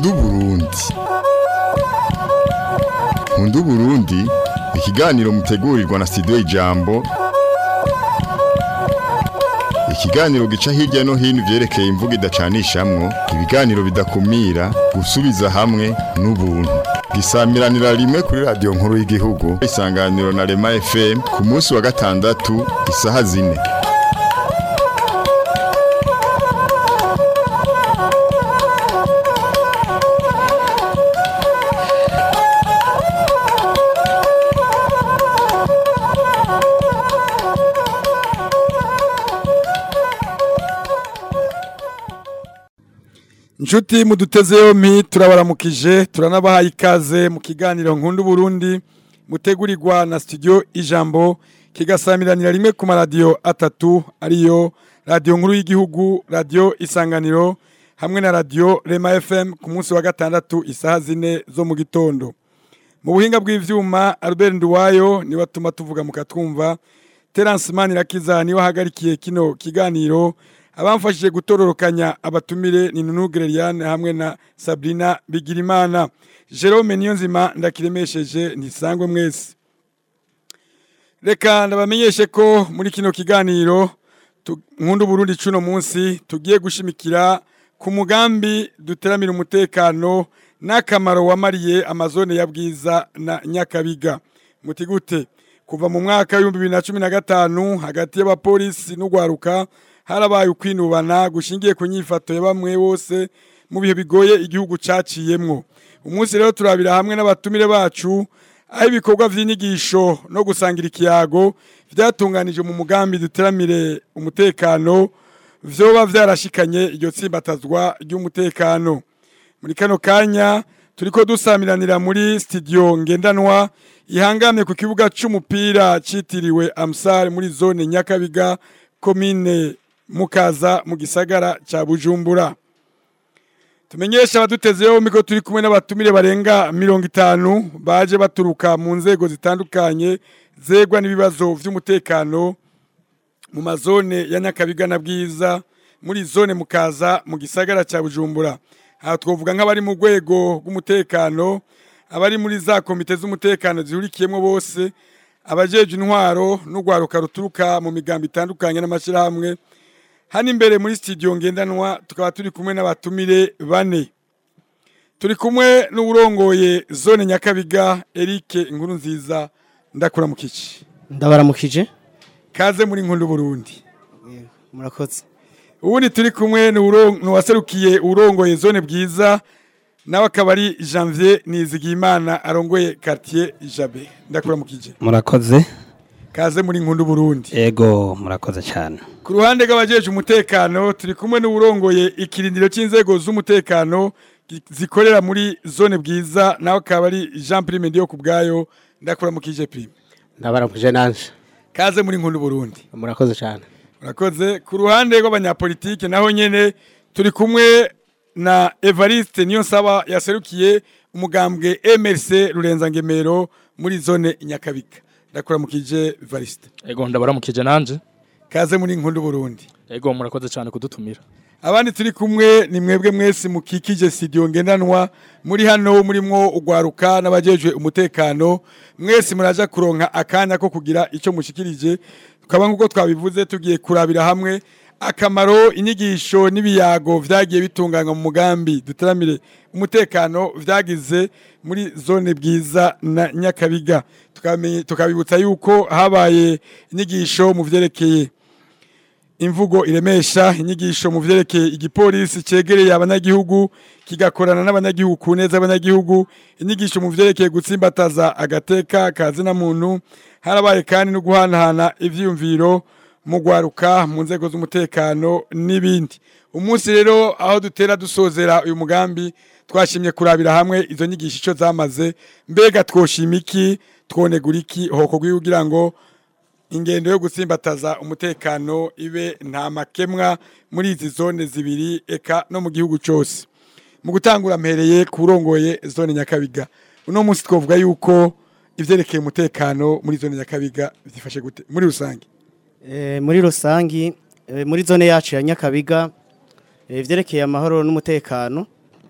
nkunda uburundi nkunda uburundi ikiganiro mutegurirwa na studio ijambo ikiganiro gica hirya no hino ivyerekeye imvugo idacanishamwo ibiganiro bidakumira gusubiza hamwe n'ubuntu gisamiranira rimwe kuri radiyo nkuru y'igihugu isanganiro na rema fm ku munsi wa gatandatu isaha zine Nshuti muduteze yompi turabaramukije turanabahaye ikaze mu kiganiro nkunda Burundi mutegurirwa na studio ijambo kigasamiranira rimwe ku maradiyo atatu ariyo radiyo nkuru y'igihugu radiyo isanganiro hamwe na radiyo rema fm ku munsi wa gatandatu isaha zine zo mu gitondo mu buhinga bw'ivyuma Albert Nduwayo niwe atuma tuvuga mukatwumva Terence Manirakiza niwe ahagarikiye kino kiganiro abamfashije gutororokanya abatumire ni Nunu Greliane hamwe na Sabrina Bigirimana Jerome Niyonzima ndakiremesheje ntisangwe mwese Reka ndabamenyeshe ko muri kino kiganiro tu- nkunda Burundi cuno munsi tugiye gushimikira ku mugambi duteramira umutekano n'akamaro wamariye amazone ya Bwiza na Nyakabiga muti gute kuva mu mwaka w'ibihumbi bibiri na cumi na gatanu hagati y'abapolisi n'ugwaruka harabaye ukwinubana gushingiye ku nyifato ya bamwe bose mu bihe bigoye igihugu caciyemwo umunsi rero turabira hamwe n'abatumire bacu aho ibikorwa vy'inyigisho no gusangira ikiyago vyatunganije mu mugambi duteramire umutekano vyoba vyarashikanye iryo tsimbatazwa ry'umutekano muri kano kanya turiko dusamiranira muri studio ngendanwa ihangamye ku kibuga c'umupira citiriwe Amsar muri zone Nyakabiga komine Mukaza mu gisagara ca Bujumbura tumenyesha abadutezeho miko turi kumwe n'abatumire barenga mirongo itanu baje baturuka mu nzego zitandukanye zegwa n'ibibazo vy'umutekano mu mazone ya Nyakabiga na Bwiza muri zone Mukaza mu gisagara ca Bujumbura aha twovuga nk'abari mu rwego rw'umutekano abari muri za komite z'umutekano zihurikiyemo bose abajeje intwaro n'urwaruka ruturuka mu migambo itandukanye n'amashyirahamwe hano imbere muri studio ngendanwa tukaba turi kumwe n'abatumire bane turi kumwe n'uburongoye zone nyakabiga Eric inkuru nziza ndakura mu kici ndabaramukije kaze muri nkuru Burundi murakoze ubundi turi kumwe n'uwuron- n'uwaserukiye urongoye zone bwiza nawe akaba ari janvier nizigiyimana arongoye quartier jabe ndakura mu kije murakoze kaze muri nkundu burundi ego murakoze cyane ku ruhande rw'abajeje umutekano turi kumwe n'uwurongoye ikirindiro cy'inzego z'umutekano gi- zikorera muri zone bwiza nawe akaba ari jean prime ndiyo ku bwayo ndakura mu kije prime ndabaramukije nanje kaze muri nkundu burundi murakoze cyane Murakoze ku ruhande rw'abanyapolitike naho nyene turi kumwe na Evariste Niyonsaba yaserukiye umugambwe MRC Rurenza Ngemero muri zone Nyakabika ndakura mukije Evariste Ego ndabaramukije nanje. kaze muri nkundu Burundi Ego murakoze cyane kudutumira. abandi turi kumwe ni mwebwe mwese mukikije studio ngendanwa muri hano murimwo ugwaruka n'abajejwe umutekano mwese muraja kuronka akanya ko kugira ico mushikirije tukaba nk'uko twabivuze tugiye kurabira hamwe akamaro inyigisho n'ibiyago vyagiye bitunganywa mu mugambi duteramire umutekano vyagize muri zone bwiza na nyakabiga Tukamenye- tukabibutsa yuko habaye inyigisho mu vyerekeye imvugo iremesha inyigisho mu vyerekeye igipolisi cegereye abanyagihugu kigakorana n'abanyagihugu ku neza y'abanyagihugu inyigisho mu vyerekeye gutsimbataza agateka kazina muntu harabaye kandi no guhanahana ivyiyumviro mu gwaruka mu nzego z'umutekano n'ibindi umunsi rero aho dutera dusozera uyu mugambi twashimye kurabira hamwe izo nyigisho ico zamaze mbega twoshima iki twonegura iki hokorwa kugira ngo ingendo yo gutsimbataza umutekano ibe nta makemwa muri izi zone zibiri eka no mu gihugu cyose mu gutangura mpereye ku urongoye zone nyakabiga uno munsi twavuga yuko ivyerekeye umutekano muri zone nyakabiga byifashe gute muri rusange Eh, muri rusangi eh, muri zone yacu ya nyakabiga eh, ivyerekeye amahoro n'umutekano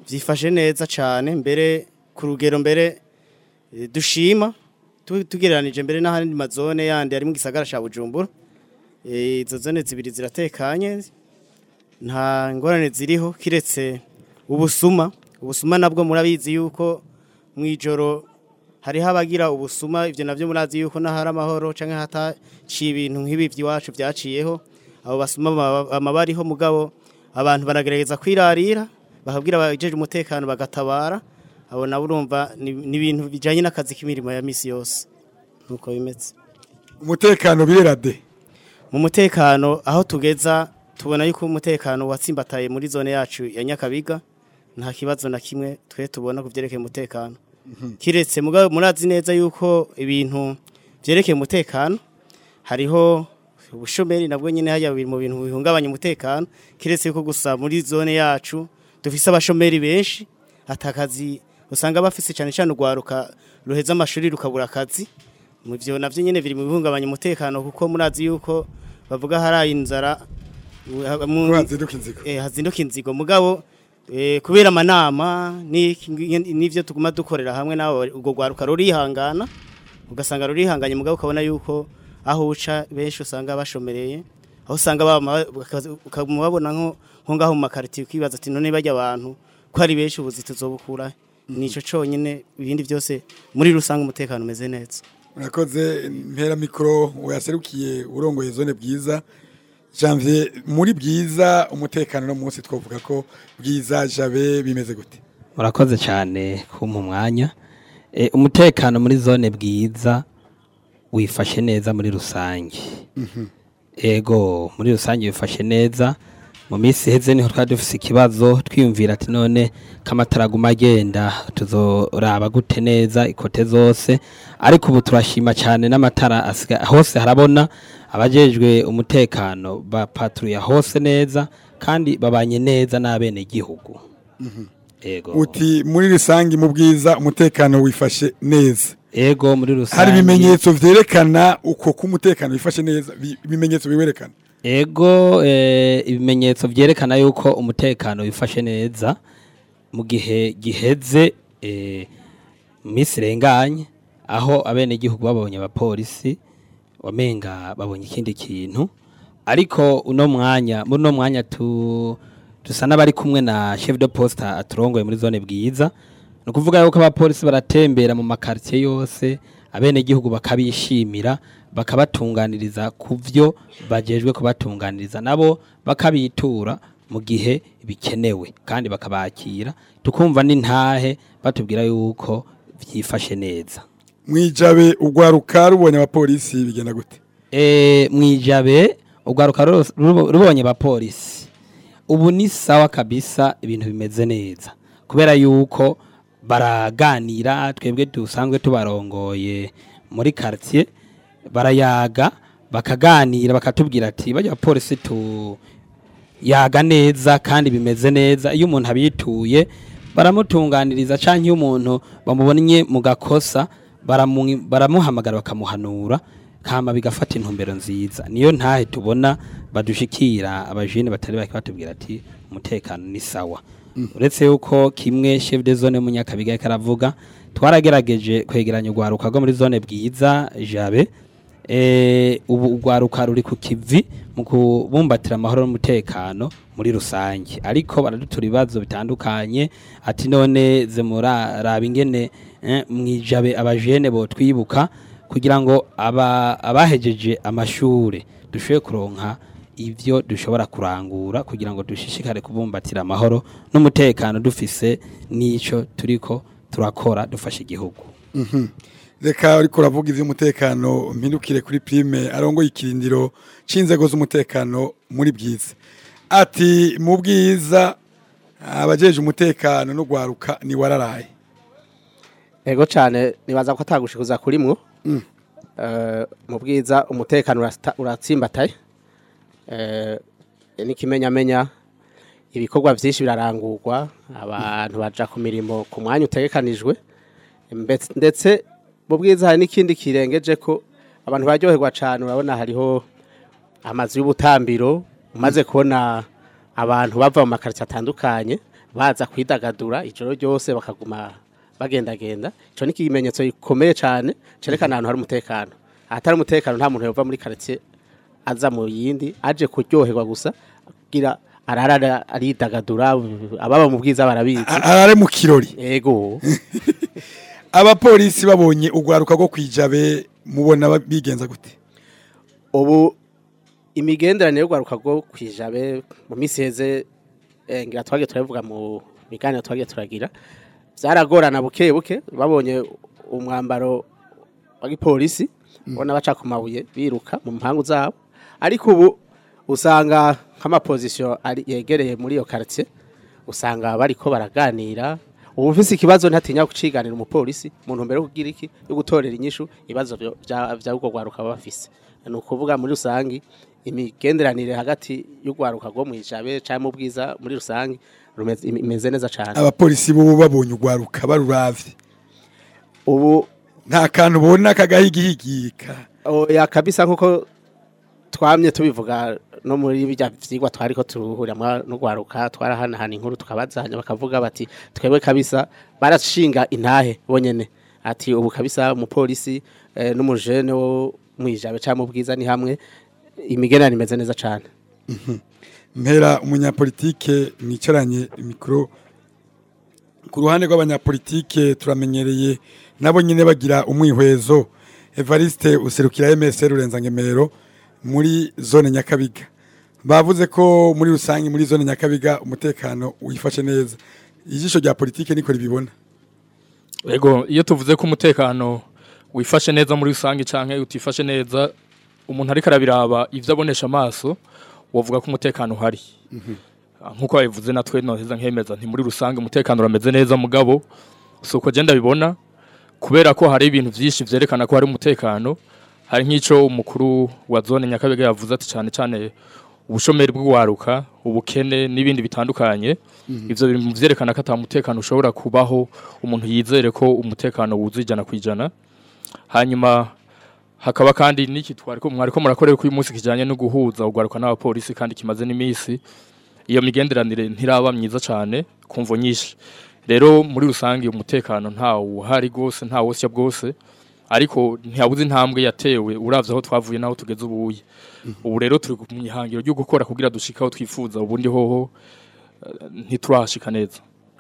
byifashe neza cyane mbere ku rugero mbere eh, dushima tu- tugereranije mbere n'ahandi mazone yandi ari mu gisagara cya bujumbura Eh, izo zone zibiri ziratekanye nta ngorane ziriho kiretse ubusuma ubusuma nabwo murabizi yuko mu ijoro hariho abagira ubusuma ibyo nabyo murazi yuko n'ahari amahoro cyangwa hataciye ibintu nk'ibi by'iwacu byaciyeho abo basuma baba- bama bariho mugabo abantu baragerageza kwirarira bakabwira abajeje umutekano bagatabara abo nabo urumva ni ni ibintu bijyanye n'akazi k'imirimo ya misi yose nuko bimeze umutekano birera de mu mutekano aho tugeza tubona yuko umutekano watsimbataye muri zone yacu ya Nyakabiga nta kibazo na kimwe twe tubona ku byerekeye umutekano kiretse mugabo murazi neza yuko ibintu byerekeye umutekano hariho ubushomeri nabwo nyine hajya biri mu bintu bihungabanya umutekano kiretse yuko gusa muri zone yacu dufise abashomeri benshi atakazi usanga bafise cyane cyane urwaruka ruheza amashuri rukabura akazi mu byo navyo nyene biri mu bihungabanya umutekano kuko murazi yuko bavuga hari inzara u- mu- Hazinduka inzigo. eh, hazinduka inzigo mugabo eh, kubera amanama n'iki- n'ivyo tuguma dukorera hamwe nabo ubwo rwaruka rurihangana ugasanga rurihanganye mugabo ukabona yuko aho uca benshi usanga bashomereye aho usanga bama- bakaza- ukamubabona nko nko ngaho mu makaritiye ukibaza ati none bajya abantu ko ari benshi ubuzi tuzobukura nico conyine ibindi byose muri rusange umutekano umeze neza urakoze mpera mikoro waserukiye urongoye zone bwiza janvier muri bwiza umutekano no munsi twavuga ko bwiza jabe bimeze gute murakoze cyane kumpa umwanya Eh, umutekano muri zone bwiza wifashe neza muri rusange ego muri rusange wifashe neza mu minsi iheze niho twari dufise ikibazo twiyumvira ati none k'amatara aguma agenda tuzoraba gute neza ikote zose ariko ubu turashima cyane n'amatara asiga hose harabona abajejwe umutekano bapatruya hose neza kandi babanye neza n'abenegihugu ego uti muri rusange mu bwiza umutekano wifashe neza ego muri rusange hari ibimenyetso vyerekana uko k'umutekano wifashe neza bi- ibimenyetso biwerekana ego eh, ibimenyetso vyerekana yuko umutekano wifashe neza mu gihe giheze eh, misi irenganye aho abenegihugu babonye abapolisi wamenga babonye ikindi kintu ariko uno mwanya muri uno mwanya tu dusa n'abari kumwe na chef de poste aturongoye muri zone bwiza ni ukuvuga yuko abapolisi baratembera mu makaritiye yose abenegihugu bakabishimira bakabatunganiriza ku byo bajejwe kubatunganiriza nabo bakabitura mu gihe bikenewe kandi bakabakira tukumva n'intahe batubwira yuko byifashe neza mwijabe ugwaruka rubonye abapolisi bigenda gute e, mwijabe urwaruka ruro- rubo- rubonye abapolisi ubu ni sawa kabisa ibintu bimeze neza kubera yuko baraganira twebwe dusanzwe tubarongoye muri quartier barayaga bakaganira bakatubwira ati bajya abapolisi tu yaga neza kandi bimeze neza iyo umuntu abituye baramutunganiriza cyangwa iyo umuntu bamubonye mu gakosa baramu- baramuhamagara bakamuhanura kama bigafata intumbero nziza niyo ntahe tubona badushikira abajene batari bake batubwira ati umutekano ni sawa uretse yuko kimwe chef de zone munyakabiga yariko aravuga twaragerageje kwegeranya urwaruka rwo muri zone bwiza jabe eh, ubu urwaruka ruri ku kivi mu kubumbatira amahoro n'umutekano muri rusange ariko baradutura ibibazo bitandukanye ati none ze muraraba ingene eh, mwijabe abajene bo twibuka kugira ngo aba abahejeje amashure dushoboye kuronka ivyo dushobora kurangura kugira ngo dushishikare kubumbatira amahoro n'umutekano dufise n'ico turiko turakora dufasha igihugu reka ariko uravuga ivy'umutekano mpindukire kuri prime arongoye ikirindiro c'inzego z'umutekano muri bwiza ati mu bwiza abajeje umutekano no gwaruka ni wararaye ego cyane nibaza ko atagushikuza kuri mwo Eh, mu bwiza umutekano urasta- uratsimbataye Eh, n'ikimenyamenya ibikorwa byinshi birarangurwa abantu baja ku mirimo ku mwanya utegekanijwe Mbetse- ndetse mu bwiza hari n'ikindi kirengeje ko abantu baryoherwa cyane urabona hariho amazu y'ubutambiro umaze kubona abantu bava mu makaritsiye atandukanye baza kwidagadura ijoro ryose bakaguma bagendagenda ico ni ikimenyetso gikomeye cyane cerekana ahantu hari umutekano ahatari umutekano nta muntu yova muri quartier aza mu yindi aje kuryoherwa gusa kugira arara aridagadura ababa mu bwiza barabizi A- arare mu kirori ego abapolisi babonye urwaruka rwo kwijabe mubona ba- bigenza gute ubu imigenderanire y'urwaruka rwo kwijabe mu minsi heze eh, ngira twagiye turabivuga mu biganiro twagiye turagira byaragorana buke buke babonye umwambaro wa gipolisi ubona baca ku mabuye biruka mu mpangu zabo ariko ubu usanga nk'amapozisiyo ari yegereye muri iyo quartier usanga bariko baraganira ubu ufise ikibazo ntatinya kuciganira umupolisi mu ntumbero yo kugira iki yo gutorera inyishu ibibazo vyo- vya vya urwo rwaruka baba bafise ni ukuvuga muri rusangi imigenderanire hagati y'urwaruka rwo mwijabe canke mu bwiza muri rusangi rumeze- imeze neza cane abapolisi bo babonye urwaruka baruravye ubu nta kantu ubona kagahigihigika oya kabisa nkuko twamye tubivuga no muri bijya vyigwa twariko turuhuramwa n'urwaruka twarahanahana inkuru tukabazanya bakavuga bati twebwe kabisa barashinga intahe bonyene ati ubu kabisa umupolisi eh, n'umujene wo mwijabe cyangwa mu bwiza ni hamwe imigenderanire imeze neza cane mpera umunyapolitike mwicaranye mikoro ku ruhande rw'abanyapolitike turamenyereye nabo nyine bagira umwihwezo evariste userukira MSR rurenza ngemero muri zone nyakabiga bavuze ko muri rusange muri zone nyakabiga umutekano wifashe neza ijisho rya politike niko ribibona Ego iyo tuvuze ko umutekano wifashe neza muri rusange canke utifashe neza umuntu ariko arabiraba ivyo abonesha amaso wovuga ko umutekano uhari nkuko babivuze natwe noheza nkemeza nti muri rusange umutekano urameze neza mugabo si uko genda bibona kubera ko hari ibintu vyinshi vyerekana ko hari umutekano hari nk'ico umukuru wa zone nyakabega yavuze ati cane cane ubushomeri bw'uwaruka ubukene n'ibindi bitandukanye ivyo bintu vyerekana ko ata mutekano ushobora kubaho umuntu yizere ko umutekano wuzuye ijana ku ijana hanyuma hakaba kandi n'iki twariko mwariko murakorera ko uyu munsi kijanye no guhuza ugwaruka n'abapolisi kandi kimaze n'iminsi iyo migenderanire ntiraba myiza cane kumvo nyinshi rero muri rusange umutekano nta uhari gose nta wosya bwose ariko ntiyabuze intambwe yatewe uravye aho twavuye naho tugeze ubuye ubu rero turi mu ihangiro ryo gukora kugira dushike aho twifuza ubundi hoho eh, ntiturashika neza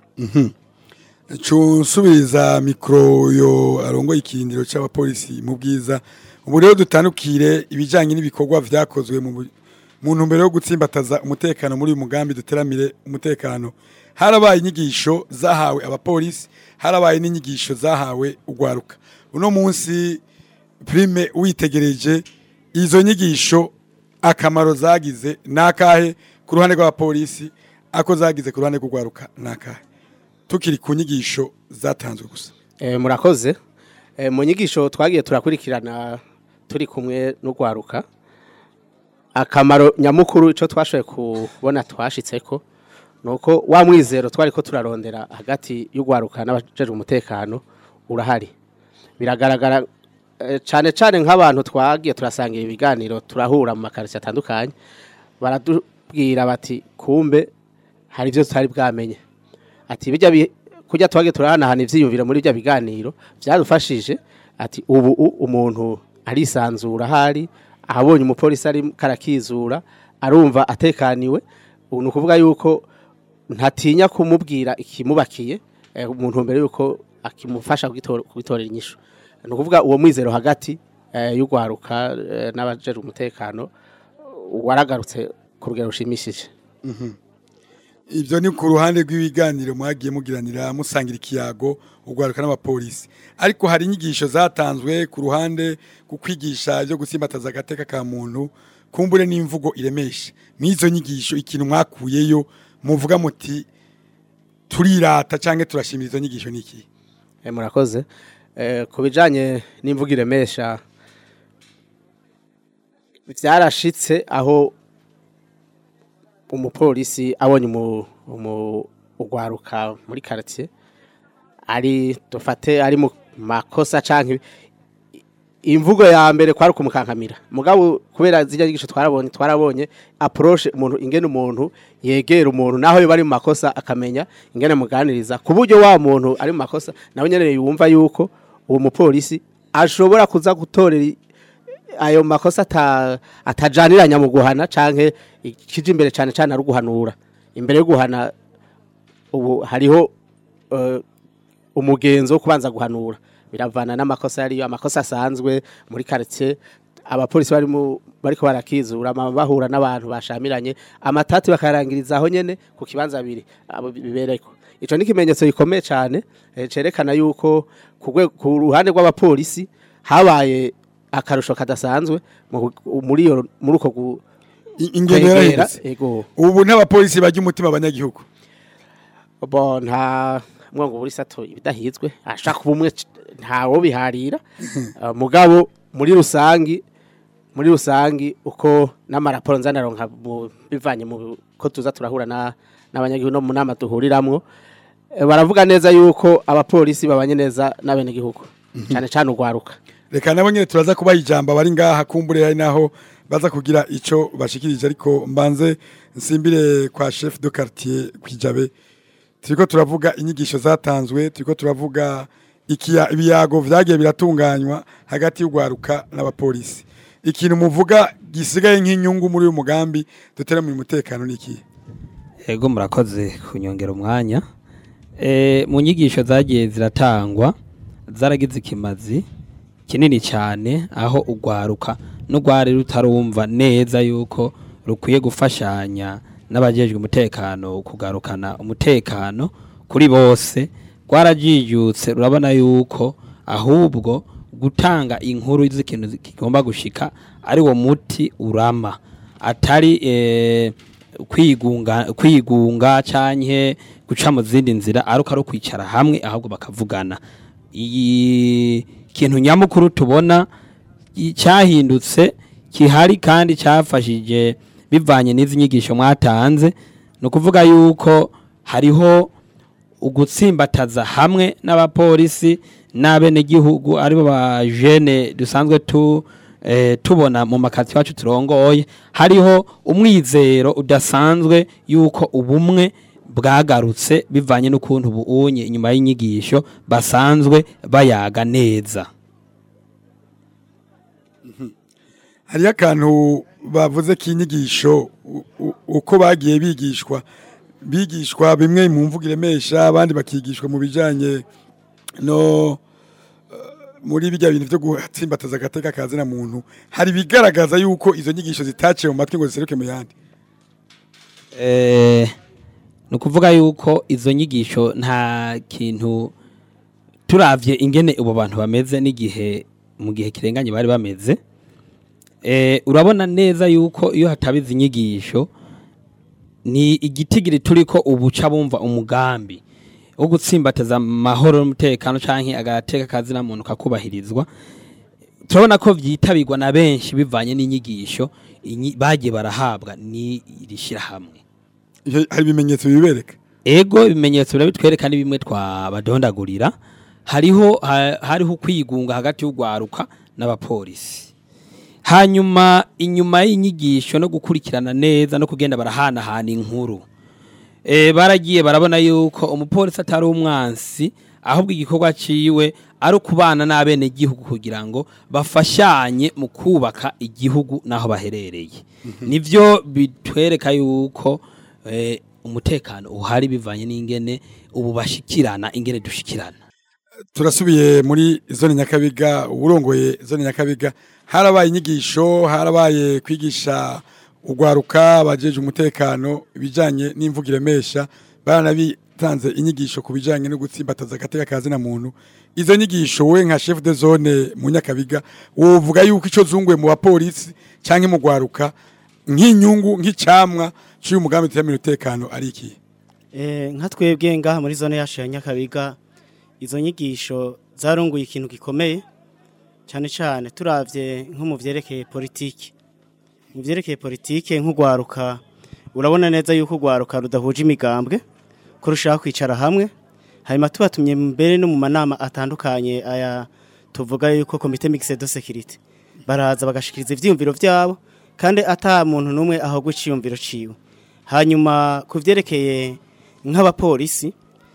nsubiriza mikoro yo arongoye ikirindiro cy'abapolisi mu bwiza ubu rero dutandukire ibijyanye n'ibikorwa byakozwe mu bu- mu ntumbero yo gutsimbataza umutekano muri uyu mugambi duteramire umutekano harabaye inyigisho zahawe abapolisi harabaye n'inyigisho zahawe urwaruka uno munsi prime witegereje izo nyigisho akamaro zagize nakahe ku ruhande rw'abapolisi ako zagize ku ruhande rw'urwaruka nakahe tukiri ku nyigisho zatanzwe gusa Eh, murakoze Eh, mu nyigisho twagiye turakurikirana turi kumwe n'urwaruka akamaro nyamukuru icyo twashoboye kubona twashitseko ni uko wa mwizero twari ko turarondera hagati y'urwaruka n'abajejwe umutekano urahari biragaragara eh, cyane cyane nk'abantu twagiye turasangira ibiganiro turahura mu makarisi atandukanye baratubwira bati kumbe hari ibyo tutari bwamenye ati bijya bi- kujya twagiye turahanahana ivyiyumviro muri bya biganiro byadufashije ati ubu u- umuntu arisanzura ahari ahabonye umupolisi ari karakizura arumva atekaniwe ubu ni ukuvuga yuko ntatinya kumubwira ikimubakiye eh, umuntu mbere yuko akimufasha kugitora- kugitorera inyishu ni ukuvuga uwo mwizero hagati eh, y'urwaruka eh, n'abajejwe umutekano waragarutse ku rugero rushimishije ibyo ni ku ruhande rw'ibiganiro mwagiye mugiranira musangira ikiyago urwaruka n'abapolisi ariko hari inyigisho zatanzwe ku ruhande ku kwigisha ibyo gusimbataza agateka ka muntu kumbure n'imvugo iremesha n'izo nyigisho ikintu mwakuyeyo muvuga muti turirata cyangwa turashimira izo nyigisho ni iki Eh, murakoze Eh, ku bijanye n'imvugo iremesha byarashitse aho umupolisi abonye umu- umu- ugwaruka muri quartier ari dufate ari mu makosa canke i- imvugo ya mbere kwari kumukankamira mugabo kubera zijya nyigisho twarabonye twarabonye approche umuntu ingene umuntu yegera umuntu naho yo bari mu makosa akamenya ingene muganiriza ku buryo wa muntu ari mu makosa nawe nyene yumva yuko uwo mupolisi ashobora kuza gutorera i- ayo makosa ata, atajaniranya mu guhana canke ikije imbere cane cane ari uguhanura imbere yo guhana ubu hariho eh, umugenzo wo kubanza guhanura biravana n'amakosa yariyo amakosa asanzwe muri quartier abapolisi bari mu bariko barakizura ama- bahura n'abantu bashamiranye amatati bakarangiriza aho nyene ku kibanza biri abo bibereko ico ni ikimenyetso gikomeye cyane eh, cerekana yuko ku rwe- ku ruhande rw'abapolisi habaye akarusho kadasanzwe mu- muri iyo muri uko gu- I- ingendo kwegera yarahindutse ego ubu n'abapolisi bajya umutima abanyagihugu bo nta mwango buri sato ibidahizwe ashaka ubumwe c- ntawo biharira Uh, mugabo muri rusangi muri rusangi uko n'amaraporo nzanaronka mu- bivanye mu ko tuza turahura na n'abanyagihugu no mu nama duhuriramwo eh, baravuga neza yuko abapolisi babanye neza n'abenegihugu cyane cyane urwaruka reka nabo nyine turaza kubaha ijambo abari ngaha kumbure hari naho baza kugira ico bashikirije ariko mbanze nsimbire kwa chef de quartier kwijabe turiko turavuga inyigisho zatanzwe turiko turavuga ikiya ibiyago vyagiye biratunganywa hagati y'ugwaruka n'abapolisi ikintu muvuga gisigaye nk'inyungu muri uyu mugambi duteramira umutekano niki Ego murakoze kunyongera umwanya. E, mu nyigisho zagiye ziratangwa zaragize ikimazi kinini cyane aho ugwaruka n'ugwari rutarumva neza yuko rukwiye gufashanya n'abajejwe umutekano kugarukana umutekano kuri bose rwarajijutse urabona yuko ahubwo gutanga inkuru z'ikintu kigomba gushika ari wo muti urama atari eh, kwigunga kwigunga canke guca mu zindi nzira aruko ari kwicara hamwe ahubwo bakavugana iyi kintu nyamukuru tubona i- cyahindutse kihari kandi cyafashije bivanye n'izi nyigisho mwatanze ni ukuvuga yuko hariho ugutsimbataza hamwe n'abapolisi n'abenegihugu aribo ba jene dusanzwe tu eh, tubona mu makati wacu turongoye hariho umwizero udasanzwe yuko ubumwe bwagarutse bivanye n'ukuntu buunye inyuma y'inyigisho basanzwe bayaga neza hariyo akantu bavuze k'inyigisho u- u- uko bagiye bigishwa bigishwa bimwe mu mvugo iremesha abandi bakigishwa mu bijyanye no eh, muri bijya bintu byo gutsimbataza agateka kazina muntu hari ibigaragaza yuko izo nyigisho zitaciye mu matwi ngo ziseruke mu yandi Eh, ni ukuvuga yuko izo nyigisho nta kintu turavye ingene ubo bantu bameze n'igihe mu gihe kirenganye bari bameze eh, urabona neza yuko iyo hataba izi nyigisho ni igitigiri turiko ubuca bumva umugambi wo gutsimbataza amahoro n'umutekano canke agateka kazina muntu kakubahirizwa turabona ko vyitabirwa na benshi bivanye n'inyigisho inyi- bagiye barahabwa ni iri hamwe Ivyo- hari ibimenyetso bibereka ego ibimenyetso birabitwereka ni bimwe twabadondagurira hariho ha- hariho kwigunga hagati y'ugwaruka n'abapolisi hanyuma inyuma y'inyigisho no gukurikirana neza no kugenda barahanahana inkuru e, baragiye barabona yuko umupolisi atari umwansi ahubwo igikorwa ciwe ari ukubana n'abene gihugu kugira ngo bafashanye mu kubaka igihugu naho baherereye nivyo bitwereka yuko e, umutekano uhari bivanye n'ingene ubu bashikirana ingene dushikirana turasubiye muri zone nyakabiga uburongoye zone nyakabiga harabaye inyigisho harabaye kwigisha ugwaruka abajeje umutekano ibijanye n'imvugo iremesha baranabitanze inyigisho ku bijanye no gutsimbataza agateka kazina muntu izo nyigisho we nka chef de zone mu nyakabiga wovuga yuko ico zunguye mu bapolisi canke mu gwaruka nk'inyungu nk'icamwa cy'uyu mugambi turamira umutekano ari iki Eh, nka twebwe ngaha muri zone yacu ya Nyakabiga izo nyigisho zarunguye ikintu gikomeye cyane cyane turavye nko mu vyerekeye politiki mu vyerekeye politiki nk'ugwaruka urabona neza yuko ugwaruka rudahuje imigambwe ko rushaka kwicara hamwe hanyuma tubatumye mbere no mu manama atandukanye aya tuvuga yuko komite mixed de sécurité baraza bagashikiriza ivyiyumviro vyabo kandi ata muntu numwe ahogwa iciyumviro ciwe hanyuma kuvyerekeye nk'abapolisi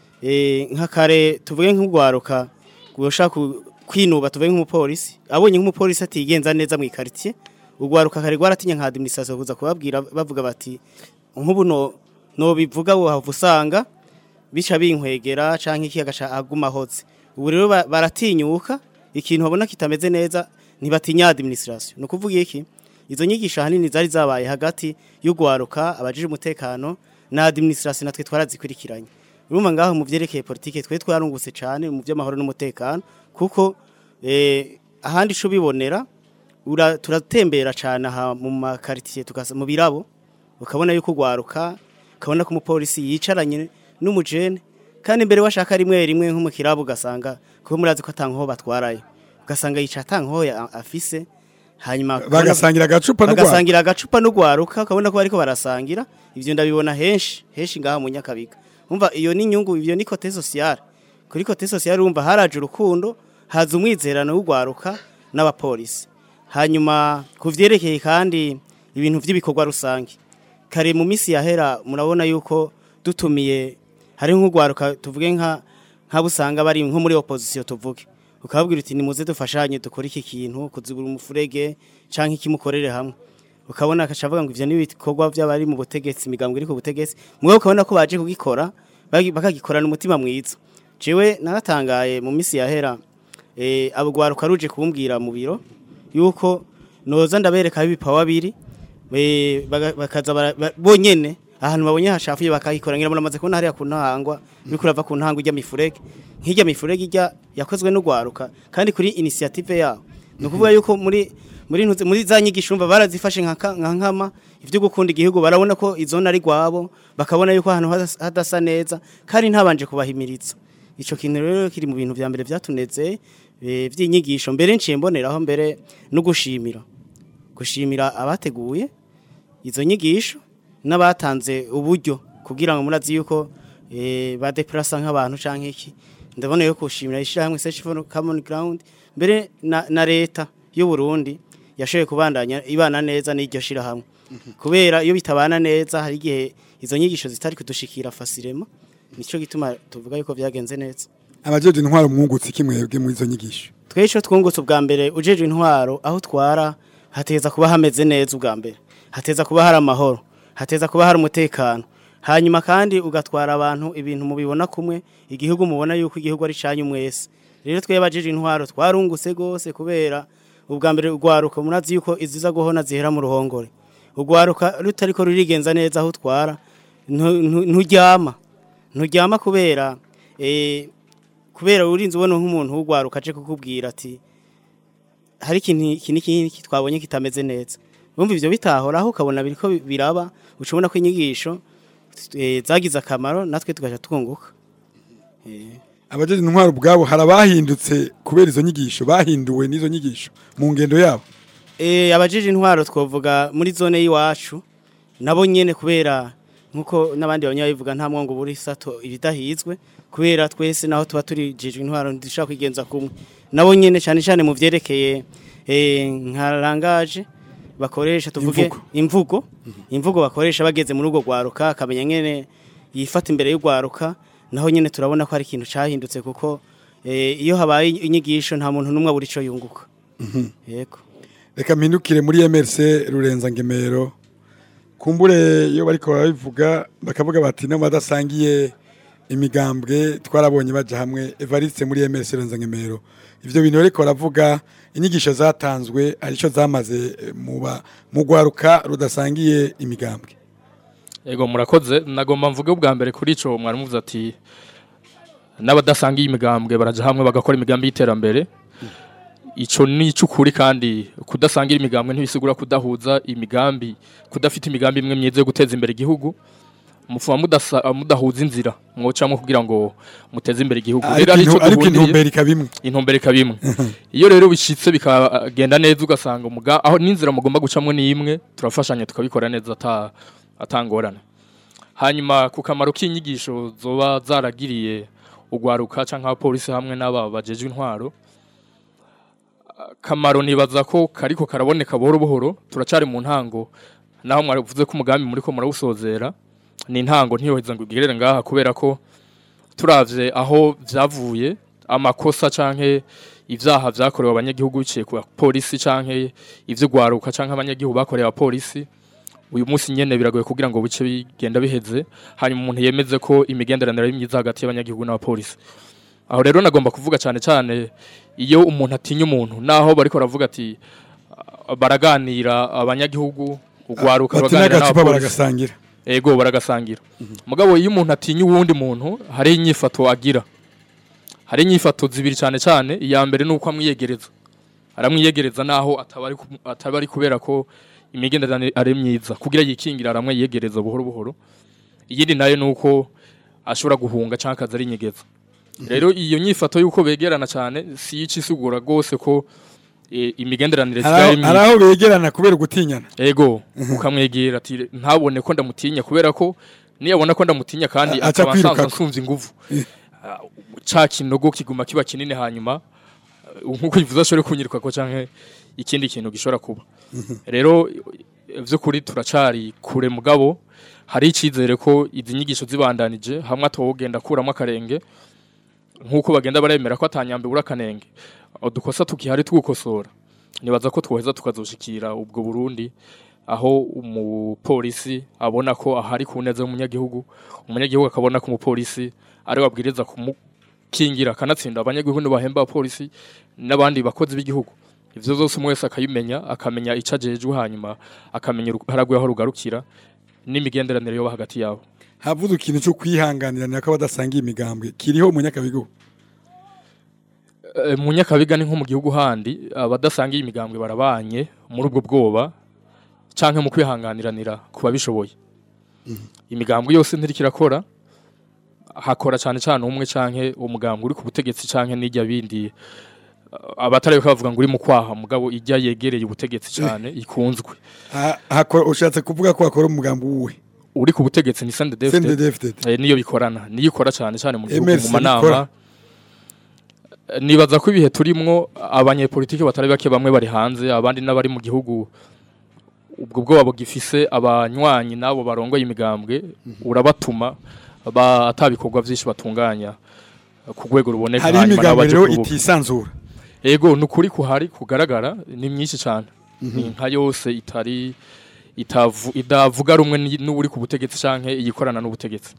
eh nk'akare tuvuge nk'ugwaruka gushaka kwinuba tuvuge nk'umupolisi abonye nk'umupolisi atigenza neza mu quartier ugwaruka kare gwaratinye nka administration kuza kubabwira bavuga bati nk'ubu no no bivuga wo usanga bica binkwegera canke iki agaca aguma hotse ubu rero ba- baratinyuka ikintu babona kitameze neza ntibatinya administration no kuvuga iki izo nyigisho hanini zari zabaye hagati y'ugwaruka abajije umutekano na administration natwe twarazikurikiranye urumva ngaho mu vyerekeye politike twe twarungutse cane mu vy'amahoro n'umutekano kuko eh, ahandi ico bibonera ura- turatembera cane aha mu makaritiye tukasa mu birabo ukabona yuko ugwaruka ukabona ko umupolisi yicaranye n'umujene kandi imbere washaka rimwe rimwe nko mu kirabo ugasanga kuko murazi ko atankoho batwarayo ugasanga yica atankoho ya- afise hanyuma ukabona- bagasangira agacupa n'ugwara bagasangira agacupa n'ugwaruka ukabona ko bariko barasangira ivyo ndabibona henshi henshi ngaha mu nyakabiga umva iyo ni inyungu ivyo ni kote sociale kuri kote sociale urumva haraje urukundo haza umwizerano w'ugwaruka n'abapolisi hanyuma kuvyerekeye kandi ibintu vy'ibikorwa rusange kare mu misi yahera murabona yuko dutumiye hari nk'ugwaruka tuvuge nka nk'abo usanga bari nko muri opposition tuvuge ukababwira uti nimuze dufashanye dukore iki kintu kuzibura umufurege canke ikimukorere hamwe ukabona akaca avuga ngo ivyo ni ibikorwa vy'abari mu butegetsi imigambwe iri ku butegetsi mwe ukabona ko baje kugikora bagi- bakagikorana umutima mwiza jewe naratangaye mu misi yahera eh abo gwaruka ruje kumbwira mu biro yuko noza ndabereka ibipawa biri eh, baga- bakaza bara- ba- bonyene ahantu babonye hashafuye bakayikora ngira muramaze kubona hariya ku ntahangwa biriko urava ku ntahangwa ijya mifurege nk'ijya mifurege ijya yakozwe n'ugwaruka kandi kuri initiative yabo ni ukuvuga yuko muri muri ntuze muri za nyigisho umva barazifashe nka ka- nka nkama ivyo gukunda igihugu barabona ko izona ari gwabo bakabona yuko ahantu hadas- hadasa neza kandi ntabanje kubahimiriza ico kintu rero kiri mu bintu vya mbere vyatuneze eh, vy'inyigisho mbere nciye mboneraho mbere no gushimira gushimira abateguye izo nyigisho n'abatanze uburyo kugira ngo murazi yuko eh, badeplasa nk'abantu canke iki ndabona yo kushimira ishirahamwe Search for Common Ground mbere na, na leta y'u Burundi yashoboye kubandanya ibana neza n'iryo shirahamwe kubera iyo bitabana neza hari igihe izo nyigisho zitari kudushikira fasirema nico gituma tuvuga yuko vyagenze neza abajeje intwaro mwungutse kimwebwe muri izo nyigisho twesho twungutse ubwa mbere ujeje intwaro aho twara hateza kuba hameze neza ubwa mbere hateza kuba hari amahoro hateza kuba hari umutekano hanyuma kandi ugatwara abantu ibintu mubibona kumwe igihugu mubona yuko igihugu ari canyu mwese rero twebwe abajeje intwaro twarungutse gose kubera ubwa mbere urwaruka murazi yuko iziza guhona zihera mu ruhongore urwaruka rutariko rurigenza neza aho utwara ntu- ntu- nturyama nturyama kubera eh, kubera urinze ubona nk'umuntu w'ugwaruka aje kukubwira ati hari ikintu iki n'iki twabonye kitameze neza bumva ivyo bitahoraho ukabona biriko biraba uca ubona ko inyigisho eh, zagize akamaro natwe tugaca twunguka abajeje intwaro ubwabo hari abahindutse kubera izo nyigisho bahinduwe n'izo nyigisho mu ngendo yabo Eh abajije intwaro twovuga muri zone y'iwacu nabo nyene kubera nkuko nabandi banyabivuga nta mwongo buri sato ibidahizwe kubera twese naho tuba turi jijwe intwaro ndishaka kwigenza kumwe nabo nyene cyane cyane mu vyerekeye eh nka langaje bakoresha tuvuge Imvugo. imvugo imvugo bakoresha bageze muri urwo gwaruka akamenya nyene yifata imbere y'ugwaruka naho nyene turabona ko hari ikintu cahindutse kuko eh, iyo habaye inyigisho nta muntu numwe abura ico yunguka yego reka mpindukire muri MRC Rurenza Ngemero kumbure iyo bariko barabivuga bakavuga bati no badasangiye imigambwe twarabonye baje hamwe Evariste muri MRC Rurenza Ngemero ivyo bintu bariko baravuga inyigisho zatanzwe arico zamaze eh, mu ba- mu gwaruka rudasangiye imigambwe Ego murakoze nagomba mvuge ubwa mbere kuri ico mwari muvuze ati n'abadasangiye imigambwe baraja hamwe bagakora imigambi y'iterambere ico ni icukuri kandi kudasangira imigambwe ntibisigura kudahuza imigambi kudafite imigambi imwe myiza yo guteza imbere igihugu mufuma mudasa, mudahuza inzira mwocamwe kugira ngo muteze imbere igihugu ariko Rero arico intu- ariko duhuriye- intumbero ikabimwe intumbero ikaba imwe iyo rero bishitse bikagenda neza ugasanga umuga aho n'inzira mugomba gucamwo ni imwe turafashanya tukabikora neza ata atangorana hanyuma ku kamaro k'inyigisho zoba zaragiriye ugwaruka canke abapolisi hamwe n'aba bajejwe intwaro kamaro nibaza ko kariko karaboneka buhoro buhoro turacari mu ntango naho mwaravuze ko umugambi muri ko murawusozera ni intango ntiyoheza ngo igerere ngaha kubera ko turavye aho vyavuye amakosa canke ivyaha vyakorewe abanyagihugu biciye ku polisi canke ivyo gwaruka canke abanyagihugu bakorewe abapolisi uyu munsi nyene biragoye kugira ngo bice bigenda biheze hanyuma umuntu yemeze ko imigenderanire ari myiza hagati y'abanyagihugu n'abapolisi aho rero nagomba kuvuga cyane cyane iyo umuntu atinya umuntu naho bariko baravuga ati ah, baraganira abanyagihugu ugwaruka bati baraganira n'agacupa n'abapolisi baragasangira ego baragasangira mugabo iyo umuntu atinya uwundi muntu hari inyifato agira hari inyifato zibiri cyane cyane iya mbere ni uko amwiyegereza aramwiyegereza naho ataba ari ku- ataba ari kubera ko imigenderanire ari myiza kugira yikingira aramwiyegereza buhoro buhoro iyindi nayo ni uko ashobora guhunga cyangwa akaza ari inyegeza rero iyo nyifato y'uko begerana cyane si yica isigura rwose ko eh, imigenderanire hari sigaye aho- hari aho begerana kubera gutinyana ego ukamwegera ati ntabone ko ndamutinya kubera ko niyabona ko ndamutinya kandi A- aca akaba asanzwe kwirukako. asumva inguvu Ah, ca kinogo kiguma kiba kinini hanyuma uh, nkuko bivuze ashobore kunyiruka ko canke ikindi kintu gishobora kuba rero eh, vy'ukuri turacari kure mugabo hari icizere ko izi nyigisho zibandanije hamwe atogenda akuramo akarenge nkuko bagenda baremera ko atanyambe bura kanenge udukosa tukihari twukosora nibaza ko twoheza tukazoshikira ubwo Burundi aho umupolisi abona ko ahari ku neza y'umunyagihugu umunyagihugu akabona ko umupolisi ari wabwiriza kumukingira akanatsinda abanyagihugu bahemba abapolisi n'abandi bakozi b'igihugu ivyo vyose umwe wese akabimenya akamenya ico ajejwe hanyuma akamenya haragwe aho rugarukira n'imigenderanire yoba hagati yabo havuze ikintu cyo kwihanganirana ko badasangiye imigambwe kiriho mu nyakabigo Eh, mu nyakabiga ni nko mu gihugu handi abadasangiye imigambwe barabanye muri ubwo bwoba canke mu kwihanganiranira ku babishoboye imigambwe yose ntirikirakora hakora cyane cyane umwe canke umugambwe uri ku butegetsi canke n'ijya bindi eh, abatari bavuga ngo uri mu kwaha mugabo ijya yegereye ubutegetsi cyane ikunzwe Ha- hakora- ushatse kuvuga ko hakora umugambi wuwe uri ku butegetsi ni sende CNDD-FDD. Eh, niyo bikorana niyo ikora cyane cyane mu gihugu MRC mu manama bikora. Eh, nibaza ko ibihe turimwo abanyepolitiki batari bake bamwe bari hanze abandi n'abari mu gihugu ubwo bwoba bugifise abanywanyi nabo barongoye imigambwe urabatuma ba atabikorwa byinshi batunganya eh, ku rwego ruboneka hari hanyuma imigambwe n'abaje rero kurubuga. itisanzura Ego nukuri kuhari kugaragara ni myinshi cyane. Ni nka yose itari itavu idavuga rumwe ni- n'uri ku butegetsi canke iyikorana n'ubutegetsi.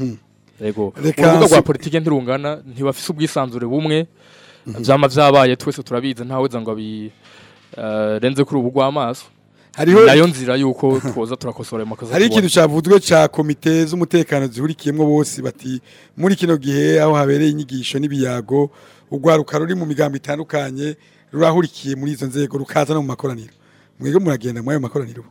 Ego. Reka Urubuga rwa si- politike ntirungana ntibafise ubwisanzure bumwe. Vyama vyabaye twese turabizi ntaweza ngo abi eh, renze kuri ubu rw'amaso. hariho Nayo nzira yuko twoza turakosora ayo makosa. hari tubona. ikintu cyavuzwe cya komite z'umutekano zihurikiyemo bose bati muri kino gihe aho habereye inyigisho n'ibiyago urwaruka ruri mu migambo itandukanye rurahurikiye muri izo nzego rukaza no mu makoraniro mwebwe muragenda muri ayo makoraniro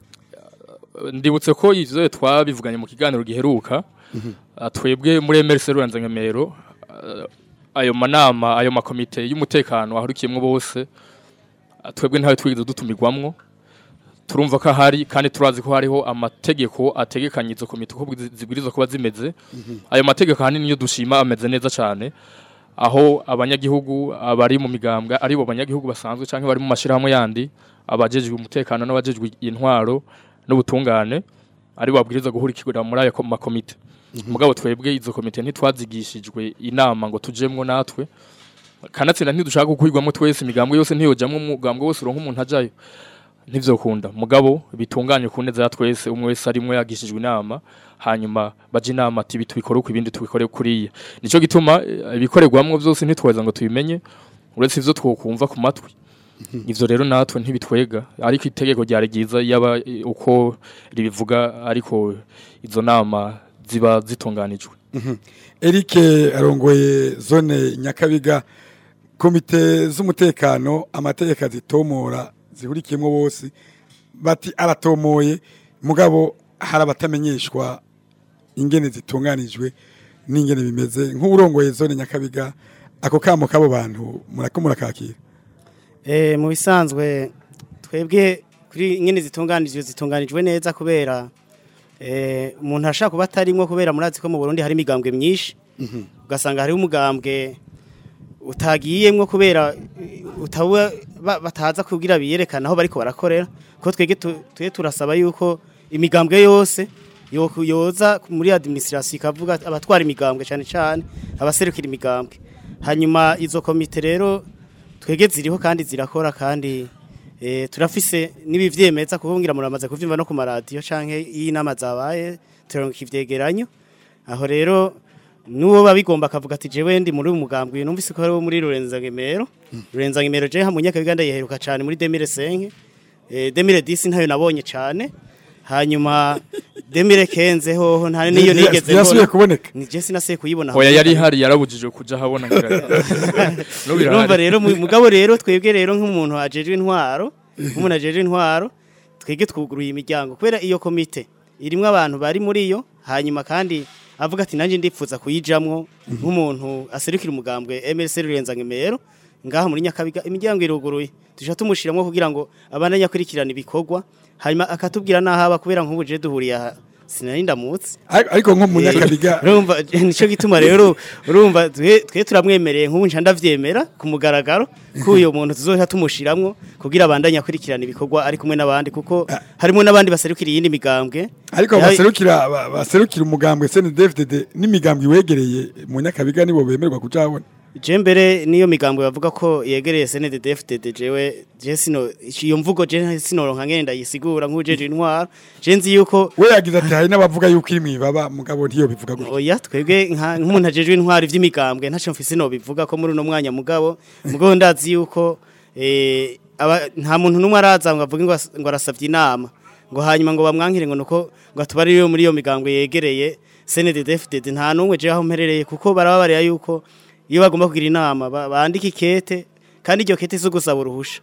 ndibutse ko ivyo twabivuganye mu kiganiro giheruka ah, twebwe muri MRC Ruranza Ngemero ah, ayo manama ayo makomite y'umutekano ahurikiyemwo bose ah, twebwe ntawe twigeze dutumirwamwo turumva ko ahari kandi turazi ko hariho amategeko ategekanye izo komite uko zi- zibwirizwa kuba zimeze ayo mategeko ahanini niyo dushima ameze neza cyane aho abanyagihugu abari mu migambwe ari bo banyagihugu basanzwe canke bari mu mashirahamwe yandi abajejwe umutekano n'abajejwe intwaro n'ubutungane ari bo babwiriza guhurikira muri ayo ko- makomite mugabo twebwe izo komite ntitwazigishijwe inama ngo tujemwo natwe kanatsinda ntidushaka gukwirwamo twese imigambwe yose ntiyojamwo umugambwe wose uronka umuntu ajayo ntivyokunda mugabo bitunganye ku neza ya twese umwe wese arimwe yagishijwe inama hanyuma baje inama ati ibi tubikore uko ibindi tubikore kuriya nico gituma eh, ibikorerwamwo byose ntitweza ngo tubimenye uretse ivyo twokumva ku matwi ivyo rero natwe ntibitwega ariko itegeko ryari ryiza yaba eh, uko ribivuga ariko izo nama ziba zitunganijwe Eric arongoye zone Nyakabiga komite z'umutekano amategeko azitomora zihurikiyemo bose bati aratomoye mugabo hari abatamenyeshwa ingene zitunganijwe n'ingene bimeze nk'urongoye zone Nyakabiga ako kamo kabo bantu murako murakakira Eh, mu bisanzwe twebwe kuri nyine zitunganijwe zitunganijwe neza kubera eh, umuntu ashaka kuba atarimwo kubera murazi ko mu Burundi hari imigambwe myinshi ugasanga hariho umugambwe utagiyemwo kubera eh, utaba ba- bataza kugira biyerekana aho bariko barakorera ko twege tu- twe turasaba yuko imigambwe yose yo- yoza muri administration ikavuga abatwara imigambwe cyane cyane abaserukira imigambwe hanyuma izo komite rero twege ziriho kandi zirakora kandi eh, turafise n'ibivyemeza kuko ngira muramaze kuvyumva no ku maradiyo canke y'inama zabaye turonka ivyegeranyo aho rero nuwo babigomba akavuga ati jewe ndi muri uyu mugambwe uyu numvise ko ari wo muri Rurenza Ngemero Rurenza Ngemero je hamunya kabiganda yeheruka cyane muri 2005 eh 2010 ntayo nabonye cyane hanyuma 2015 hoho nta niyo nigeze ntiyasubiye kuboneka ni je sinase kuyibona hoya yari ihari yarabujijwe kuja habona ngira no urumva birahari rero mu- mugabo rero twebwe rero nk'umuntu ajejwe intwaro nk'umuntu ajejwe intwaro twebwe twuguruye imiryango kubera iyo komite irimwo abantu bari muri yo hanyuma kandi avuga ati nanjye ndipfuza kuyijamwo nk'umuntu aserukira umugambwe MLC Rurenza Ngemero ngaha muri Nyakabiga imiryango iruguruye tuja tumushiramwo kugira ngo abandanye akurikirana ibikorwa hanyuma akatubwira nahaba kubera nk'ubu je duhuriye aha sinari ndamutse Ariko- ariko nko mu nyakabiga urumva nico gituma rero urumva twe twe turamwemereye nk'ubu nca ndavyemera ku mugaragaro ko uyo muntu tuzohita tumushiramwo kugira abandanye akurikirana ibikorwa ari kumwe n'abandi kuko harimo n'abandi baserukira iyindi migambwe ariko Ya- baserukira ba- baserukira umugambwe CNDD-FDD n'imigambwe iwegereye mu nyakabiga nibo bemerwa kuja habona je mbere niyo migambwe bavuga ko yegereye CNDD-FDD jewe je sino iyo mvugo je sinoronka ngene ndayisigura nk'ujeje intwaro je nzi yuko we yagize ati hari n'abavuga yuko iri mwibaba mugabo ntiyo bivuga gutyo oya twebwe nka- nk'umuntu ajejwe intwari vy'imigambwe ntaco mfise no bivuga ko muri uno mwanya mugabo mugabo ndazi yuko eh, aba- nta muntu n'umwe araza ngo avuge ngo as- ngo arasavye inama ngo hanyuma ngo bamwankire ngo nuko ngo atubarire muri iyo migambwe yegereye CNDD-FDD nta n'umwe je aho mperereye kuko barababarira yuko iyo bagomba kugira inama ba- bandika ikete kandi iryo kete zo gusaba uruhusha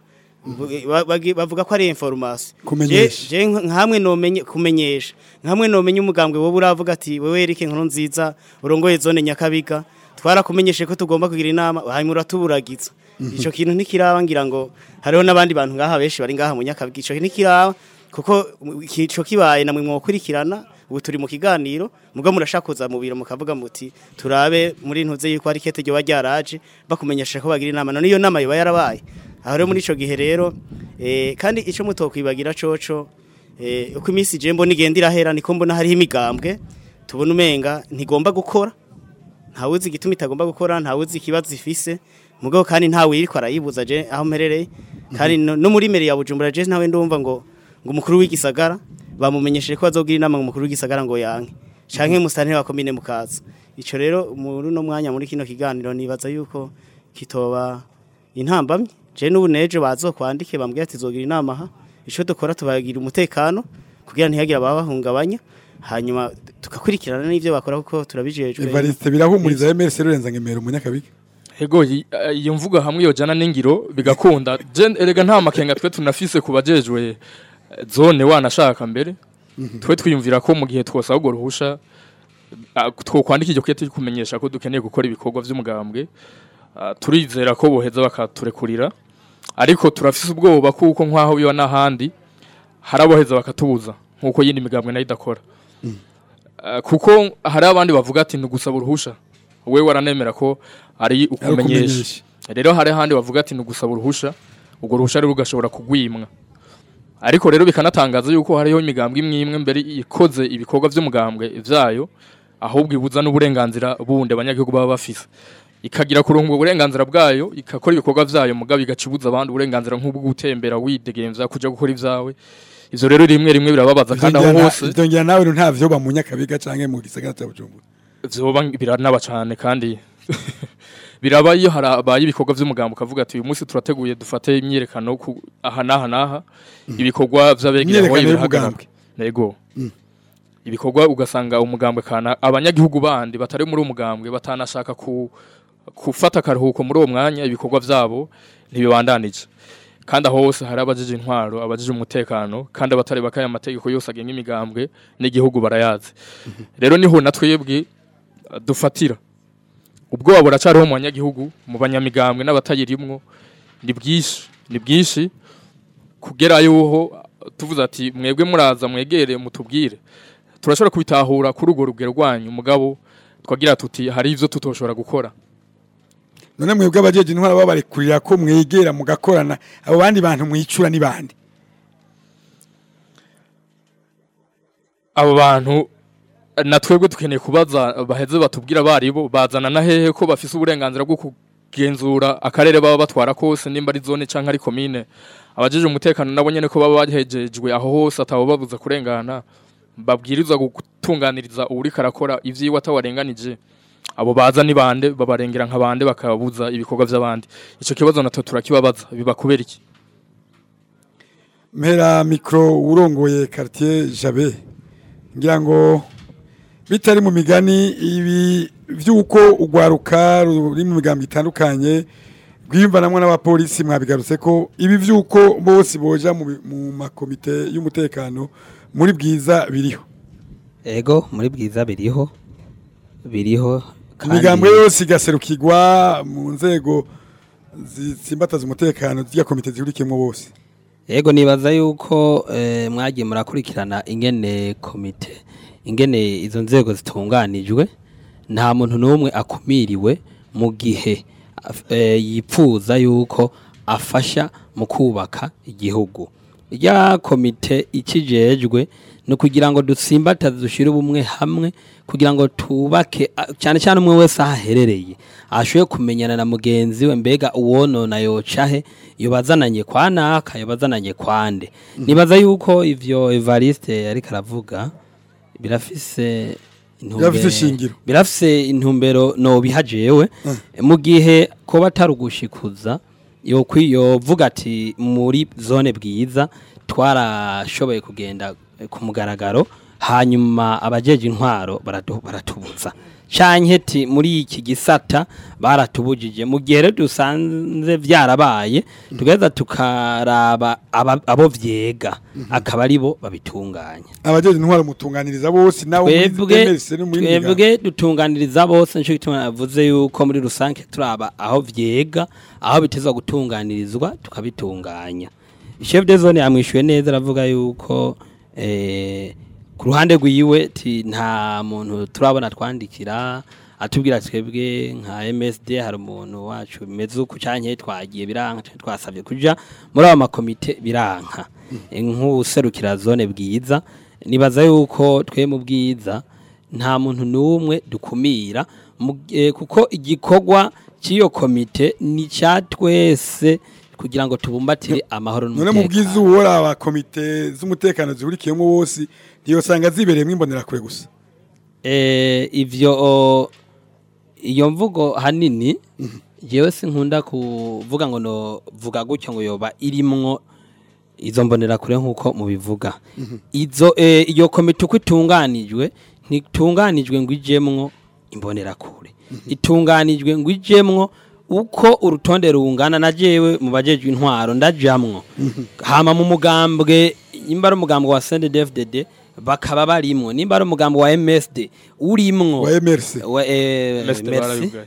Ba- bagi- bavuga ko ari information Kumenyesha. Je- je nka- nkamwe nomenye kumenyesha nkamwe nomenye umugambwe wowe uravuga ati wewe Eric nkuru nziza urongoye zone nyakabiga twarakumenyeshe ko tugomba kugira inama hanyuma uratuburagiza ico kintu ntikiraba ngira ngo hariho n'abandi bantu ngaha benshi bari ngaha mu nyakabiga ico ntikiraba kuko mu- ico kibaye namwe mwokurikirana ubu turi mu kiganiro mugabo murashaka kuza mu biro mukavuga muti turabe muri ntuze yuko ari kete ryo ryaraje bakumenyesha ko bagira inama none iyo nama yoba yarabaye aho rero muri ico gihe rero eh, kandi ico mutokwibagira coco eh, uko iminsi je mbona igenda irahera niko mbona hariho imigambwe tubona umenga ntigomba gukora ntawuzi igituma itagomba gukora ntawuzi ikibazo ifise mugabo kandi ntawe yiriko arayibuza je aho mperereye kandi no, no muri mere ya Bujumbura je nawe ndumva ngo ngo umukuru w'igisagara bamumenyesheje ko bazogira inama ngo umukuru w'igisagara ngo yanke canke musanteri wa komine mukaza ico rero muri no mwanya muri kino kiganiro nibaza yuko kitoba intambamye je n'ubu nejo bazokwandike bambwiye ati zogira inama aha ico dukora tubagira umutekano kugira ntihagire ababahungabanya hanyuma tugakurikirana n'ivyo bakora kuko turabijejwe Evariste birahumuriza MRC Rurenza Ngemero mu nyakabiga Ego yi- eh, iyo mvuga hamwe yojana n'ingiro bigakunda je erega nta makenga twe tunafise kubajejwe eh, zone wanashaka mbere twe twiyumvira ko mu gihe twosaba urwo ruhusha ah, twokwandika iryo kete kumenyesha ko dukeneye gukora ibikorwa vy'umugambwe ah, turizera ko boheza bakaturekurira ariko turafise ubwoba kuko nk'aho biba n'ahandi hari aboheza bakatubuza nk'uko yindi migambwe nayo idakora Ah, kuko hari abandi bavuga ati ni ugusaba uruhusha we waranemera ko ari ukumenyesha ukumenyesha. rero hari ahandi bavuga ati ni ugusaba uruhusha urwo ruhusha rero ugashobora kugwimwa ariko rero bikanatangaza yuko hariho imigambwe imwe imwe mbere ikoze ibikorwa vy'umugambwe vyayo ahubwo ibuza n'uburenganzira bundi abanyagihugu baba bafise ikagira kuronka ubwo burenganzira bwayo ikakora ibikorwa vyayo mugabo igacibuza abandi uburenganzira nk'ubwo gutembera widegemvya kuja gukora ivyawe ivyo rero rimwe rimwe birababaza kandi aho hose Vyongera nawe nta vyo ba mu nyakabiga canke mu gisagara ca Bujumbura vyoba biranaba cane kandi biraba iyo harabaye ibikorwa vy'umugambo ukavuga ati uyu munsi turateguye dufate imyiyerekano ku aha n'aha n'aha ibikorwa vy'abegereye aho Imyiyerekano birahagarara nego ibikorwa ugasanga umugambwe kana abanyagihugu bandi batari muri umugambwe batanashaka ku gufata akaruhuko muri uwo mwanya ibikorwa vyabo ntibibandanije kandi aho hose hari abajije intwaro abajije umutekano kandi abatari bakaya amategeko yose agenga imigambwe n'igihugu barayazi rero niho na twebwe uh, dufatira ubwoba buracariho mu banyagihugu mu banyamigambwe n'abatayirimwo ni bwinshi ni bwinshi kugera yuho uh, tuvuze ati mwebwe muraza mwegere mutubwire turashobora kubitahura kuri urwo rugero rwanyu mugabo twagira tuti hari ivyo tutoshobora gukora none mwebwe abajeje intwara babarekurira ko mwegera mugakorana abo bandi bantu mwicura ni bande abo bantu na twebwe dukeneye kubaza baheze batubwira baribo bazana na hehe ko bafise uburenganzira bwo kugenzura akarere baba batwara kose nimba ari zone canke ari komine abajeje umutekano nabo nyene ko baba bahejejwe aho hose atabo babuza kurengana babwirizwa gutunganiriza uwuriko arakora ivyiwe atawarenganije abo baza ni bande babarengera nka bande bakabuza ibikorwa vy'abandi ico kibazo natwe turakibabaza biba kubera iki mpera mikro urongoye quartier Jabe ngira ngo bitari mu migani ibi vyuko ugwaruka ruri mu migambi itandukanye rwiyumvanamwo n'abapolisi mwabigarutse ko ibi vyuko bose boja mu, mu makomite y'umutekano muri bwiza biriho ego muri bwiza biriho biriho imigambwe yose igaserukirwa mu nzego zitsimbataza umutekano z'iya komite zihurikiyemo bose Ego nibaza yuko eh, mwagiye murakurikirana ingene komite ingene izo nzego zitunganijwe nta muntu n'umwe akumiriwe mu gihe af- eh, yipfuza yuko afasha mu kubaka igihugu rya komite ikijejwe ni ukugira ngo dutsimbataze dushyire ubumwe hamwe kugira ngo tubake a- cyane cyane umwe wese aho aherereye ashoboye kumenyana na mugenzi we mbega uwonona yocahe yobazananye kwa naka yobazananye kwande nibaza yuko ivyo Evariste ariko aravuga birafise intumbero- Birafise ishingiro. birafise intumbero no bihajewe mu gihe ko batarugushikuza yo yovuga ati muri zone bwiza twarashoboye kugenda eh, ku mugaragaro hanyuma abajeje intwaro baradu- baratubuza canke ti muri iki gisata baratubujije mu gihe rero dusanze vyarabaye tugeza tukaraba aba- abo vyega akaba aribo babitunganya abajeje intwaro mutunganiriza bose nawe muri twebwe MRC no muri migambi. twebwe dutunganiriza bose nico gituma navuze yuko muri rusange turaba aho vyega aho bitezwa gutunganirizwa tukabitunganya chef de zone yamwishuye neza aravuga yuko eh, ku ruhande rwiwe ti nta muntu turabona twandikira atubwira twebwe nka MSD hari umuntu wacu bimeze uku canke twagiye biranka canke twasabye kuja muri aba makomite biranka nk'userukira zone bwiza nibaza yuko twe mu bwiza nta muntu n'umwe dukumira mu- eh, kuko igikorwa cy'iyo komite ni cya twese kugira ngo tubumbatire amahoro none mu bwiza n'umutekano uwora aba komite z'umutekano zihurikiyemo bose ntiyosanga zibereyemo imbonerakure gusa Eh, ivyo o, iyo mvugo hanini jewe sinkunda kuvuga ngo no vuga gutyo ngo yoba irimwo izo mbonera kure nkuko mubivuga izo eh, iyo komite uko itunganijwe ntitunganijwe ngo ijemwo imbonera kure itunganijwe ngo ijemwo uko urutonde rungana na jewe mu bajejwe intwaro ndajamwo hama mu mugambwe nimba ari umugambwe wa CNDD-FDD bakaba barimwo nimba ari umugambwe wa MSD urimwo wa MRC wa eh, Mestre merci barabivuga.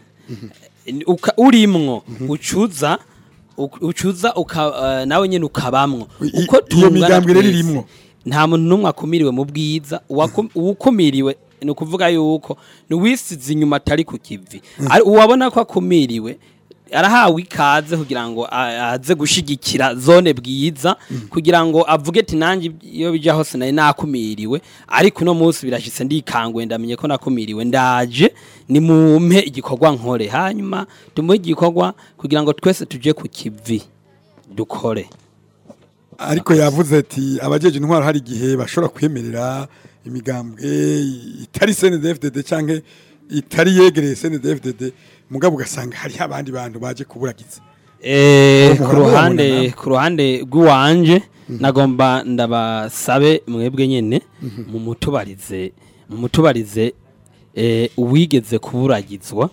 uka urimwo ucuza uk- ucuza uka eh, nawe nyene ukabamwo I- uko iyo tungana migambwe rero twese, irimwo. nta muntu n'umwe akumiriwe mu bwiza uwaku- uwukumiriwe ni ukuvuga yuko niwisize inyuma atari ku kivi Ari- uwabona ko akumiriwe arahawe ikaze kugira ngo a- aze gushigikira zone bwiza kugira ngo avuge ati nanjye iyo bija hose nari nakumiriwe ariko uno munsi birashitse ndikanguye ndamenye ko nakumiriwe ndaje ni mumpe igikorwa nkore hanyuma tumuhe igikorwa kugira ngo twese tuje ku kivi dukore ariko yavuze ati abajeje intwaro hari igihe bashobora kwemerera imigambwe itari CNDD-FDD canke itari yegereye CNDD-FDD mugabo ugasanga hariho abandi bantu baje kuburagiza Eh, Uwo ku muhora ruhande mubona namwe? ku ruhande rw'iwanje nagomba ndabasabe mwebwe nyene mu mutubarize mu mutubarize eh, uwigeze kuburagizwa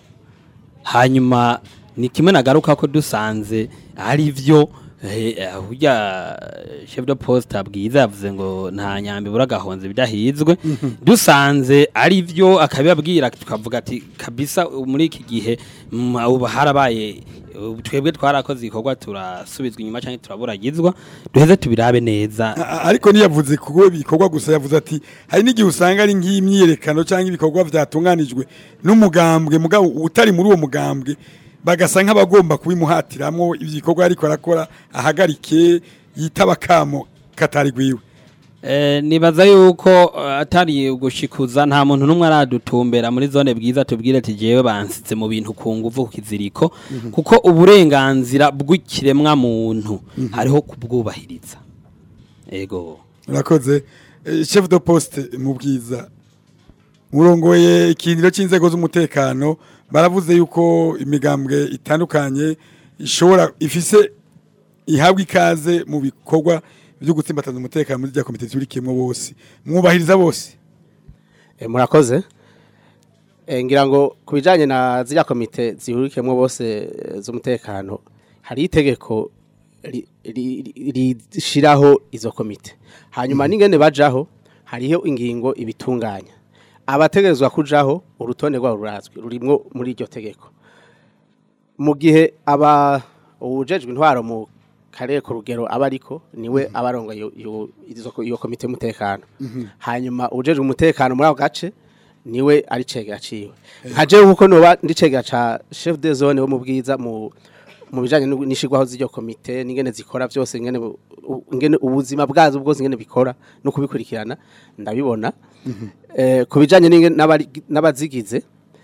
hanyuma ni kimwe nagaruka ko dusanze ari byo eh, burya chef de poste abwiza yavuze ngo nta nyambi buragahonze bidahizwe dusanze ari byo akabibabwira tukavuga ati kabisa muri iki gihe mm, ubu harabaye ubu twebwe twarakoze igikorwa turasubizwa inyuma cyangwa turaburagizwa duheze tubirabe neza A- a- ariko niyavuze kuko ibikorwa gusa yavuze ati hari n'igihe usanga ari nk'imyiyerekano cyangwa ibikorwa byatunganijwe n'umugambwe mugabo utari muri uwo mugambwe bagasa nk'abagomba kubimuhatiramwo ibikorwa ariko arakora ahagarike yitaba kamo katari gwiwe Eh, nibaza yuko eh, atari ugushikuza nta muntu n'umwe aradutumbera muri zone bwiza tubwire ati jewe bansize mu bintu ku nguvu ku kiziriko kuko uburenganzira bw'ikiremwa muntu hariho kubwubahiriza ego urakoze Eh, chef de poste mu bwiza murongoye ikindiro cy'inzego z'umutekano baravuze yuko imigambwe itandukanye ishobora ifise ihabwa ikaze mu bikorwa byo gutsimbataza umutekano muri rya komite zurikiyemo bose mwubahiriza bose Eh, murakoze Eh, ngira ngo ku bijyanye na ziriya komite zihurikiyemo bose eh, z'umutekano hari itegeko ri- ri- ri- rishyiraho izo komite hanyuma n'ingene bajaho hariho ingingo ibitunganya abategerezwa kujaho urutonde rwabo rurazwi rurimwo muri iryo tegeko mu gihe aba uwujejwe intwaro mu karere ku rugero aba ariko niwe abarongo iyo komite y'umutekano hanyuma uwujejwe umutekano muri ako gace niwe ari cegera ciwe nka jewe kuko noba ndi cegera ca chef de zone wo mu bwiza mu mu bijanye n'u- n'ishirwaho z'iryo komite n'ingene zikora byose ingene bu- u- ingene ubuzima bwazo bwose ingene bikora no kubikurikirana ndabibona eh ku bijanye n'ingene n'abari- n'abazigize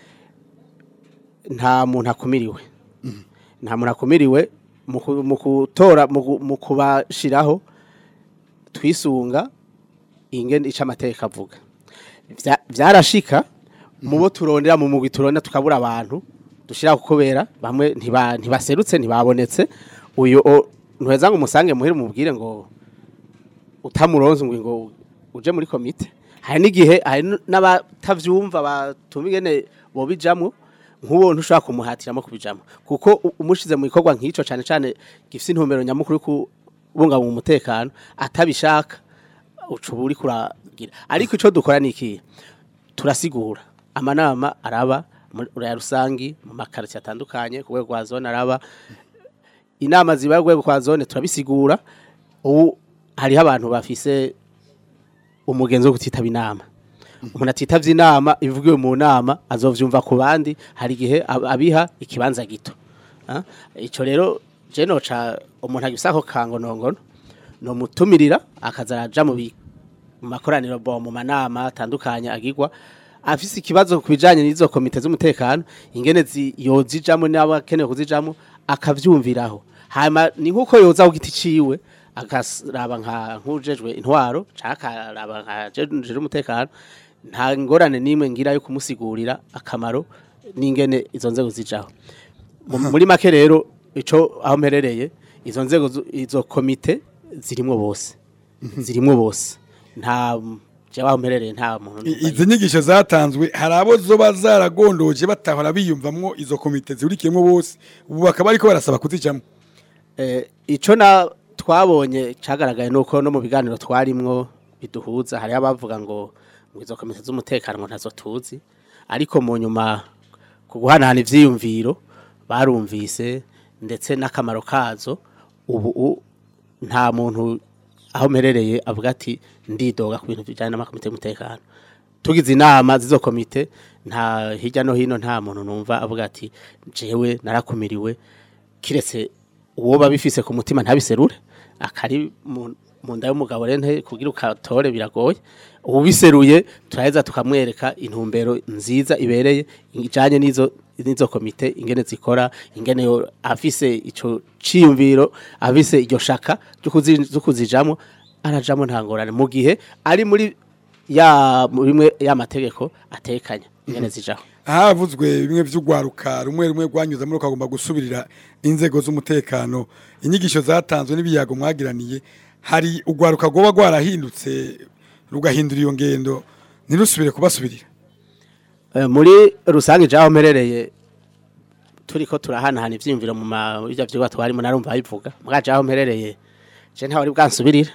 nta muntu akumiriwe nta muntu akumiriwe mu ku- mu kutora mu gu- mu kubashiraho twisunga ingene ica amateka avuga Vya- vyarashika mu bo turondera mu mugwi turondera tukabura abantu dushira kubera bamwe ntiba ntibaserutse ntibabonetse uyu o- ntuheza ngo umusange muhire mubwire ngo utamuronze ngo ngo uje muri komite hari n'igihe hari n- n'abatavyumva batuma ingene bobijamwo nk'uwo ntushobora kumuhatiramo kubijamwo kuko u- umushize mu gikorwa nk'ico cane cane gifise intumbero nyamukuru yo kubungabunga umutekano atabishaka uca uba uri kuragira ariko icyo dukora ni iki turasigura amanama araba muri ya rusangi mu makaritsiye atandukanye ku rwego rwa zone araba inama ziba ku rwego rwa zone turabisigura ubu hariho abantu bafise umugenzi wo kutitaba inama umuntu atitavye inama ivugiwe mu nama azovyumva ku bandi hari igihe ab- abiha ikibanza gito Ah, ico rero je noca umuntu agifise ako kangonongono nomutumirira akaza araja mu bi- mu makoraniro bo mu manama atandukanye agirwa afise ikibazo ku bijanye n'izo komite z'umutekano ingene zi- yozijamwo n'abakenewe kuzijamwo akavyumviraho hanyuma ni nk'uko yoza ku giti ciwe akaraba nka nk'ujejwe intwaro canke akaraba nka jejwe umutekano nta ngorane n'imwe ngira yo kumusigurira akamaro n'ingene izo nzego zijaho Mu- muri make rero ico aho mperereye izo nzego zu- izo komite zirimwo bose zirimwo bose nta jewe aho mperereye nta muntu I- izi nyigisho zatanzwe hari abo zoba zaragondoje batahora biyumvamwo izo komite zihurikiyemo bose ubu bakaba ariko barasaba kuzijamwo Eh, ico na twabonye cagaragaye nuko no mu biganiro twarimwo biduhuza hari abavuga ngo ngo izo komite z'umutekano ngo ntazo tuzi ariko mu nyuma ku guhanahana ivyiyumviro barumvise ndetse n'akamaro kazo ubu u- nta muntu aho mperereye avuga ati ndidoga ku bintu bijyanye n'amakomite y'umutekano tugize inama z'izo komite nta hirya no hino nta muntu numva avuga ati jewe narakumiriwe kiretse uwo babifise ku mutima ntabiserure akari mu mu nda y'umugabo rero nte kugira ukatore biragoye ubiseruye turaheza tukamwereka intumbero nziza ibereye ijanye n'izo n'izo komite ingene zikora ingene yo afise ico ciyumviro afise iryo shaka ryo kuzi- ryo kuzijamwo arajamwo nta ngorane mu gihe ari muri ya bimwe ya mategeko atekanya ingene zijaho havuzwe bimwe vy'ugwaruka rumwe rumwe rwanyuze muri ukagomba gusubirira inzego z'umutekano inyigisho zatanzwe n'ibiyago mwagiraniye hari ugwaruka rwoba rwarahindutse rugahindura iyo ngendo ntirusubire kubasubirira Eh, muri rusange jaho mperereye turiko turahanahana ivyiyumviro mu ma ivyo vyigwa twarimo narumva bivuga muga jaho mperereye je ntawe uri bwansubirira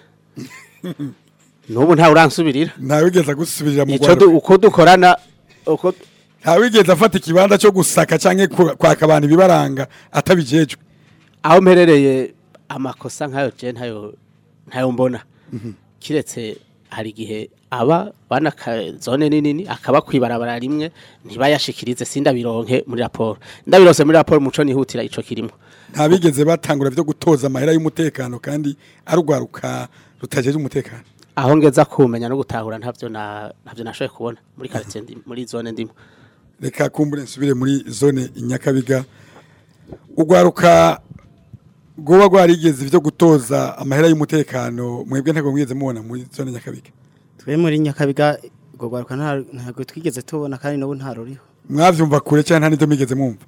nubu ntawe uransubirira ntawigeze gusubirira mu ico du- gwaruka uko dukorana uko ntawigeze afata ikibanza cyo gusaka canke ku- kwaka abantu ibibaranga atabijejwe aho mperereye amakosa nkayo je ntayo ntayo mbona kiretse hari igihe aba bana ka- zone nini akaba kwibarabara rimwe ntibayashikirize sindabironke muri raporo ndabironse muri raporo muco nihutira ico kirimo ntabigeze batangura byo gutoza amahera y'umutekano kandi arugwaruka rutajeje umutekano aho ngeza kumenya no gutahura ntavyo na ntavyo nashoboye kubona muri quartier ndi muri zone ndimo reka kumbure nsubire muri zone inyakabiga ugwaruka goba gwarigeze ivyo gutoza amahera y'umutekano mwebwe ntabwo mwigeze mubona muri zone nyakabiga twe muri nyakabiga ubwo rwaruka nta- ntabwo twigeze tubona kandi n'ubu nta ruriho mwavyumva kure cyane nta n'ivyo mwigeze mwumva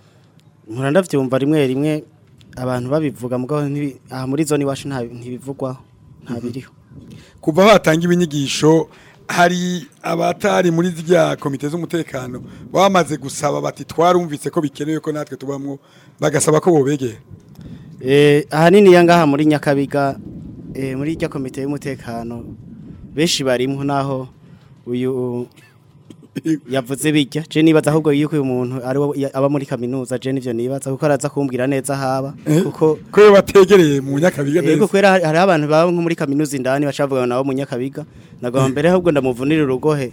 nkura ndavyumva rimwe rimwe abantu babivuga mugabo ntibi- aha muri zone iwacu nta ntibivugwaho nta biriho kuva batanga ibinyigisho hari abatari muri zirya komite z'umutekano bamaze gusaba bati twarumvise ko bikenewe ko natwe tubamwo bagasaba ko bobegera Eh, ahanini ya ngaha muri nyakabiga eh, muri irya komite y'umutekano benshi barimwo naho uyu yavuze bijya je nibaza ahubwo yuko uyu muntu ari wo ya- aba muri kaminuza je nivyo nibaza kuko araza kumbwira neza haba Eh, kuko ko iyo bategereye mu nyakabiga Yego neza kwera hari hariho abantu baba nko muri kaminuza indani bacavuga nabo mu nyakabiga nagomba mbere ahubwo ndamuvunira urugohe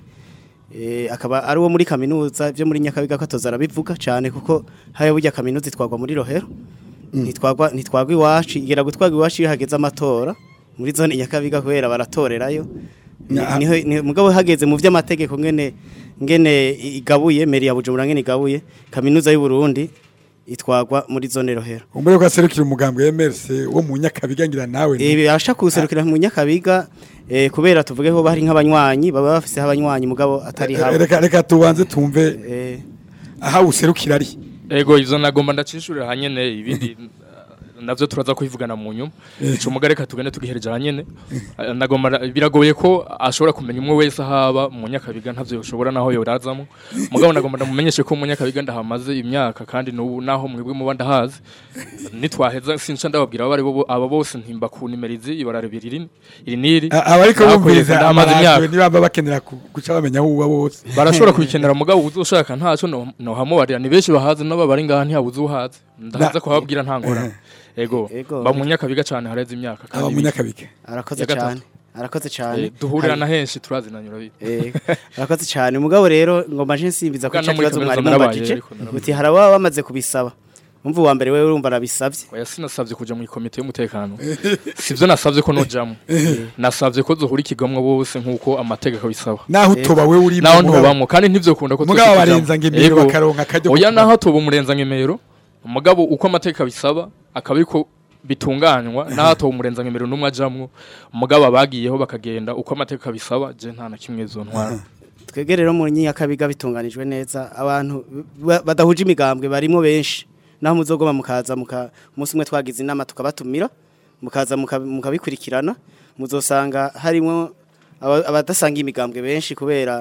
eh akaba ari wo muri kaminuza byo muri nyakabiga ko atoza arabivuga cyane kuko haya burya kaminuza itwagwa muri rohero nitwagwa nitwagwa iwacu igera gutwagwa iwacu iyo hageze amatora muri zone nyakabiga kubera baratorerayo Ni- Na- niho ni- mugabo hageze mu vy'amategeko ngene ngene igabuye meri ya Bujumbura ngene igabuye kaminuza y'u Burundi itwagwa muri zone rohero umbere ko aserukira umugambwe w'MRC wo mu nyakabiga ngira nawe ni- Eh birasha kuserukira mu nyakabiga eh kubera tuvuge ko bari nk'abanywanyi baba bafise abanywanyi mugabo atari habo reka reka tubanze tumve eh aha userukira ari ego ivyo nagomba ndacishurira hanyene ibindi uh, navyo turaza kubivugana mu nyuma ico mugare reka tugende tugihereje hanyene Uh, nagomba nda- biragoye ko ashobora kumenya umwe wese ahaba mu nyakabiga ntavyo yoshobora naho yorazamo mugabo nagomba ndamumenyeshe ko mu nyakabiga ndahamaze imyaka kandi n'ubu naho mwebwe muba ndahazi nitwaheza sinca ndababwira abo ari bo aba bose ntimba ku nimerizi ibarare biriri iri niri A- abariko Nakoye bumviriza ndahamaze amaradiyo imyaka ntibamba bakenera ku- guca bamenya aho uba bose barashobora kubikenera mugabo uzoshaka ntaco no- nohamubarira ni benshi bahazi n'aba bari ngaha ntihabuze uhazi ndahaza Na- kuhababwira nta ngorane ego Ego. ba mu nyakabiga cane hareze imyaka aba mu kandi nyakabiga arakoze Ya gatatu. cyane arakoze eh, cyane duhurira Hari- na henshi turazinanyura bite Eh, arakoze cyane mugabo rero ngomba nje nsimbiza ko Bwana muri kibazo kaminuza mwari narabaye, mubajije ariko narabaye. uti haraba bamaze kubisaba umva uwa mbere wewe urumva arabisavye oya sinasavye kuja mu komite y'umutekano sivyo nasavye ko nojamwo nasavye ko zohurikirwamwo bose nk'uko amategeko bisaba naho utoba we uri naho ntobamwo kandi ntivyokunda ko mugabo twese barenza ngo tujamwo. imiro Ego. bakaronka akaryo oya ko- naho atoba umurenza ngemero umugabo uko amategeko abisaba akaba ariko bitunganywa naho atoba umurenza ngemero n'umwe ajamwo umugabo abagiyeho bakagenda uko amategeko abisaba je nta na kimwe zo ntwara twebwe rero mu nyakabiga bitunganijwe neza abantu ba- badahuje imigambwe barimo benshi naho muzogoma mukaza muka umunsi umwe twagize inama tukabatumira mukaza muka- mukabikurikirana muzosanga harimo aba- abadasanga imigambwe benshi kubera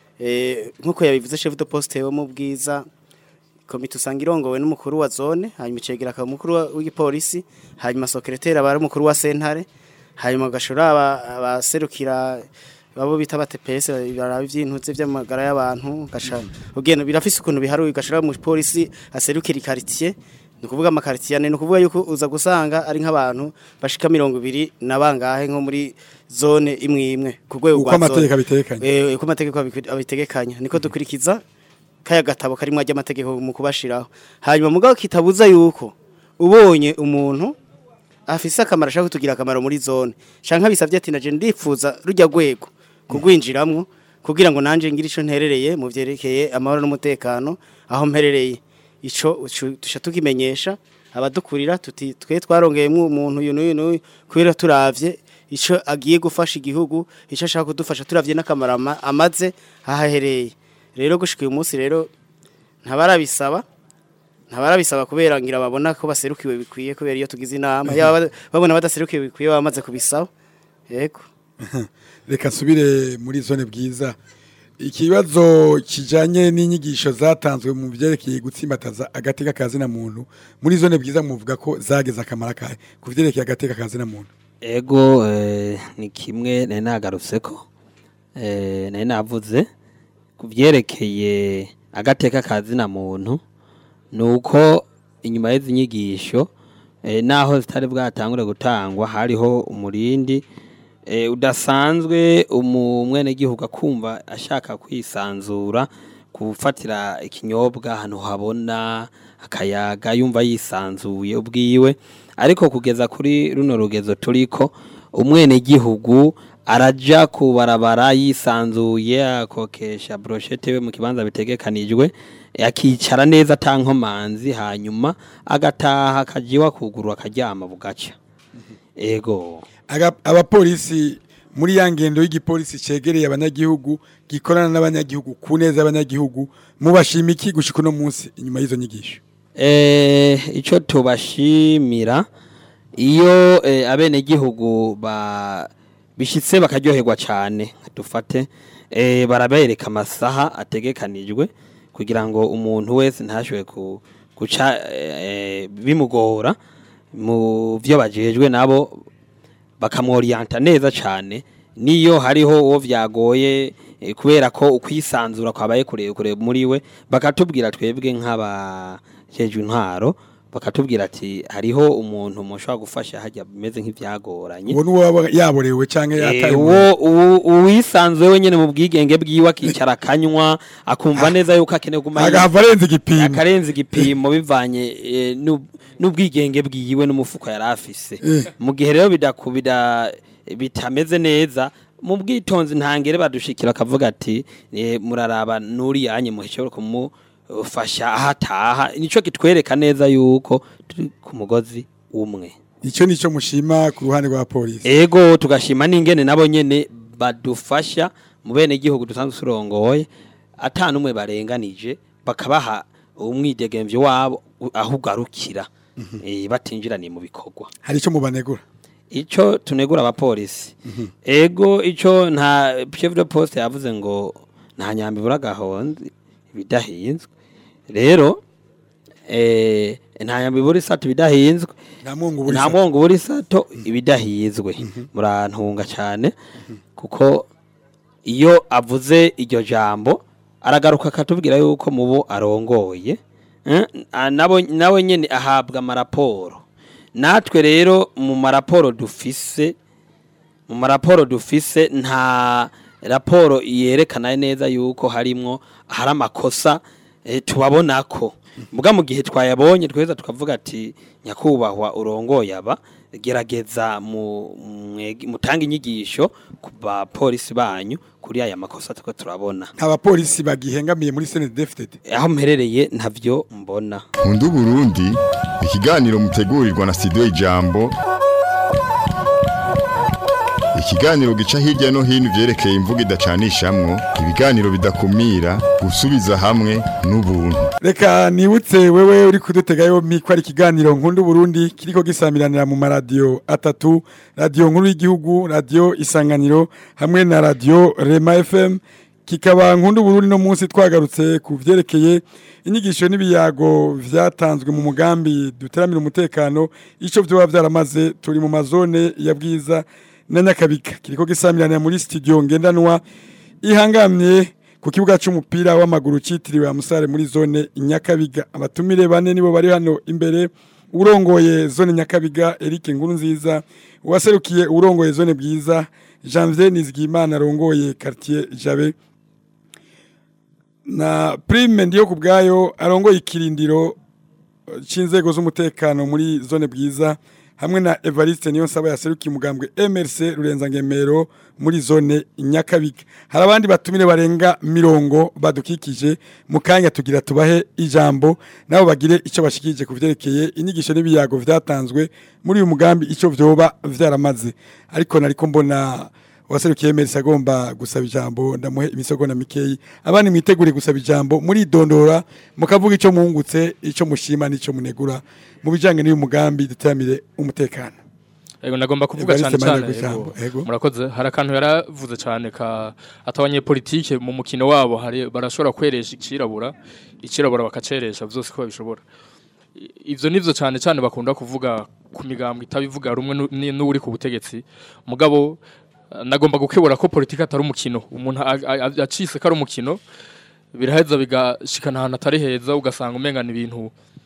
eh, nk'uko yabivuze chef de poste wo mu bwiza komite usanga irongowe n'umukuru wa zone hanyuma icegera akaba umukuru wa- w'igipolisi hanyuma secrétaire aba ari umukuru wa sentare hanyuma gashora aba- abaserukira babo bita batepese baraba ivyintuze vy'amagara y'abantu gasha ugenda birafise ukuntu biharuye gashora mu polisi aserukira ikaritier ni kuvuga amakaritier ane ni kuvuga yuko uza gusanga ari nk'abantu bashika mirongo ibiri na bangahe nko muri zone imwe imwe ku rwego uko rwa zone. amategeko abitekanye Eh, uko amategeko abiku- abitegekanya niko dukurikiza kaya gatabo karimwo ry'amategeko mu kubashiraho hanyuma mugabo kitabuza yuko ubonye umuntu afise akamaro ashaka kutugira akamaro muri zone shanka bisavye ati naje ndifuza rujya gwego kugwinjiramwo kugira ngo nanje ngira ico nterereye mu vyerekeye amahoro n'umutekano aho mperereye ico ucu- tusha tukimenyesha abadukurira tuti twe twarongeyemwo umuntu uyu n'uyu n'uyu kubera turavye ico agiye gufasha igihugu ico ashaka kudufasha turavye n'akamaro ama- amaze hahahereye rero gushika uyu munsi rero ntabarabisaba ntabarabisaba kubera ngira babona ko baserukiwe bikwiye kubera iyo tugize inama yaba bada- babona badaserukiwe bikwiye baba bamaze kubisaba yego reka nsubire muri zone bwiza ikibazo kijanye n'inyigisho zatanzwe mu byerekeye gutsimbataza agateka kazina muntu muri zone bwiza muvuga ko zageze akamaro kahe ku vyerekeye agateka kazina muntu ego eh, ni kimwe nari nagarutse ko eh, nari navuze ku byerekeye agateka kazina muntu ni uko inyuma y'izi nyigisho eh, naho zitari bwatangure gutangwa hariho umurindi eh, udasanzwe umwenegihugu akumva ashaka kwisanzura gufatira ikinyobwa ahantu habona akayaga yumva yisanzuye ubwiwe ariko kugeza kuri runo rugezo turiko umwenegihugu araja ku barabara yisanzuye akokesha brochette we mu kibanza bitegekanijwe akicara neza atankomanzi hanyuma agataha akajiwa kuguru akaryama bugaca ego Aga- abapolisi muri ya ngendo y'igipolisi cegereye abanyagihugu gikorana n'abanyagihugu ku neza y'abanyagihugu mubashima iki gushika uno munsi inyuma y'izo nyigisho Eh, ico tubashimira iyo eh, abenegihugu ba bishitse bakaryoherwa cane dufate eh, barabereka amasaha ategekanijwe kugira ngo umuntu wese ntashobore ku, guca eh, bimugora mu vyo bajejwe nabo bakamworiyanta neza cane niyo hariho uwo vyagoye eh, kubera ko ukwisanzura kwabaye kure kure muri we bakatubwira twebwe nk'abajejwe intwaro bakatubwira ati hariho umuntu mushobora gufasha hajya bimeze nk'ivyagoranye uwo nuwo yaborewe canke Eh, yataye uwo uwo- uwisanzuye wenyene mu bwigenge bwiwe akicara akanywa akumva neza yuko akeneye kuguma yi- agahava arenze igipimo akarenza igipimo bivanye eh, n'ub- n'ubwigenge bwiwe n'umufuko yari afise Eh. mu gihe rero bidakubida bitameze neza mu bwitonzi ntangere badushikira akavuga ati eh, muraraba nuri yanye muhishobora kumufasha ahataha nico kitwereka neza yuko turi ku mugozi umwe ico nico mushima ku ruhande rwa polisi ego tugashima n'ingene nabo nyene badufasha mu bene gihugu dusanzwe turongoye ata numwe barenganije bakabaha umwidegemvyo wabo u- aho ugarukira eh, batinjiraniye mu bikorwa hari ico mubanegura ico tunegura abapolisi ego ico nta chef de poste yavuze ngo nta nyambi buragahonzi ibidahinzwe rero eh nta nyambi buri sato ibidahinzwe nta mwungu buri nta mwongo buri sato ibidahizwe murantunga cyane kuko iyo avuze iryo jambo aragaruka akatubwira yuko mubo arongoye eh, ah, nabo nawe nyene ahabwa amaraporo natwe rero mu maraporo dufise mu maraporo dufise nta raporo yerekana neza yuko harimwo hari amakosa eh, tubabonako muga mu gihe twayabonye tweza tukavuga ati nyakubahwa urongoye aba gerageza mu mwege- mutange inyigisho ku bapolisi banyu kuri aya makosa tuko turabona nta bapolisi bagihengamiye muri senedefted aho mperereye ntavyo mbona Nkunda Burundi ikiganiro mutegurirwa na studio Ijambo ikiganiro gica hirya no hino vyerekeye imvugo idacanishamwo ibiganiro bidakumira gusubiza hamwe n'ubuntu reka nibutse wewe uri kudutega yompi ko ari ikiganiro nkunda Burundi kiriko gisamiranira mu maradiyo atatu radiyo nkuru y'igihugu radiyo isanganiro hamwe na radiyo rema fm kikaba nkunda Burundi no munsi twagarutse ku vyerekeye inyigisho n'ibiyago vyatanzwe mu mugambi duteramira umutekano ico vyoba vyaramaze turi mu mazone ya bwiza na nyakabika kiriko gisamiranira muri studio ngendanwa ihangamye ku kibuga c'umupira w'amaguru citiriwe Amusare muri zone Nyakabiga abatumire bane nibo bari hano imbere urongoye zone Nyakabiga Eric Nkuru nziza waserukiye urongoye zone bwiza Janvier Nizigimana arongoye quartier Jabe na Prime ndiyo kubgayo arongoye ikirindiro eh, c'inzego z'umutekano muri zone bwiza hamwe na Evariste niyo nsaba yaserukiye umugambwe MRC Rurenza Ngemero muri zone Nyakabiga hari abandi batumire barenga mirongo badukikije mu kanya tugira tubahe ijambo nabo bagire ico bashikije kuvyerekeye inyigisho n'ibiyago vyatanzwe muri uyu mugambi ico vyoba vyaramaze ariko nariko mbona waserukiye MRC agomba gusaba ijambo ndamuhe imisogo mikeyi abandi mwitegure gusaba ijambo muri dondora mukavuga ico mungutse ico mushima n'ico munegura mu bijanye n'uyu mugambi duteramire umutekano Ego nagomba kuvuga Evariste cyane cyane Maniragwa ijambo, ego. ego. murakoze hari akantu yaravuze cyane ka atabanye politike mu mukino wabo hari barashobora kweresha ikirabura ikirabura bakaceresha byose ko babishobora I- ivyo nivyo cyane cyane bakunda kuvuga ku migambwe itabivuga rumwe nu- ni- n'uri ku butegetsi mugabo eh, nagomba gukebura ko politike atari umukino umuntu a- a- a- acise ko ari umukino biraheza bigashikana ahantu atari heza ugasanga umengana ibintu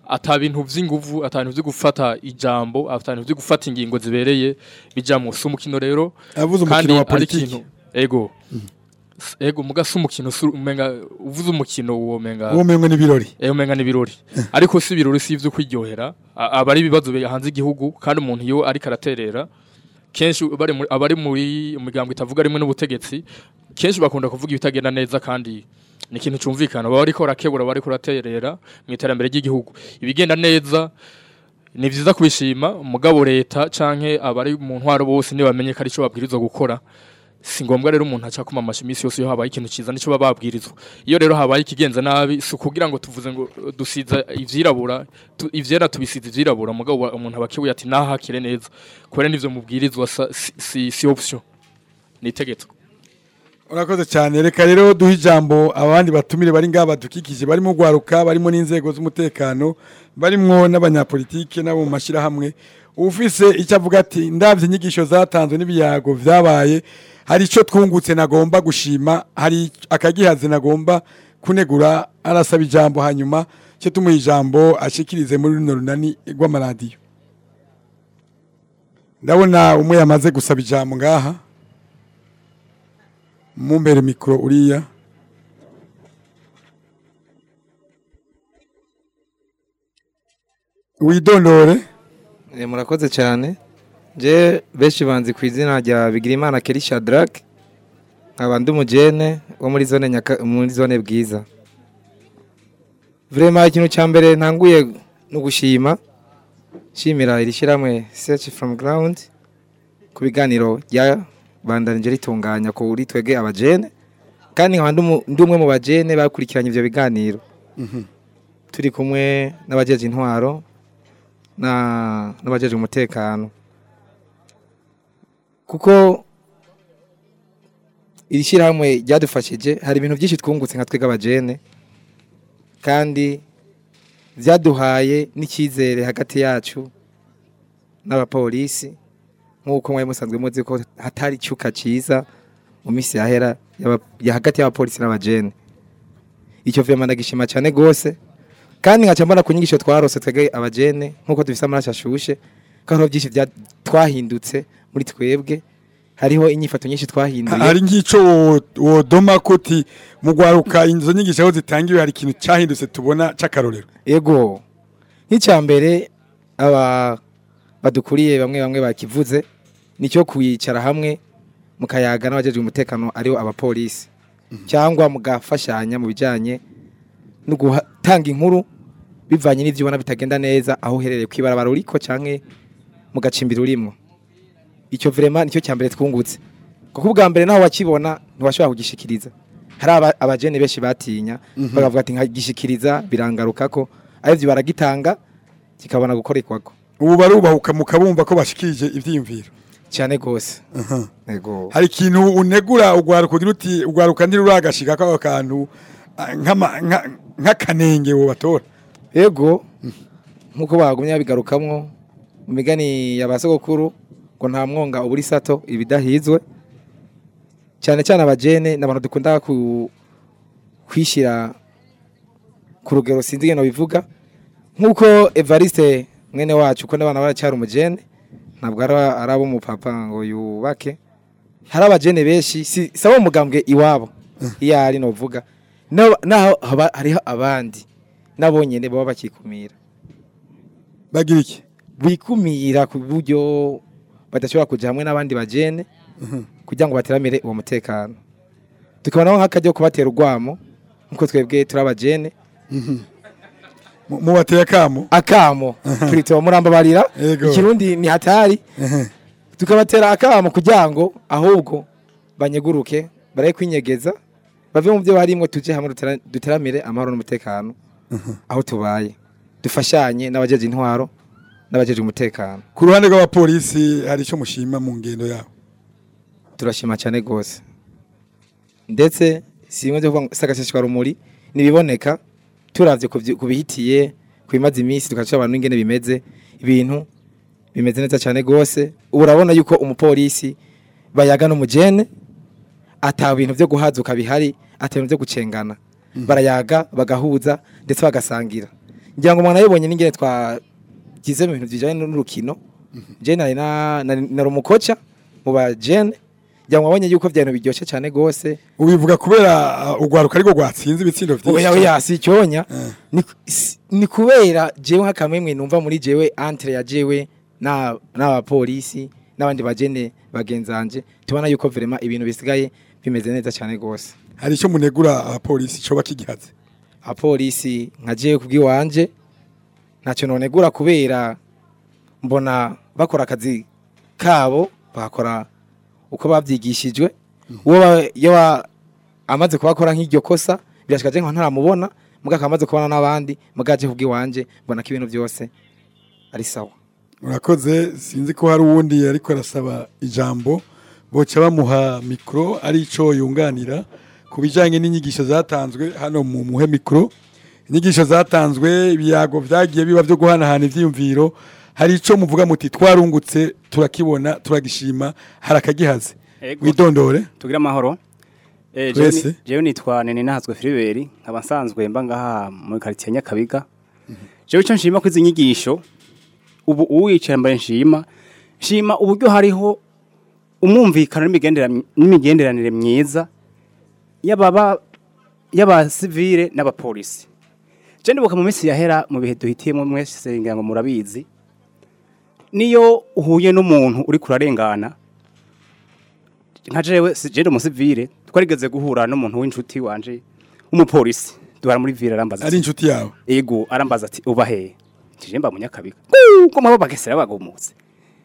ata bintu vy'inguvu ata bintu vyo gufata ijambo ata bintu vyo gufata ingingo zibereye bijamwo si umukino rero Avuze kandi umukino wa ari politiki. ikintu- ego S- ego muga si umukino si umenga uvuze umukino uwo menga uwo mengo n'ibirori Eh umenga n'ibirori ariko si ibirori si ivyo kwiryohera A- aba ari ibibazo biri hanze igihugu kandi umuntu iyo ariko araterera kenshi bari muri abari muri umuryango itavuga rimwe n'ubutegetsi kenshi bakunda kuvuga ibitagenda neza kandi ni ikintu cumvikana baba ariko barakebura bari kuraterera mu iterambere ry'igihugu ibigenda neza ni vyiza kubishima mugabo leta canke abari mu ntwaro bose ntibamenye ko ari cyo babwirizwa gukora si ngombwa rero umuntu aca kuma amashi imisi yose iyo habaye ikintu ciza nico baba babwirizwa iyo rero habaye ikigenza nabi si ukugira ngo tuvuze ngo uh, dusiza ivyirabura tu, ivyera tubisiza ivyirabura mugabo wa- umuntu abakiwe ati nahakire neza kubera nivyo mubwirizwa sa- si, si, si option ni itegeko urakoze cyane reka rero duhe ijambo abandi batumire bari ngaha badukikije barimo gwaruka barimo n'inzego z'umutekano barimo n'abanyapolitike n'abo mu mashyirahamwe ufise icyo avuga ati ndabye inyigisho zatanzwe n'ibiyago vyabaye hari icyo twungutse nagomba gushima hari akagihaze nagomba kunegura arasaba ijambo hanyuma cyo tumuha ijambo ashikirize muri runo runani rw'amaradiyo ndabona umwe yamaze gusaba ijambo ngaha mumbere mikoro uriya widondore Eh, murakoze cyane je benshi banzi ku izina rya Bigirimana Kelly Shadrack nkaba ndi umujene wo muri zone nyaka muri zone bwiza Vraiment ikintu cya mbere ntanguye no gushima shimira iri shyirahamwe Search from Ground ku biganiro bya bandanije ritunganya kuri twege abajene kandi nkaba ndi umu- ndi umwe mu bajene bakurikiranye ivyo biganiro turi kumwe n'abajeje intwaro na n'abajeje umutekano kuko iri shyirahamwe ryadufashije hari ibintu byinshi twungutse nka twebwe abajene kandi byaduhaye n'icyizere hagati yacu n'abapolisi nk'uko mwari musanzwe muzi ko hatari icyuka cyiza mu minsi yahera y'aba- ya hagati y'abapolisi n'abajene icyo vyema ndagishima cyane gose kandi nkaca mbona ku nyigisho twarose twebwe abajene nk'uko dufise amaraso ashushe ko hariho byinshi bya- twahindutse muri twebwe hariho inyifato nyinshi twahinduye hari nk'icyo wo- wodoma ko uti mu gwaruka izo nyigisho aho zitangiwe hari ikintu cyahindutse tubona cy'akarorero ego nk'icya mbere aba badukuriye bamwe bamwe bakivuze nicyo kwicara hamwe mukayaga n'abajeje umutekano aribo abapolisi cyangwa mugafashanya mu bijyanye no gutanga inkuru bivanye n'ibyo ubona bitagenda neza aho uherereye ku ibarabara uriko cyangwa mu gacimbiri urimo icyo vrema nicyo cya mbere twungutse kuko ubwa mbere naho wakibona ntiwashobora kugishikiriza hari aba- abajene benshi batinya bakavuga ati nkagishikiriza birangaruka ko arivyo baragitanga kikabona gukorekwako ubu barubahuka mukabumva ko bashikirije ivyiyumviro cyane gose ego hari ikintu unegura ugwaruka ugira uti ugwaruka ntiruragashika ko ako kantu ah, nk'ama- nka- nk'akanenge wo batora ego nkuko bagumye babigarukamwo mu migani ya ba sogokuru ngo nta mwonga uburi sato ibidahizwe cyane cyane abajene n'abantu dukunda ku kwishira ku rugero sinzi ngeno bivuga nkuko Evariste mwene wacu ko n'abana baracyari umujene ntabwo ari ari abo mu papa ngo yubake hari abajene benshi si sabo umugambwe iwabo iyo ari no vuga naho naho haba- hariho abandi nabonyene baba bakikumira bagira iki bikumira ku buryo badashobora kuja hamwe n'abandi bajene kugira ngo bateramire uwo mutekano tukabonaho nk'akaryo kubatera urwamo nkuko twebwe turi abajene Mu- mubateye akamo akamo turi tuba murambabarira Yego. ikirundi ni hatari tukabatera akamo kugira ngo ahubwo banyeguruke baraye kwinyegeza bave mu byo barimwo tuje hamwe dutera- duteramire amahoro n'umutekano aho tubaye dufashanye n'abajeje intwaro n'abajeje umutekano ku ruhande rw'abapolisi hari icyo mushima mu ngendo yabo turashima cyane rwose ndetse si bimwe byo kuvuga ngo sakashishwa rumuri nibiboneka turavye ku vyi- ku bihitiye ku bimaze iminsi tugaca abantu ingene bimeze ibintu bimeze neza cyane rwose ubu urabona yuko umupolisi bayaga n'umujene ata bintu byo guhazuka bihari ata bintu byo gucengana barayaga bagahuza ndetse bagasangira ngira ngo umuntu ayibonye n'ingene twagize mu bintu bijanye n'urukino je nari na nari nari umukoca mu ba jene ngira ngo wabonye yuko vyano biryoshe cyane gose ubivuga kubera uh, urwaruka ariko rwatsinze ibitsindo vyinshi oya oya si icyonya Eh. ni, si- ni kubera jewe nk'akamwemwe numva muri jewe entre ya jewe na n'abapolisi n'abandi bajene bagenzanje tubona yuko vraiment ibintu bisigaye bimeze neza cyane gose hari icyo munegura abapolisi coba kigihaze abapolisi nka jewe kubw'iwanje ntacyo nonegura kubera mbona bakora akazi kabo bakora uko bavyigishijwe uwo ba- iyo ba- amaze kubakora nk'iryo kosa birashika je nka ntaramubona muga akamaze kubona n'abandi muga je kubw'iwanje mbona ko ibintu byose ari sawa urakoze sinzi ko hari uwundi ariko arasaba ijambo boca bamuha mikoro ari cyo yunganira ku bijyanye n'inyigisho zatanzwe hano mu muhe mikoro inyigisho zatanzwe ibiyago byagiye biba byo guhanahana ibyiyumviro hari icyo muvuga muti twarungutse turakibona turagishima hari akagihaze Ego. widondore tugira amahoro Eh, Twese. jewe ni- jewe nitwa nene nahazwe filiberi nkaba nsanzwe mba ngaha muri karitsiye nyakabiga jewe icyo nshima ko izi nyigisho ubu uwicaye mbere nshima nshima uburyo hariho umwumvikano n'imigendera- n'imigenderanire myiza y'ababa y'abasivile n'abapolisi je ndibuka mu minsi yahera mu bihe duhitiyemo mwese ngira ngo murabizi niyo uhuye n'umuntu uri kurarengana nka jewe si jewe umusivile twarigeze guhura n'umuntu w'inshuti wanje w'umupolisi duhara muri ville arambaza ari ati, inshuti yawe ego arambaza ati uba hehe tije mba munyakabiga ko mwabo bagesera bagumutse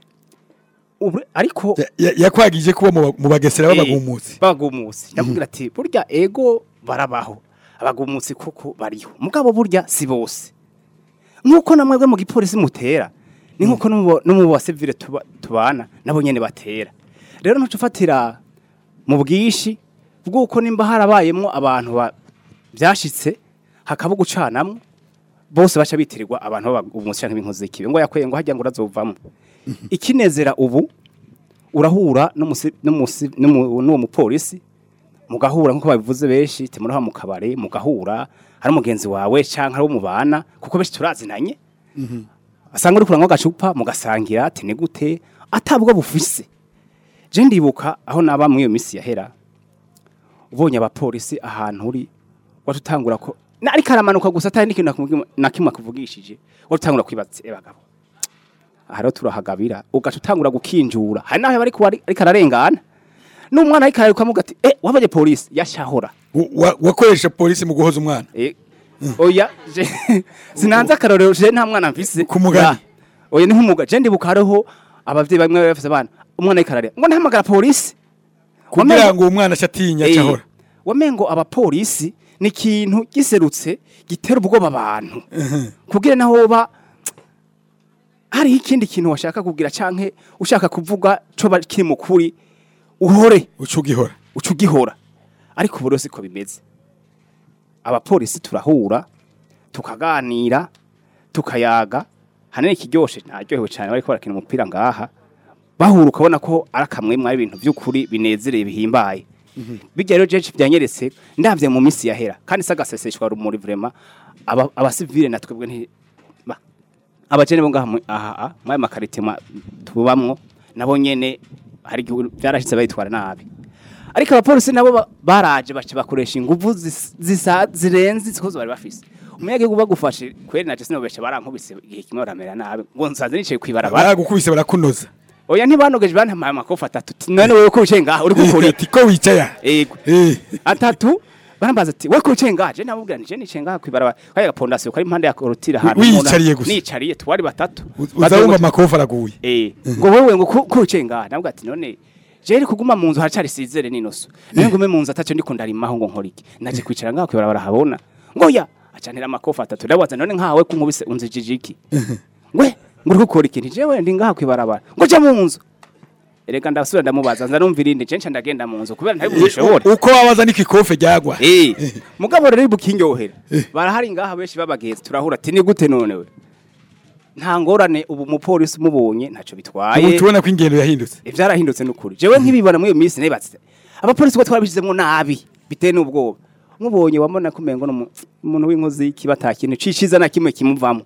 Ubu- ariko Ya- ya- yakwagije kuba mu ba- mu bagesera Eh, b'abagumutsi bagumutse ndamubwira ati burya ego barabaho abagumutsi kuko bariho mugabo burya si bose nk'uko namwebwe mu gipolisi mutera ni nk'uko no mu- no mu basivile tuba- tubana nabo nyene batera rero ntuca ufatira mu bwishi bw'uko nimba harabayemwo abantu ba- byashitse hakaba gucanamwo bose baca bitirirwa abantu b'abagumutsi canke b'inkozi z'ikibi ngo yakweye ngo hajya ngo urazovamwo ikinezera ubu urahura n'umusi- n'umusi- n'umu- n'uwo mupolisi mugahura nk'uko babivuze benshi timuraha mu kabare mugahura hari umugenzi wawe canke ari umubana kuko benshi turazinanye asanga uri kuranywa agacupa mugasangira ati ni gute atabwo bufise je ndibuka aho naba muri iyo misi yahera ubonye abapolisi ahantu uri watutangura ko na ariko aramanuka gusa atari n'ikintu nakumubwi- na kimwe akuvugishije watutangura kwibaza e bagabo aha rero turahagabira ugaca utangura gukinjura hari naho yaba ariko ari- ariko ararengana n'umwana ariko araruka amuga ati eh wabonye polisi yashahora Wa- wa- wakoresha polisi mu guhoza umwana Eh, oya je- sinanze akarorero je nta mwana mfise Ku mugani. Ya, oya ni nk'umuga je ndibuka hariho abavyeyi bamwe bari bafise abana umwana ariko ararira ngo ntahamagara polisi kugira Wamengo- ngo uwo mwana acatinya Eh, cyahora wamengo abapolisi ni ikintu giserutse gitera ubwoba abantu kugira naho ba hariho ikindi kintu washaka kugira canke ushaka kuvuga co ba- kiri mu kuri uhore uca ugihora uca ugihora ariko ubu rero siko bimeze abapolisi turahura tukaganira tukayaga hanini ikiryoshe naryohewe cyane bariko barakina umupira ngaha bahura ukabona ko ari akamwemwe ari ibintu by'ukuri binezereye bihimbaye bijya rero jeje byanyeretse ndavye mu minsi yahera kandi sagaseseshwa rumuri vraiment aba abasivile na twebwe nti ba- abajene bo ngaha mu- aha aha mwaye makarite ma- tubamwo nabo nyene hari igihe byarashitse bayitwara nabi ariko abapolisi nabo ba- baraje baca bakoresha inguvu zis- zisa zirenze izikozo bari bafise umuyagihugu bagufashe kweri naje sinobesha barankubise igihe kimwe baramera nabi ngo nsanze nicaye kwibarabara baragukubise barakunoza oya ntibanogeje bantamaye amakofi atatu Ti, none wewe ko wicaye ngaha uri gukora iki ati ko wicaye aha?" Ego. Eh, atatu barambaza ati we ko wicaye ngaha je namubwira nije nicaye ngaha kwibarabara kaya gapondasiyo kari impande ya korotire ahantu wiyicariye umuntu- gusa? nicariye twari batatu uz- uza wumva amakofi araguye Eh, ngo wowe ngo ko ko wicaye ngaha nabwo ati none je kuguma mu nzu haracari sizere n'inoso none ngume mu nzu ataco ndiko ndarimaho ngo nkora iki naje kwicara ngaha kwibarabara habona ngo ya acanira amakofi atatu ndabaza none nkawe kunkubise unzijije iki ngwe ngo uri gukora iki jewe ndi ngaha kwibarabara ngo ja mu nzu erega ndasubira ndamubaza nza numva irindi je nca ndagenda mu nzu kubera ntari bushobore uko wabaza niko ikofe ryagwa Eh, mugabo rero bukinyohera barahari ngaha benshi babagenzi turahura ati ni gute none we nta ngorane ubu umupolisi umubonye ntacyo ubu bitwaye tubona ko ingendo yahindutse ivyarahindutse n'ukuri jewe nkibibona muri iyo minsi nibatse abapolisi ko twabishizemo nabi bitewe n'ubwoba mubonye wabona ko umengo ni umuntu w'inkozi y'ikibi atakintu ciciza na kimwe kimuvamo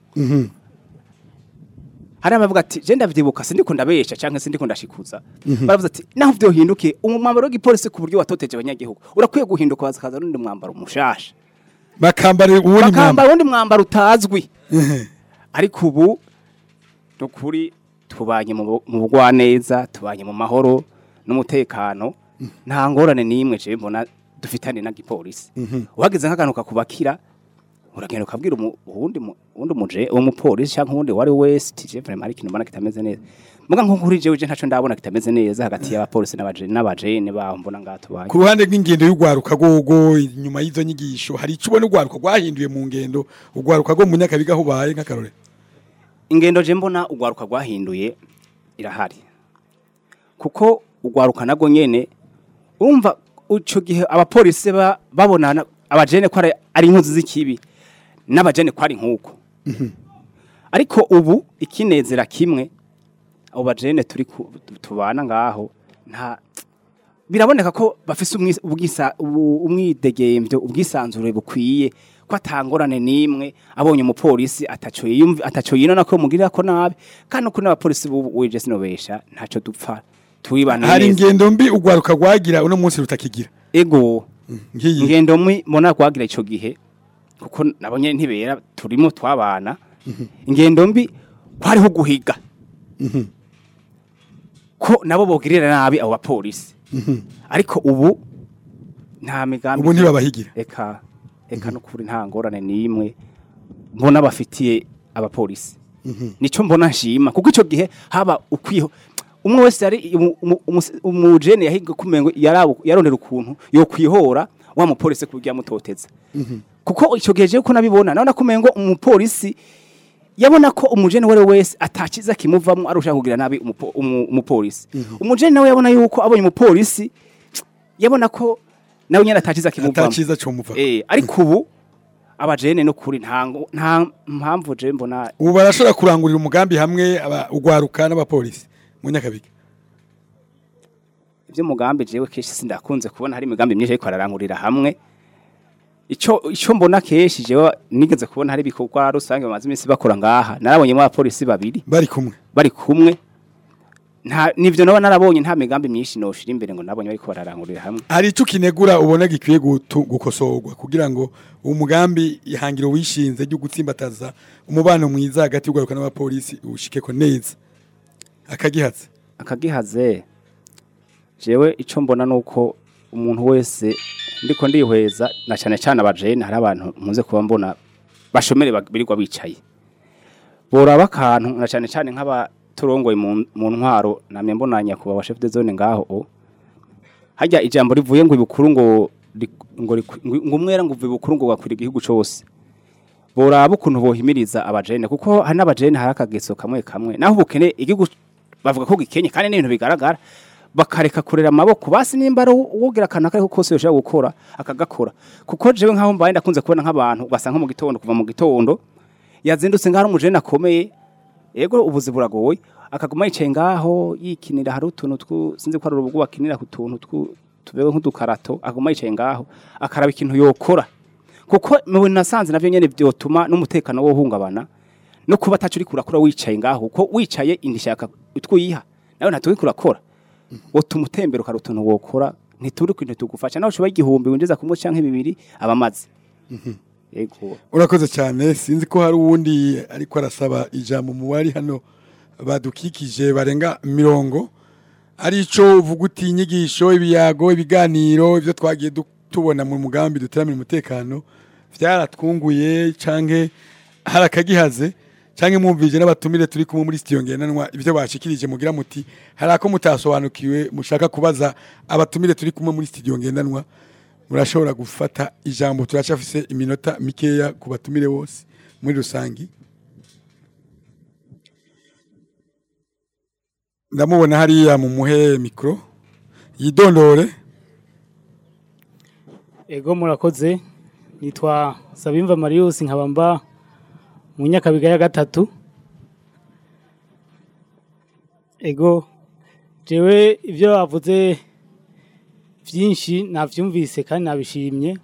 hari abavuga ati je ndavyibuka sindiko ndabesha canke sindiko ndashikuza baravuze ati naho vyohinduke umwambaro w'igipolisi ku buryo watoteje abanyagihugu urakwiye guhinduka bazakaza n'undi mwambaro mushasha bakambara uwundi mwambaro bakambara undi mwambaro utazwi ariko ubu ni ukuri tubanye mu bu- mu bugwaneza tubanye mu mahoro n'umutekano nta ngorane n'imwe je mbona dufitane na gipolisi uhageze nk'akantu kakubakira uragenda ukabwira umu- uwundi mu- uwundi muje uwo mupolisi cyangwa uwundi wari wese ati je vraiment hari ikintu mbona kitameze neza muga nko kuri jewe je ntaco ndabona kitameze neza hagati y'abapolisi n'abajene n'abajene baho mbona ngaha tubanye ku ruhande rw'ingendo y'urwaruka rwogo inyuma y'izo nyigisho hari icyo ubona urwaruka rwahinduye mu ngendo urwaruka rwo mu nyakabiga aho ubaye nk'akarore ingendo je mbona ugwaruka rwahinduye irahari kuko ugwaruka nago nyene urumva ico gihe abapolisi ba- babonana abajene ko ari- ari inkozi z'ikibi n'abajene ko ari nk'uko ariko ubu ikinezera kimwe abo bajene turi ku- tubana ngaho nta biraboneka ko bafise umwis- ubwisa- ubu- umwidegemvyo ubwisanzure bukwiye ko atangorane n'imwe abonye umupolisi ataco yiyumvi ataco yinona ko mugirira ko nabi kandi uko n'abapolisi bubu wije sinobesha ntaco dupfa tubibana hari neza ingendo mbi urwaruka rwagira uno munsi rutakigira ego nk'iyi ingendo mwi mbona rwagira ico gihe kuko nabonye ntibera turimo twabana ingendo mbi kwariho guhiga ko nabo bogirira nabi abo bapolisi ariko ubu nta migambi ubu ntibabahigira eka eka nukuri nta ngorane n'imwe mbona bafitiye abapolisi nico mbona nshima kuko ico gihe haba ukwiho umwe wese yari umu- umu- umu- umujene yahiga kumengo yarabu yarondera ukuntu yo kwihora wa mupolisi kugira mutoteza kuko ico gihe je ko nabibona nabona kumengo umupolisi yabona ko umujene wari wese atakiza kimuvamo arusha kugira nabi umupo- umu- umupolisi umujene nawe yabona yuko abonye umupolisi yabona ko nawe nyene atakiza kimuvamo ataciza cyo muva Eh, ariko ubu abajene no kuri nta ngo- nta mpamvu je mbona ubu barashobora kurangurira umugambi hamwe aba- urwaruka n'abapolisi mu nyakabiga ibyo mugambi jewe kenshi sindakunze kubona hari imigambi myinshi ariko ararangurira hamwe ico ico mbona kenshi jewe nigeze kubona hari ibikorwa rusange bamaze iminsi bakora ngaha narabonyemo abapolisi babiri bari kumwe bari kumwe nta nivyo naba narabonye nta migambi myinshi noshira imbere ngo nabonye bariko bararangurira hamwe hari icyo ukinegura ubona gikwiye gutu- gukosorwa kugira ngo uwo mugambi ihangiro wishinze ryo gutsimbataza umubano mwiza hagati y'urwaruka n'abapolisi ushikeko neza akagihatse akagihaze jewe ico mbona nuko umuntu wese ndiko ndihweza na cyane cyane abajene hari abantu muze kuba mbona bashomere bag- birirwa bicaye boraba akantu na cyane cyane nk'abaturongoye mu mu ntwaro namye mbonanya kuba wa chef de zone ngaho o hajya ijambo rivuye ngo ibukuru ngo rik- ngo rik- ngo ngo umwera ngo uvuye ibukuru ngo wakwira igihugu cose boraba ukuntu bohimiriza abajene kuko hari n'abajene hari akageso kamwe kamwe naho ubukene igihugu bavuga ko gikenye kandi n'ibintu bigaragara bakareka kurera amaboko basi nimba ari uwogira akantu akariko kose yoshobora gukora akagakora kuko jewe nkaho mbaye ndakunze kubona nk'abantu ugasanga nko mu gitondo kuva mu gitondo yazindutse ngaho ari umujene akomeye yego ubuzi buragoye akaguma yicaye ngaho yikinira hari utuntu twu sinzi ko ari urubugu bakinira ku tuntu twu tubewe nk'udukarato akaguma yicaye ngaho akaraba ikintu yokora kuko mu bintu nasanze navyo nyene vyotuma n'umutekano wo uhungabana no kuba ataco uri kurakora wicaye ngaho kuko wicaye indishaka utwiha nawe ntatuwe kurakora wotuma utembera ukari utuntu wokora ntituri kwintu tugufasha nawe ushobora igihumbi winjiza ku munsi canke bibiri abamaze yego urakoze cyane sinzi ko hari uwundi ariko arasaba ijambo mu bari hano badukikije barenga mirongo ari ico uvuga uti inyigisho ibiyago ibiganiro ibyo twagiye du- tubona mu mugambi duteramira umutekano vyaratwunguye canke hari akagihaze canke mwumvije n'abatumire turi kumwe muri studio ngendanwa ivyo bashikirije mugira muti hari ako mutasobanukiwe mushaka kubaza abatumire turi kumwe muri studio ngendanwa murashobora gufata ijambo turacafise iminota mikeya ku batumire bose muri rusangi ndamubona hariya mu muhe mikro yidondore Ego murakoze nitwa Sabimva Marius nkaba mba mu Nyakabiga ya gatatu Ego jewe ivyo bavuze vyinshi navyumvise kandi nabishimye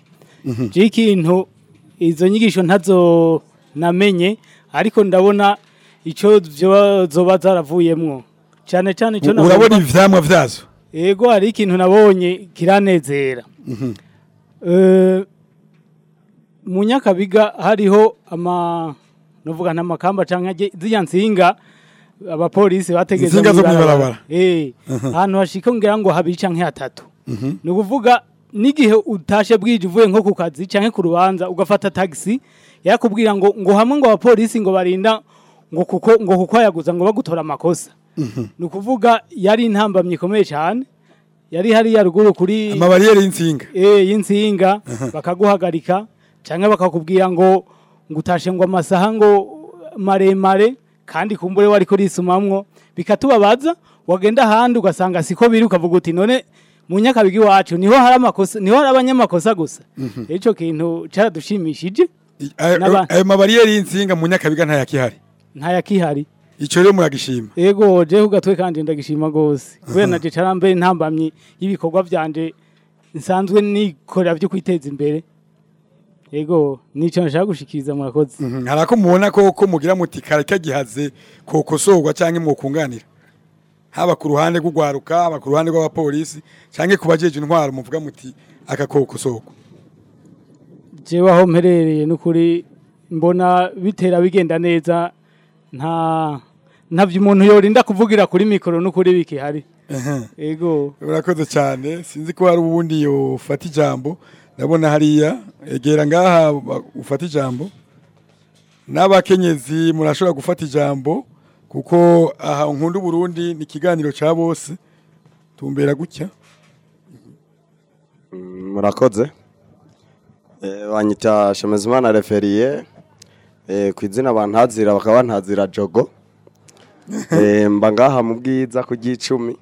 je ikintu izo nyigisho ntazo namenye ariko ndabona ico vyo zoba zaravuyemwo cyane cyane ico urabona ivyamwa vyazo Ego hari ikintu nabonye kiranezera. Eh mu nyakabiga hariho ama novuga ntamakamba canke zirya nsinga abapolisi bategeza Insinga zo mw'ibarabara. mw'ibarabara. Eh Mhm. ahantu hashika ngira ngo habiri canke hatatu. Ni ukuvuga n'igihe utashe bwije uvuye nko ku kazi canke ku rubanza ugafata taxi yakubwira ngo ngo hamwe ngo abapolisi ngo barinda ngo kuko ngo kuko yaguza ngo bagutora amakosa ni ukuvuga yari intambamyi ikomeye cyane yari hariya ruguru kuri amabariyeri y'insinga eh y'insinga bakaguhagarika cyangwa bakakubwira ngo ngo utashe ngo amasaha ngo maremare kandi kumbure wari kurisumamwo bikatubabaza wagenda ahandi ugasanga siko biri ukavuga uti none mu nyakabigi wacu niho hari amakosa niho hari abanyamakosa gusa ico kintu caradushimishije N'aba- ayo mabariyeri y'insinga mu nyakabiga ntayakihari ntayakihari ico rero muragishima Ego je ugatwe kandi ndagishima gose kubera naje carambe ntambamye y'ibikorwa vyanje nsanzwe nikorera byo kwiteza imbere Ego nico nashaka gushikiriza murakoze hari ako mubona ko ko mugira muti kare kagihaze kokosorwa canke mwokunganira haba ku ruhande rw'ugwaruka haba ku ruhande rw'abapolisi canke ku bajeje intwaro muvuga muti aka kokosorwa jewe aho mperereye n'ukuri mbona bitera bigenda neza nta ntavyo umuntu yorinda kuvugira kuri mikoro n'ukuri bikihari Ego urakoze cyane sinzi ko hari ubundi yofata ijambo ndabona hariya egera ngaha ba- ufata ijambo n'abakenyezi murashobora gufata ijambo kuko aha nkunda Burundi ni ikiganiro cya bose tumbera gutya murakoze Eh, banyita shemezimana referiye eh, ku izina bantazira bakaba bantazira jogo Eh, mba ngaha mu bwiza ku gicumi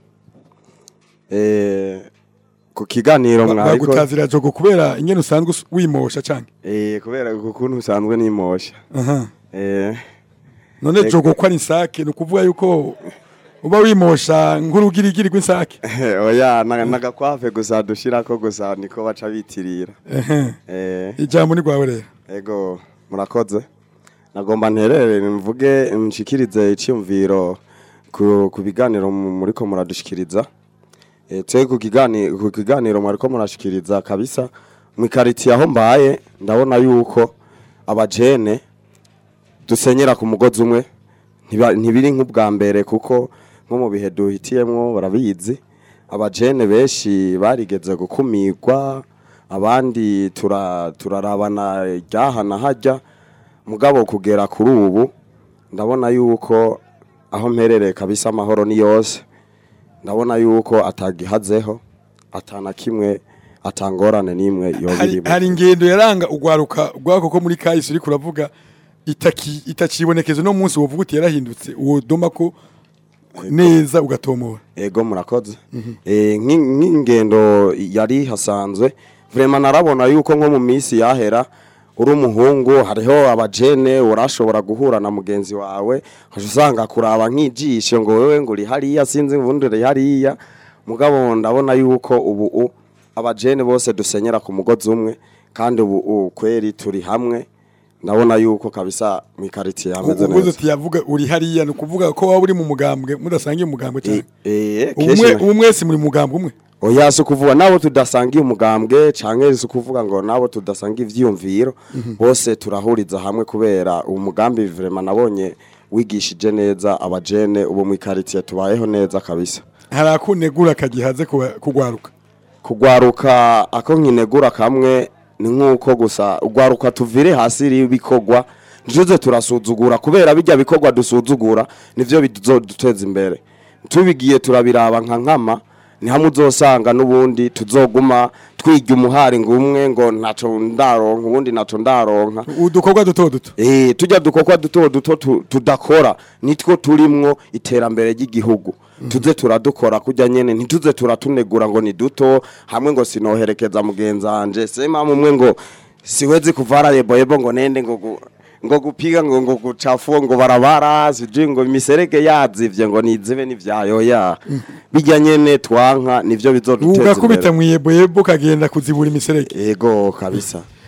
Eh, ku kiganiro mwariko bagutazira jogo kubera ingene usanzwe us- wimosha canke Eh, kubera ukuntu usanzwe nimosha Aha. Eh, none eh, jogo ko ari insake ni ukuvuga yuko uba wimosha nk'urugirigiri rw'insake oya na- nagakwafe gusa dushirako gusa niko baca bitirira Ehe. Eh, ijambo ni rwawe rero ego murakoze nagomba nterere mvuge nshikirize icyumviro ku, ku biganiro mu- muriko muradushikiriza e, twe ku kiganiro ku kiganiro mwariko murashikiriza kabisa mu ikaritiye aho mbaye ndabona yuko abajene dusenyera ku mugozi umwe ntiba- ntibiri nk'ubwa mbere kuko nko mu bihe duhitiyemwo barabizi abajene benshi barigeze gukumirwa abandi tura- turarabana ryahana hajya mugabo kugera kuri ubu ndabona yuko aho mperereye kabisa amahoro ni yose ndabona yuko atagihazeho atana kimwe atangorane n'imwe hari, yobirimo hari ingendo yaranga ugwaruka rwako ko muri kahise uri kuravuga itaki itakibonekeza no munsi wovuga uti yarahindutse uwo doma ko neza ugatomora ego murakoze Eh, nk'i- nk'ingendo yari hasanzwe vrema narabona yuko nko mu minsi yahera uri umuhungu hariho abajene urashobora guhura na mugenzi wawe ukaja usanga kuraba nk'ijisho ngo wewe ngo uri hariya sinzi ubundi uri hariya mugabo ndabona yuko ubu u- abajene bose dusenyera ku mugozi umwe kandi ubu u- kweri turi hamwe ndabona yuko kabisa mu ikaritiye hameze uvuze neza uti yavuga uri hariya ni ukuvuga ko waba uri mu mugambwe mudasangiye umugambwe cyane Eh, umwe kenshi- ubu mwese muri mu mugambwe umwe oya si ukuvuga nabo tudasangiye umugambwe canke si ukuvuga ngo nabo tudasangiye ivyiyumviro bose turahuriza hamwe kubera uwo mugambi vrema nabonye wigishije neza abajene ubu mu ikaritiye tubayeho neza kabisa hari akunegura kagihaze kuba- kugwaruka kugwaruka ako nkinegura kamwe ni nk'uko gusa ugwaruka tuvire hasi ibikorwa ntituze turasuzugura kubera bijya bikorwa dusuzugura nivyo bizoduteza imbere tubigiye turabiraba nka nkama ni hamwe uzosanga n'ubundi tuzoguma twirya umuhari ngo umwe ngo ntaco ndaronka ubundi ntaco ndaronka udukorwa duto duto eh tujya dukokwa duto duto tu- tudakora nitwo turimwo iterambere ry'igihugu tuze turadukora kujya nyene ntituze turatunegura ngo ni duto hamwe ngo sinoherekeza mugenzi wanje sema mumwe ngo siwezi kuvara yebo yebo ngo nende ngo gu- ngo gupiga ngo ngo guchafua ngo barabara sijui ngo imiserege yazivye ngo nizibe nivyayo ya bijya nyene twanka nivyo bizoduteza ugakubita imbere mu yeboyebo ukagenda kuzibura imiserege ego kabisa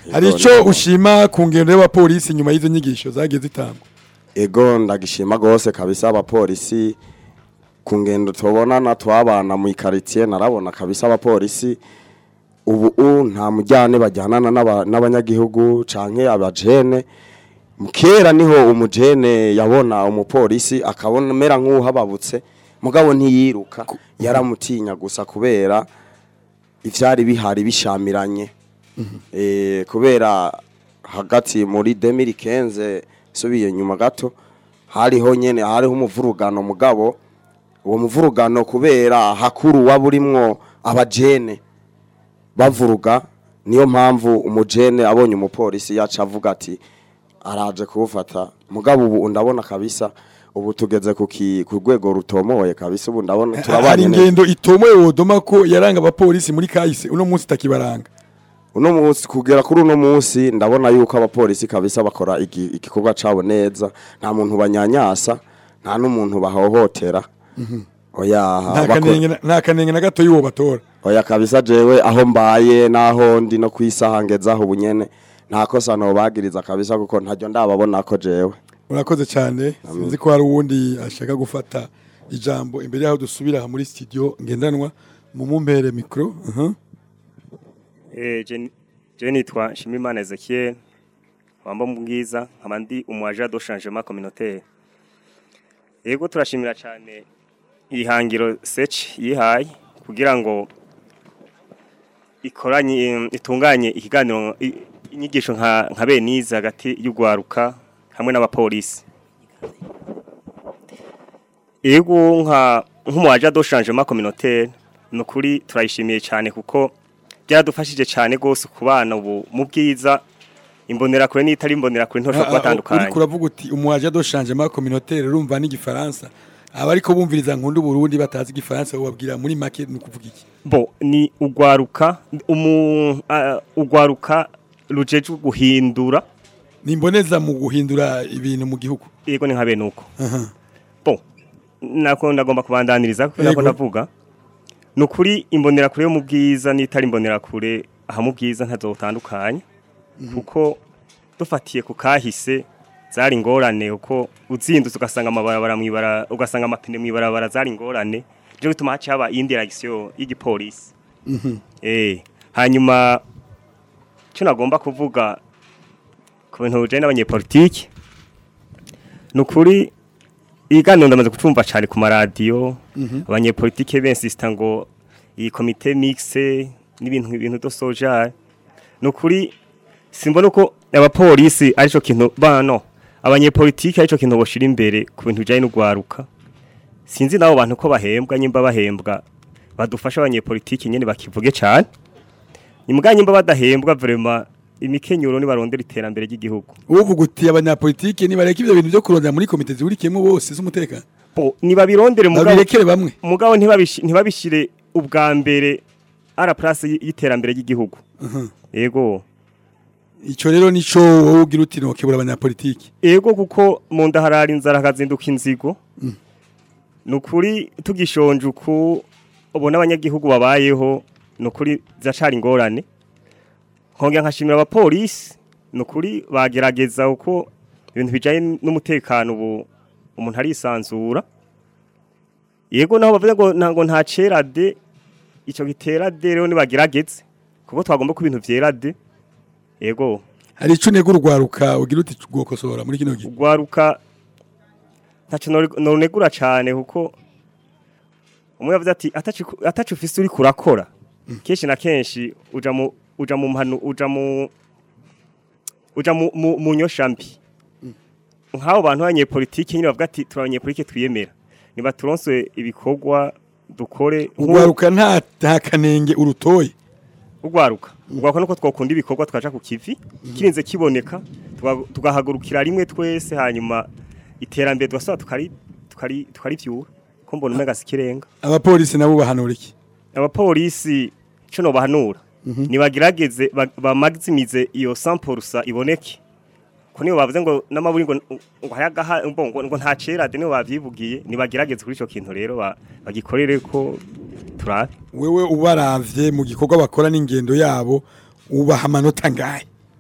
hari Ego, ico niko. ushima ku ngendo y'abapolisi nyuma y'izo nyigisho zagiye zitangwa ego ndagishima gose kabisa abapolisi ku ngendo tubonana twabana mu ikaritie narabona kabisa abapolisi ubu u nta mujyane bajyanana n'aba- n'abanyagihugu canke abajene kera niho umujene yabona umupolisi akabona mera nk'uhababutse mugabo ntiyiruka yaramutinya gusa kubera ivyari bihari bishamiranye eh kubera hagati muri 2015 subiye nyuma gato hariho nyene hariho umuvurugano mugabo uwo muvurugano kubera hakuru waburimwo abajene bavuruga niyo mpamvu umujene abonye umupolisi yaca avuga ati araje kuwufata mugabo ubu ndabona kabisa ubu tugeze ku ki- ku rwego rutomoye kabisa ubu ndabona hari turabanye neza ingendo itomoye wodoma ko yaranga abapolisi muri kahise uno munsi itakibaranga uno munsi kugera kuri uno munsi ndabona yuko abapolisi kabisa bakora igi- igikorwa cabo neza nta muntu banyanyasa nta n'umuntu bahohotera oya nta bako- kanenge na- nta kanenge na gato y'uwo batora oya kabisa jewe aho mbaye naho ndi no kwisaha ngezaho ubunyene nta kosa nobagiriza kabisa kuko ntaryo ndababona ko jewe murakoze cyane sinzi ko hari uwundi ashaka gufata ijambo imbere y'aho dusubira aha muri studio ngendanwa mu mumpere mikoro uh Eh, je je nitwa Shimimana Ezekiel wamba mbwiza nkaba ndi umwaja do changement communautaire Yego turashimira cyane ihangiro search yihaye kugira ngo ikoranye itunganye ikiganiro i- inyigisho nka nka beniza hagati y'ugwaruka hamwe n'abapolisi Yego nka nk'umwaja do changement communautaire nukuri turayishimiye cyane kuko byaradufashije cyane gose ku bana ubu mu bwiza imbonera kure n'itari imbonera kure ntoshobora kubatandukanya uriko uravuga uti umuwaje do changement communautaire urumva n'igifaransa abariko bumviriza nkundu Burundi batazi igifaransa ubabwira muri make ni ukuvuga iki bo ni ugwaruka umu ah, ugwaruka rujeje guhindura nimboneza mu guhindura ibintu mu gihugu yego ni nka bene uko Aha. bo nako ndagomba kubandaniriza kuko nako Yego. ndavuga ni ukuri imbonera kure yo mu bwiza n'itari imbonera kure aha mu bwiza ntazotandukanye kuko dufatiye ku kahise zari ingorane uko uzindutse ugasanga amabarabara mwibara ugasanga amapine mwibarabara zari ingorane byo bituma haca haba iyindi reaction y'igipolisi eh hanyuma cyo nagomba kuvuga ku bintu bijanye n'abanyepolitiki ni ukuri ibiganiro ndamaze kucumva cyane ku maradiyo abanyepolitike bensisita ngo iyi komite mixe n'ibintu ibintu do soja ni ukuri simbona uko abapolisi aricyo kintu bano abanyepolitike aricyo kintu boshira imbere ku bintu bijyanye n'ugwaruka sinzi n'abo bantu ko bahembwa nyimba bahembwa badufasha abanyepolitike nyine bakivuge cyane nyimba nyimba badahembwa vrema imikenyuro nibarondera iterambere ry'igihugu uvuga uti abanyapolitike nibareka ibyo bintu byo kurondera muri komite zihurikiyemo bose z'umutekano bo nibabirondere mugabo babirekere bamwe mugabo ntibabishi- ntibabishire ubwa mbere ara place y- y'iterambere ry'igihugu yego ico rero nico wowe ugira uti nokebura abanyapolitike yego kuko mu nda harara inzara hakazinduka inzigo nukuri tugishonje uku ubona abanyagihugu babayeho nukuri zacari ingorane nkongera nkashimira abapolisi nukuri bagerageza uko ibintu bijanye n'umutekano ubu umuntu arisanzura yego naho bavuze ngo ntango nta cera de ico gitera de rero nibagerageze kuko twagomba ko ibintu vyera de yego hari ico nego urwaruka ugira uti gukosora muri kino gihe ugwaruka ntacyo nori- noronegura cyane kuko umwe yavuze ati "Ataci- ataco ufise uri kurakora kenshi na kenshi uja mu uja mu mpanu uja mu uja mu, mu, mu nyoshambi nk'abo bantu b'abanyepolitike nyine bavuga ati turi abanyepolitike twiyemera niba turonswe ibikorwa dukore nk'u- urwaruka nta nta kanenge urutoye ugwaruka ugwaruka nuko twakunda ibikorwa twaca ku kivi kirinze kiboneka tuga- tugahagurukira rimwe twese hanyuma iterambere tugasaba tukari tukari tukarivyura ko mbona umenga sikirenga abapolisi nabo bahanura iki abapolisi cyo no bahanura nibagerageze ba- bamagizimize iyo sampurusa iboneke ko niyo bavuze ngo n'amaburi ngo ngo hayagaha ngo ngo ngo nta cerade niyo bavyivugiye nibagerageze kuri ico kintu rero ba- bagikorere ko turabe wewe ubaravye mu gikorwa bakora n'ingendo yabo ubaha amanota ngahe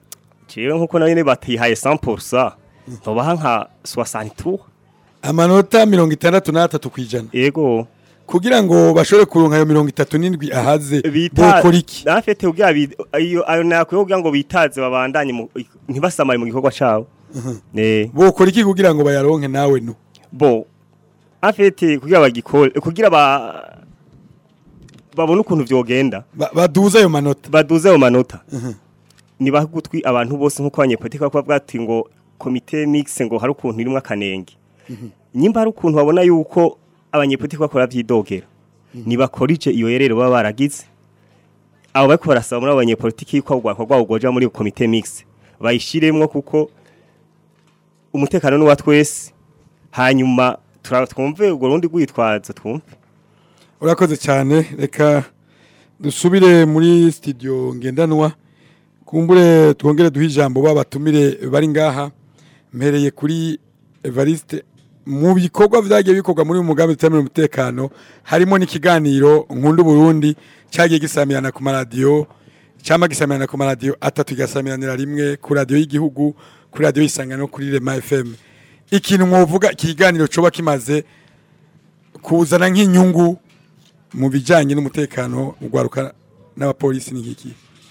jewe nkuko nayo batihaye 100% ntobaha nka 60 amanota mirongo itandatu n'atatu ku ijana yego kugira ngo bashobore kuronka ayo mirongo itatu n'indwi ahaze bita bokora iki nafete kugira bi- ayo ayo nakwiye kugira ngo bitaze babandanye mu- ntibasamare mu gikorwa cabo eh bokora iki kugira ngo bayaronke nawe no bo afete kugira bagikore kugira ba babone ukuntu vyogenda Ba- baduze ayo manota baduze ayo manota nibaha gutwi abantu bose nkuko abanyepolitiki bakuba bwati ngo komite mix ngo hari ukuntu irimwo akanenge nyimba hari ukuntu babona yuko abanyepolitiki bakora vyidogera nibakorije iyo yerero baba baragize abo bariko barasaba muri abo banyepolitiki yuko urwako rwabo rwoja muri komite mix bayishiremwo kuko umutekano n'uwa twese hanyuma tura- twumve urwo rundi rwitwazo twumve urakoze cyane reka dusubire muri studio ngendanwa kumbure twongere duhe ijambo babatumire bari ngaha mpereye kuri Evariste mu bikorwa vyagiye bikorwa muri uyu mugambi tutamira umutekano harimo n'ikiganiro nkundu Burundi cyagiye gisamirana ku maradiyo cyama gisamirana ku maradiyo atatu gasamiranira rimwe ku radiyo y'igihugu kuri radiyo y'isangano kuri Rema FM ikintu mwovuga ikiganiro coba kimaze kuzana nk'inyungu mu bijyanye n'umutekano ugwaruka n'abapolisi ni nk'iki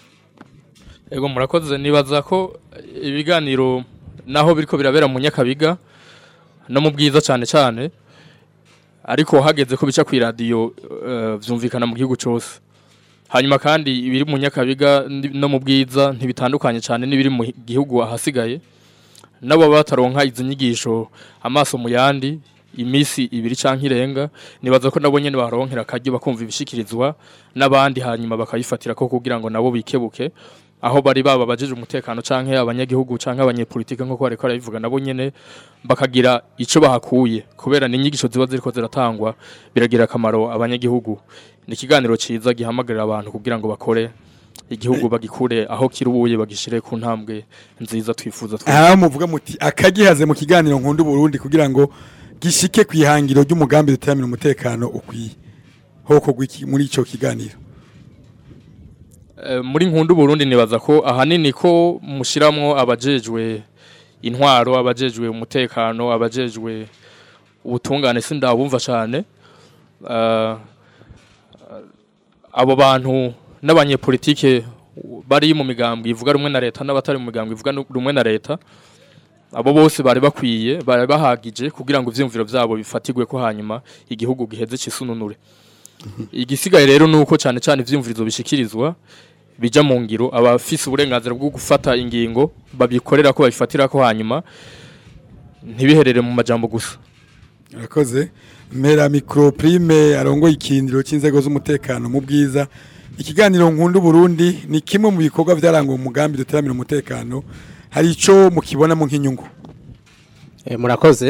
Ego murakoze nibaza ko ibiganiro naho biriko birabera mu Nyakabiga no mu bwiza cyane cyane ariko hageze ko bica ku radio uh, vyumvikana mu gihugu cyose hanyuma kandi ibiri mu Nyakabiga ndi- no mu bwiza ntibitandukanye cyane n'ibiri mu gihugu ahasigaye nabo bataronka izi nyigisho amaso mu yandi imisi ibiri canke irenga nibaza ko nabo nyene baronkera akaryo bakumva ibishikirizwa n'abandi hanyuma bakayifatira ko kugira ngo nabo bikebuke aho bari baba bajeje umutekano canke abanyagihugu canke abanyepolitike nko bariko barabivuga nabo nyene bakagira ico bahakuye kubera ni inyigisho ziba ziriko ziratangwa biragira akamaro abanyagihugu ni ikiganiro ciza gihamagarira abantu kugira ngo bakore igihugu bagikure aho kirubuye bagishire ku ntambwe nziza twifuza twese. aha muvuga muti akagihaze mu kiganiro nkunda Burundi kugira ngo gishike ku ihangiro ry'umugambi duteramira umutekano ukwiye hoko gwiki muri ico kiganiro Eh, muri nkundu Burundi nibaza ko ahanini ko mushiramwo abajejwe intwaro abajejwe umutekano abajejwe ubutungane sindabumva cyane Eh, abo bantu n'abanyepolitike bari mu migambwe ivuga rumwe na leta n'abatari mu migambwe ivuga nu- rumwe na leta abo bose bari bakwiye bari bahagije kugira ngo ivyumviro vyabo bifatigwe ko hanyuma igihugu giheze cisununure igisigaye rero nuko cyane cyane ivyumvirizo bishikirizwa bija mu ngiro abafise uburenganzira bwo gufata ingingo babikorera ko babifatira ko hanyuma ntibiherere mu majambo gusa urakoze mera micro prime arongoye ikindiro cy'inzego z'umutekano mu bwiza ikiganiro nkunda Burundi ni kimwe mu bikorwa vyarangwa mu mugambi duteramira umutekano hari ico mukibonamo nk'inyungu Eh, murakoze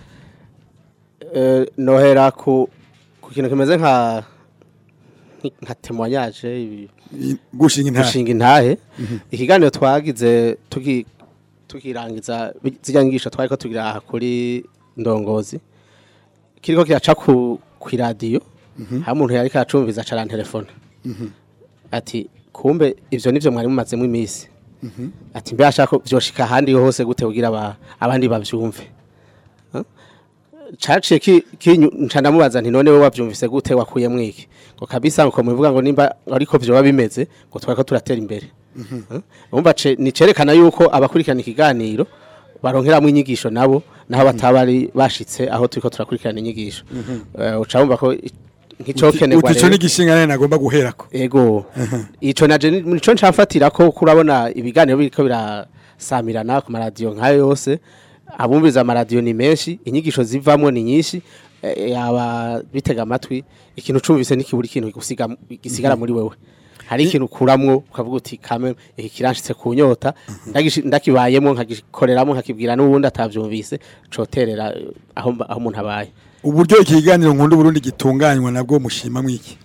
Eh, nohera ku ku kintu kimeze nka nki- nka témoignage ibi- gushinga intahe. gushinga intahe Mhm. ikiganiro twagize tuki tukirangiza bi- zirya ngisho twariko tugira aha kuri ndongozi kiriko kiraca ku ku radio Mhm. ha umuntu yariko aracumviza acara telefone ati kumbe ivyo nivyo mwari mumazemo imisi ati mbe ashaka vyoshika ahandi hose gute kugira aba- abandi bavyumve Huh? caciye ki- kinyu nca ndamubaza nti none we wavyumvise gute wakuyemwo iki ngo kabisa ngo muvuga ngo nimba ariko vyoba bimeze ngo twariko turatera imbere Huh? umva ce- ni cerekana yuko abakurikirana ikiganiro baronkeramwo inyigisho nabo naho bataba ari bashitse aho turiko turakurikirana inyigisho Eh, uca wumva ko i- nk'icokenerwa uti ico ni igishinga nane nagomba guherako ego ico naje ni- nico ncafatira ko kurabona ibiganiro biriko birasamirana ku maradiyo nkayo yose abumviriza amaradiyo ni menshi inyigisho zivamwo ni nyinshi eh, yaba bitega amatwi ikintu cumvise nikibura ikintu gisiga gisigara muri wewe hari ikintu ukuramwo ukavuga uti kame iki kiranshitse ku nyota ndagishi- ndakibayemo nkagikoreramo nkakibwira n'uwundi atavyumvise coterera eh, aho mba- aho umuntu abaye uburyo iki kiganiro nkunda Burundi gitunganywa nabwo mushima mwiki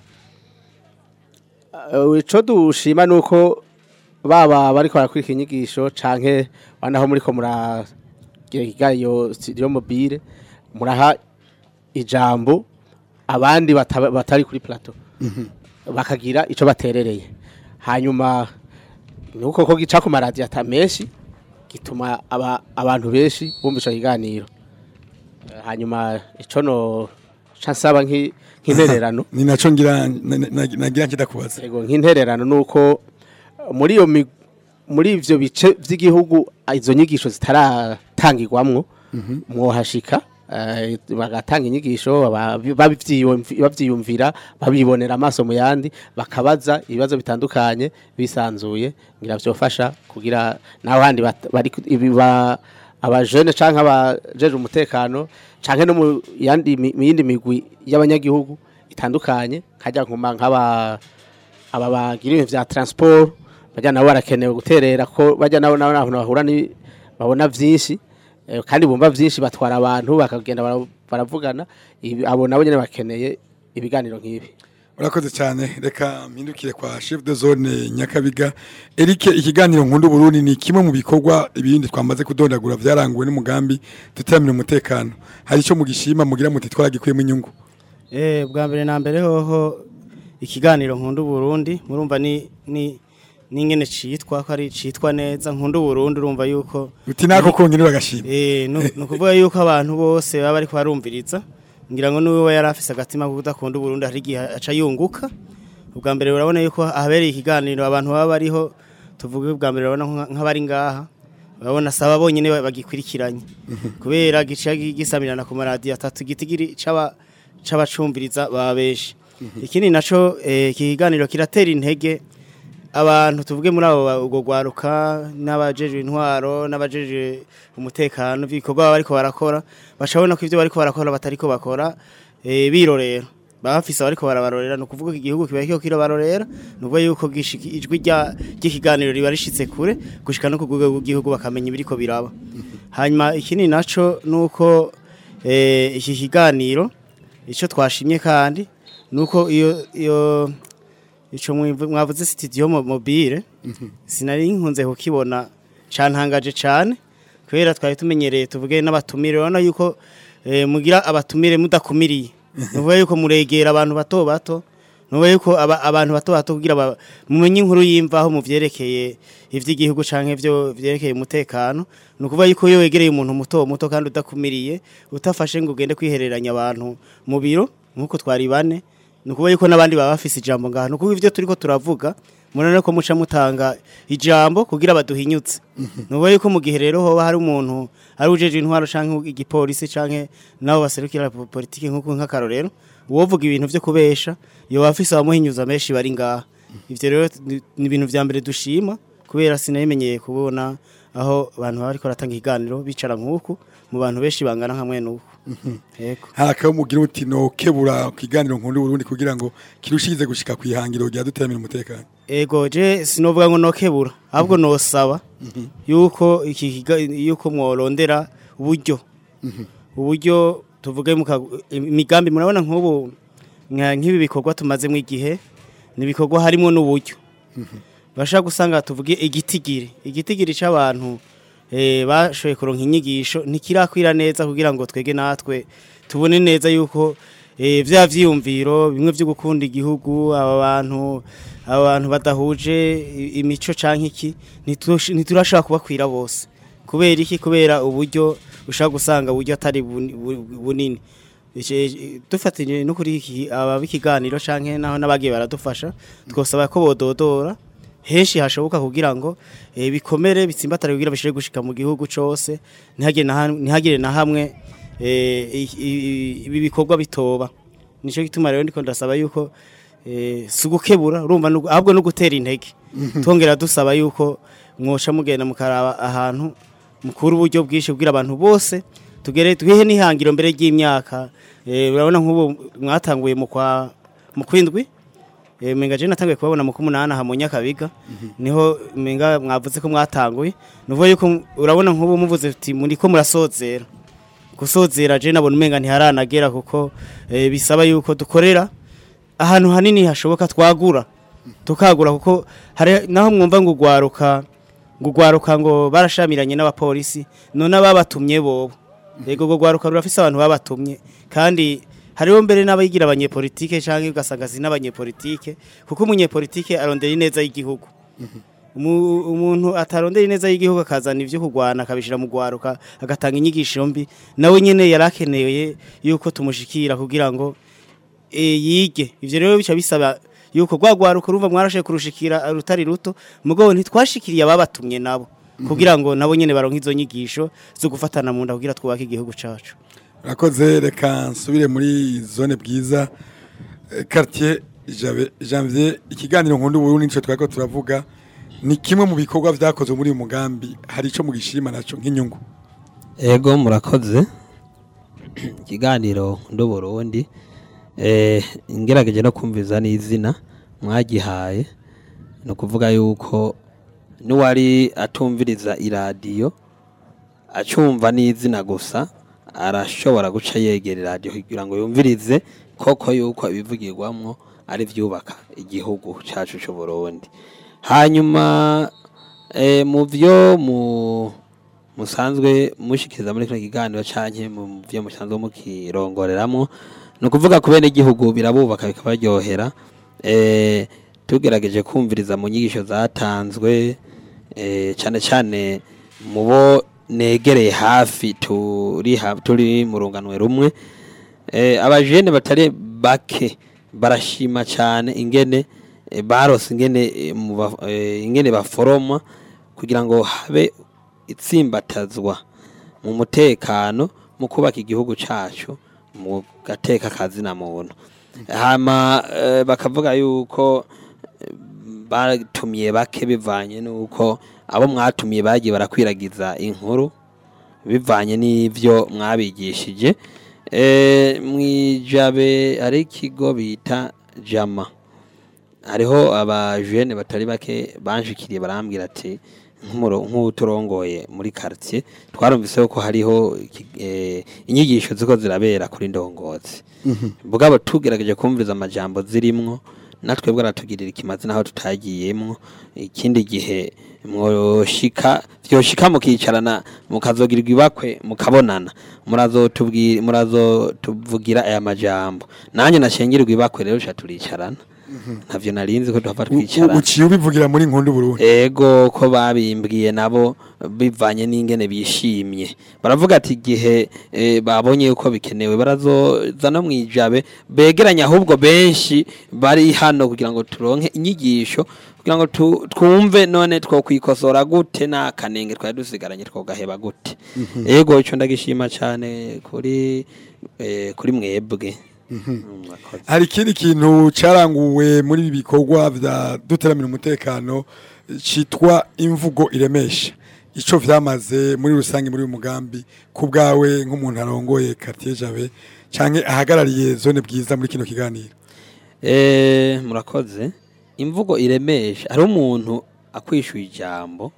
Uh, ico dushima nuko baba bariko barakurika inyigisho canke banaho muriko muragira ikiganiro studio mobile muraha ijambo abandi bataba- batari kuri plateau bakagira ico baterereye hanyuma nuko ko gica ku maradiyo ata menshi gituma aba, abantu benshi bumva ico kiganiro Eh, hanyuma ico no ca nsaba nk'i- nk'intererano ni naco ngira na- na- nagira nkidakubaza Ego nk'intererano nuko muri iyo mi- muri ivyo bice vy'igihugu ah, izo nyigisho zitaratangirwamwo mwohashika eh, bagatanga inyigisho aba- bavyiyumvi- bavyiyumvira babibonera amaso mu yandi bakabaza ibibazo bitandukanye bisanzuye ngira vyofasha kugira naho handi bat- bari ku- ibi ba- abajene canke abajeje umutekano canke no mu yandi mi- mu yindi migwi y'abanyagihugu itandukanye kajya nkuma nk'aba aba bagira ibintu vya transport bajya nabo barakenewe guterera ko bajya nabo nabo naho bahura ni babona vyinshi eh, kandi bumva vyinshi batwara abantu bakagenda bara- baravugana ibi- abo nabo nyene bakeneye ibiganiro nk'ibi urakoze cyane reka mpindukire kwa chef de zone nyakabiga Eric ikiganiro nkunda Burundi ni kimwe mu bikorwa ibindi twamaze kudondagura vyaranguwe n'umugambi tutaramira umutekano hari ico mugishima mugira muti twaragikuyemo inyungu Eh, bwa mbere na mbere hoho ikiganiro nkunda Burundi murumva ni ni ningene citwa ko ari citwa neza nkunda Burundi urumva yuko uti nako kongera bagashima eh no no kuvuga yuko abantu bose baba ariko barumviriza ngira ngo niwe yari afise agatima ko kudakunda Burundi hari igihe aca yunguka ubwa mbere urabona yuko ahabereye ikiganiro abantu baba bariho tuvuge ubwa mbere urabona nka- nk'abari ngaha urabona saba bonyene bagikurikiranye kubera gica gisamirana ku maradiyo atatu gitigiri caba c'abacumviriza baba benshi ikindi naco eh, iki kiganiro kiratera intege abantu tuvuge muri abo ba- ubwo gwaruka n'abajejwe intwaro n'abajejwe umutekano ibikorwa baba bariko barakora bacabona ko ivyo bariko barakora batariko bakora eh, birorera baba bafise abariko barabarorera ni ukuvuga ko igihugu kiba kiriko kirabarorera ni ukuvuga yuko gishiki- ijwi rya- ry'ikiganiro riba rishitse kure gushika no ku rwego rw'igihugu bakamenya ibiriko biraba hanyuma ikindi naco nuko eh, iki kiganiro ico twashimye kandi nuko iyo iyo ico mwivu- mwavuze studio mo- mobile sinari nkunze kukibona cantangaje cane kubera twari tumenyereye tuvuge n'abatumire urabona yuko eh, mugira abatumire mudakumiriye nuvuga yuko muregera abantu bato bato nuvuga yuko aba, abantu bato bato kugira ba- mumenye inkuru yimvaho mu vyerekeye ivy'igihugu canke vyo vyerekeye umutekano ni ukuvuga yuko iyo wegereye umuntu muto muto kandi udakumiriye utafashe ngo ugende kwihereranya abantu mu biro nk'uko twari bane ni ukuvuga yuko n'abandi baba bafise ijambo ngaha ni ukuvuga ivyo turiko turavuga murabona ko muca mutanga ijambo kugira baduhinyutse ni ukuvuga yuko mu gihe rero hoba hari umuntu ari ujeje intwaro canke igipolisi canke nabo baserukira po- politiki nk'uko nk'akarorero uwovuga ibintu vyo kubesha yoba afise abamuhinyuza menshi bari ngaha ivyo rero ni ni ibintu vya mbere dushima kubera sinabimenyeye kubona aho abantu baba bariko baratanga ikiganiro bicara nk'uku mu bantu benshi bangana nka mwene uku yego hari akaba mugira uti no kebura ikiganiro nkunda Burundi kugira ngo kirushize gushika kwihangiro rya dutaramira umutekano ego je sinovuga ngo nokebura ahubwo nosaba yuko iki kiga- yuko mworondera uburyo uburyo tuvuge muka- imigambi murabona nk'ubu nka- nk'ibi bikorwa tumazemo igihe ni ibikorwa harimo n'uburyo bashaka gusanga tuvuge igitigiri igitigiri c'abantu eh, bashoboye kuronka inyigisho ntikirakwira neza kugira ngo twege natwe tubone neza yuko eh, vya vyiyumviro bimwe vyo gukunda igihugu aba bantu aba bantu badahuje i- imico canke iki ntitu- ntiturashobora kubakwira bose kubera iki kubera uburyo ushaka gusanga uburyo atari buni- bu- bunini Ice- dufatanye no kuri iki aba b'ikiganiro canke naho n'abagiye baradufasha twosaba ko bododora henshi hashoboka kugira ngo eh, bikomere bitsimbatare kugira bishire gushika mu gihugu cose ntihagire na ham- ntihagire na hamwe eh, i- i- ibi bikorwa bitoba nico gituma rero ndiko ndasaba yuko eh, si ugukebura urumva nugu- ahubwo no gutera intege twongera dusaba yuko mwoca mugenda mukaraba ahantu mukura uburyo bwinshi kugira abantu bose tugere twihe n'ihangiro mbere ry'imyaka eh, urabona nk'ubu mwatanguye mu kwa mu kwindwi Eh, menga je natanguye kubabona mu kumunana ha mu Nyakabiga niho menga mwavuze ko mwatanguye nuvuga yuko m- urabona nk'ubu muvuze uti muri ko murasozera gusozera je nabona umenga ntiharanagera kuko eh, bisaba yuko dukorera ahantu hanini hashoboka twagura tukagura kuko hari naho mwumva ngo ugwaruka ngo ugwaruka ngo barashamiranye n'abapolisi none ababatumye bobo yego ngo gwaruka rurafise abantu babatumye kandi hariho mbere n'abayigira abanyepolitike canke ugasanga si n'abanyepolitike kuko umunyepolitike arondera ineza y'igihugu Umu- umuntu atarondera ineza y'igihugu akazana ivyo kurwana akabishira mu gwaruka agatanga inyigisho mbi nawe nyene yarakeneye yuko tumushikira kugira ngo e, yige ivyo rero bica bisaba yuko gwagwaruka urumva mwarashe kurushikira rutari ruto mugabo ntitwashikiriye ababatumye nabo kugira ngo nabo nyene baronke izo nyigisho zo gufatana mu nda kugira twubake igihugu cacu Urakoze reka nsubire muri zone bwiza Eh, quartier Jabe Janvier ikiganiro nkunda uburundi nico twako turavuga ni kimwe mu bikorwa vyakozwe muri uyu mugambi hari ico mugishima naco nk'inyungu ego murakoze ikiganiro ndo Burundi eh ngerageje no kumviza n'izina mwagihaye no kuvuga yuko nuwari atumviriza iradiyo acumva n'izina gusa arashobora guca yegera iradiyo kugira ngo yumvirize koko yuko ibivugirwamwo ari vyubaka igihugu cacu c'u Burundi hanyuma eh, mu vyo mu musanzwe mushikiriza muri kino kiganiro canke mu vyo musanzwe mukirongoreramwo ni ukuvuga ku bene igihugu birabubaka bikabaryohera eh, tugerageje kumviriza mu nyigisho zatanzwe eh, cane cane mu bo negereye hafi turi ha- turi mu runganwe rumwe eh, abajene batari bake barashima cane ingene eh, barose ingene eh, mu ba- eh, ingene baforoma kugira ngo habe itsimbatazwa mu mutekano mu kubaka igihugu cacu mu gateka kazina muntu hama eh, bakavuga yuko eh, batumiye bake bivanye nuko abo mwatumiye bagiye barakwiragiza inkuru bivanye n'ivyo mwabigishije eh, mwijabe ari ikigo bita jama hariho abajene batari bake banshikiriye barambwira ati nk'umuro- nk'uturongoye muri quartier twarumvise ko hariho iki- eh, inyigisho ziko zirabera kuri ndongozi bugabo tugerageje kumviriza amajambo zirimwo natwe bwaratugirira ikimazi naho tutagiyemwo ikindi gihe mwoshika vyoshika mukicarana mukazogirirwa ibakwe mukabonana murazotubwira murazotuvugira aya majambo nanje nashengirirwa ibakwe rero ca turicarana ntavyo narinzi ko tuhava twicarana uciye ubivugira muri nkunda uburundi ego ko babimbwiye nabo bivanye n'ingene bishimye baravuga ati igihe eh, babonye yuko bikenewe barazoza no mwijabe begeranya ahubwo benshi bari hano kugira ngo turonke inyigisho kugira ngo tu- twumve none twokwikosora gute nta kanenge twari dusigaranye twogaheba gute ego ico ndagishima cane kuri eh, kuri mwebwe Murakoze. hari ikindi kintu caranguwe muri ibi bikorwa vya duteramira umutekano citwa imvugo iremesha ico vyamaze muri rusange muri uyu mugambi ku bwawe nk'umuntu arongoye quartier Jabe canke ahagarariye zone bwiza muri kino kiganiro Eh, murakoze imvugo iremesha hari umuntu akwishyuye ijambo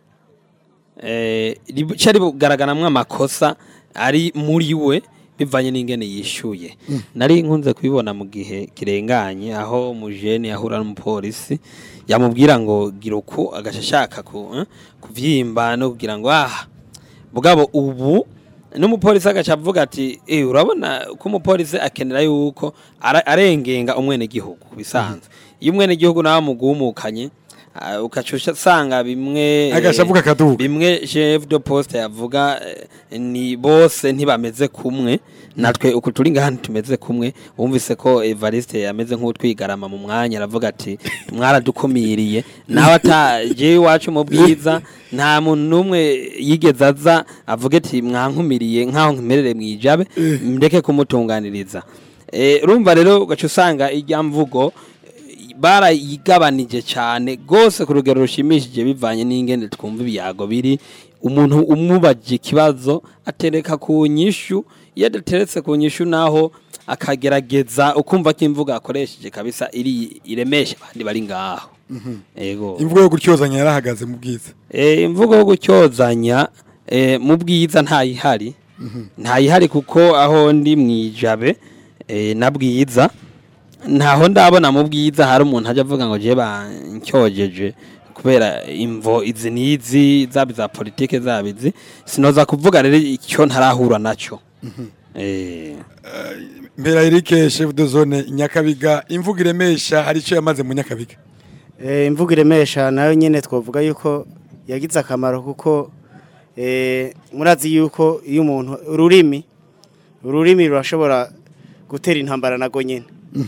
eh, rica rigaragaramwo amakosa ari muri we bivanye n'ingene yishyuye nari nkunze kubibona mu gihe kirenganye aho umujene yahura n'umupolisi yamubwira ngo gira uku agaca ashaka ku, eh, kuvyimba no kugira ngo ah bugabo ubu n'umupolisi agaca avuga ati eh urabona ko umupolisi akenera yuko ara- arengenga umwene gihugu bisanzwe iyo umwene gihugu nawe mugumukanye ah, ugaca usanga bimwe Agaca avuga akaduga. bimwe chef de poste yavuga eh, ni bose ntibameze kumwe natwe uku turi ngaha tumeze kumwe wumvise ko Evariste yameze nk'utwigarama mu mwanya aravuga ati mwaradukumiriye nawe ataje iwacu mu bwiza nta muntu n'umwe yigeze aza avuga ati mwankumiriye nk'aho nkimerere mwijabe ndeke kumutunganiriza Eh, urumva rero ugaca usanga ijya mvugo eh, barayigabanije cyane rwose ku rugero rushimishije bivanye n'ingene twumva ibiyago biri umuntu umubajije ikibazo atereka ku nyishu iyo adateretse ku nyishu naho akagerageza ukumva ko imvugo akoresheje kabisa iri iremesha abandi bari ngaho ego imvugo yo gutyozanya yarahagaze mu bwiza Eh, imvugo yo gucyozanya eh, mu bwiza ntayihari ntayihari kuko aho ndi mwijabe eh, na bwiza ntaho ndabona mu bwiza hari umuntu ajya avuga ngo je bancyogeje kubera imvo izi n'izi zaba iza politike zaba izi sinoza kuvuga rero icyo ntarahura naco eh, mbera Eric chef de zone Nyakabiga imvugo iremesha hari ico yamaze mu Nyakabiga Eh, imvugo iremesha nayo nyine twavuga yuko yagize akamaro kuko eh, murazi yuko iyo umuntu ururimi ururimi rurashobora gutera intambara nago nyine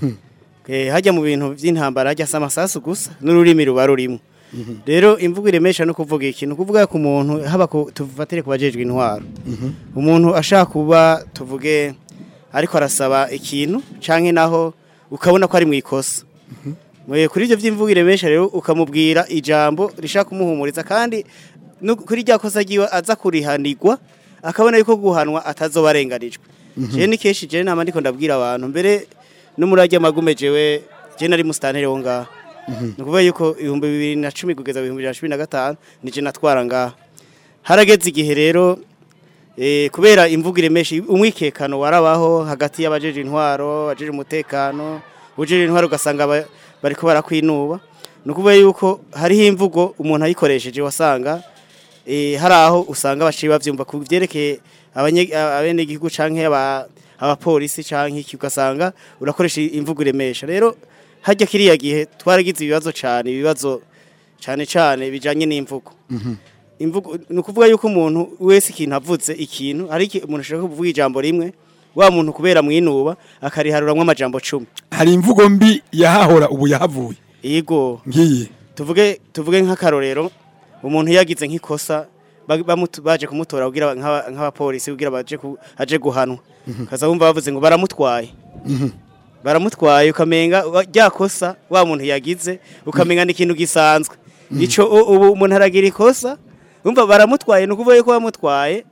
Eh, hajya mu bintu by'intambara hajya se amasasu gusa n'ururimi ruba rurimo rero imvugo iremesha no kuvuga ikintu kuvuga ku muntu haba ku- tuvatire ku bajejwe intwaro umuntu ashaka kuba tuvuge ariko arasaba ikintu canke naho ukabona ko ari mu ikosa Mwe kuri ivyo vy'imvugo iremesha rero ukamubwira ijambo rishaka kumuhumuriza kandi no kuri rya kosa ryiwe aza kurihanirwa akabona yuko guhanwa atazoba arenganijwe je ni kenshi je nama ndiko ndabwira abantu mbere n'umurage magume jewe je nari mustantere wo ngaha ni ukuvuga yuko ibihumbi bibiri na cumi kugeza ibihumbi bibiri na cumi na gatanu nije natwara ngaha harageze igihe rero eh, kubera imvugo iremesha umwikekano warabaho hagati y'abajeje intwaro abajeje umutekano ujeje intwaro ugasanga ba- bariko barakwinuba ni ukuvuga yuko hariho imvugo umuntu ayikoresheje wasanga eh, hari aho usanga baciye bavyumva ku vyerekeye abanye- abenegihugu canke aba- abapolisi canke iki ugasanga urakoresha imvugo iremesha rero hajya kiriya gihe twaragize ibibazo cane ibibazo cane cane bijanye n'imvugo imvugo ni ukuvuga yuko umuntu wese ikintu avuze ikintu hari iki- umuntu ashaka kuvuga ijambo rimwe wa muntu kubera mwinuba akariharuramwo amajambo cumi hari imvugo mbi yahahora ubu yahavuye yego ngiyi tuvuge tuvuge nk'akarorero umuntu yagize nk'ikosa ba- bamutu- baje kumutora kugira nk'aba- nk'abapolisi kugira baje ku- aje guhanwa kaza wumva bavuze ngo baramutwaye baramutwaye ukamenga wa- rya kosa wa muntu yagize ukamenga ni ikintu gisanzwe ico u- ubu umuntu aragira ikosa umva baramutwaye ni ukuvuga yuko bamutwaye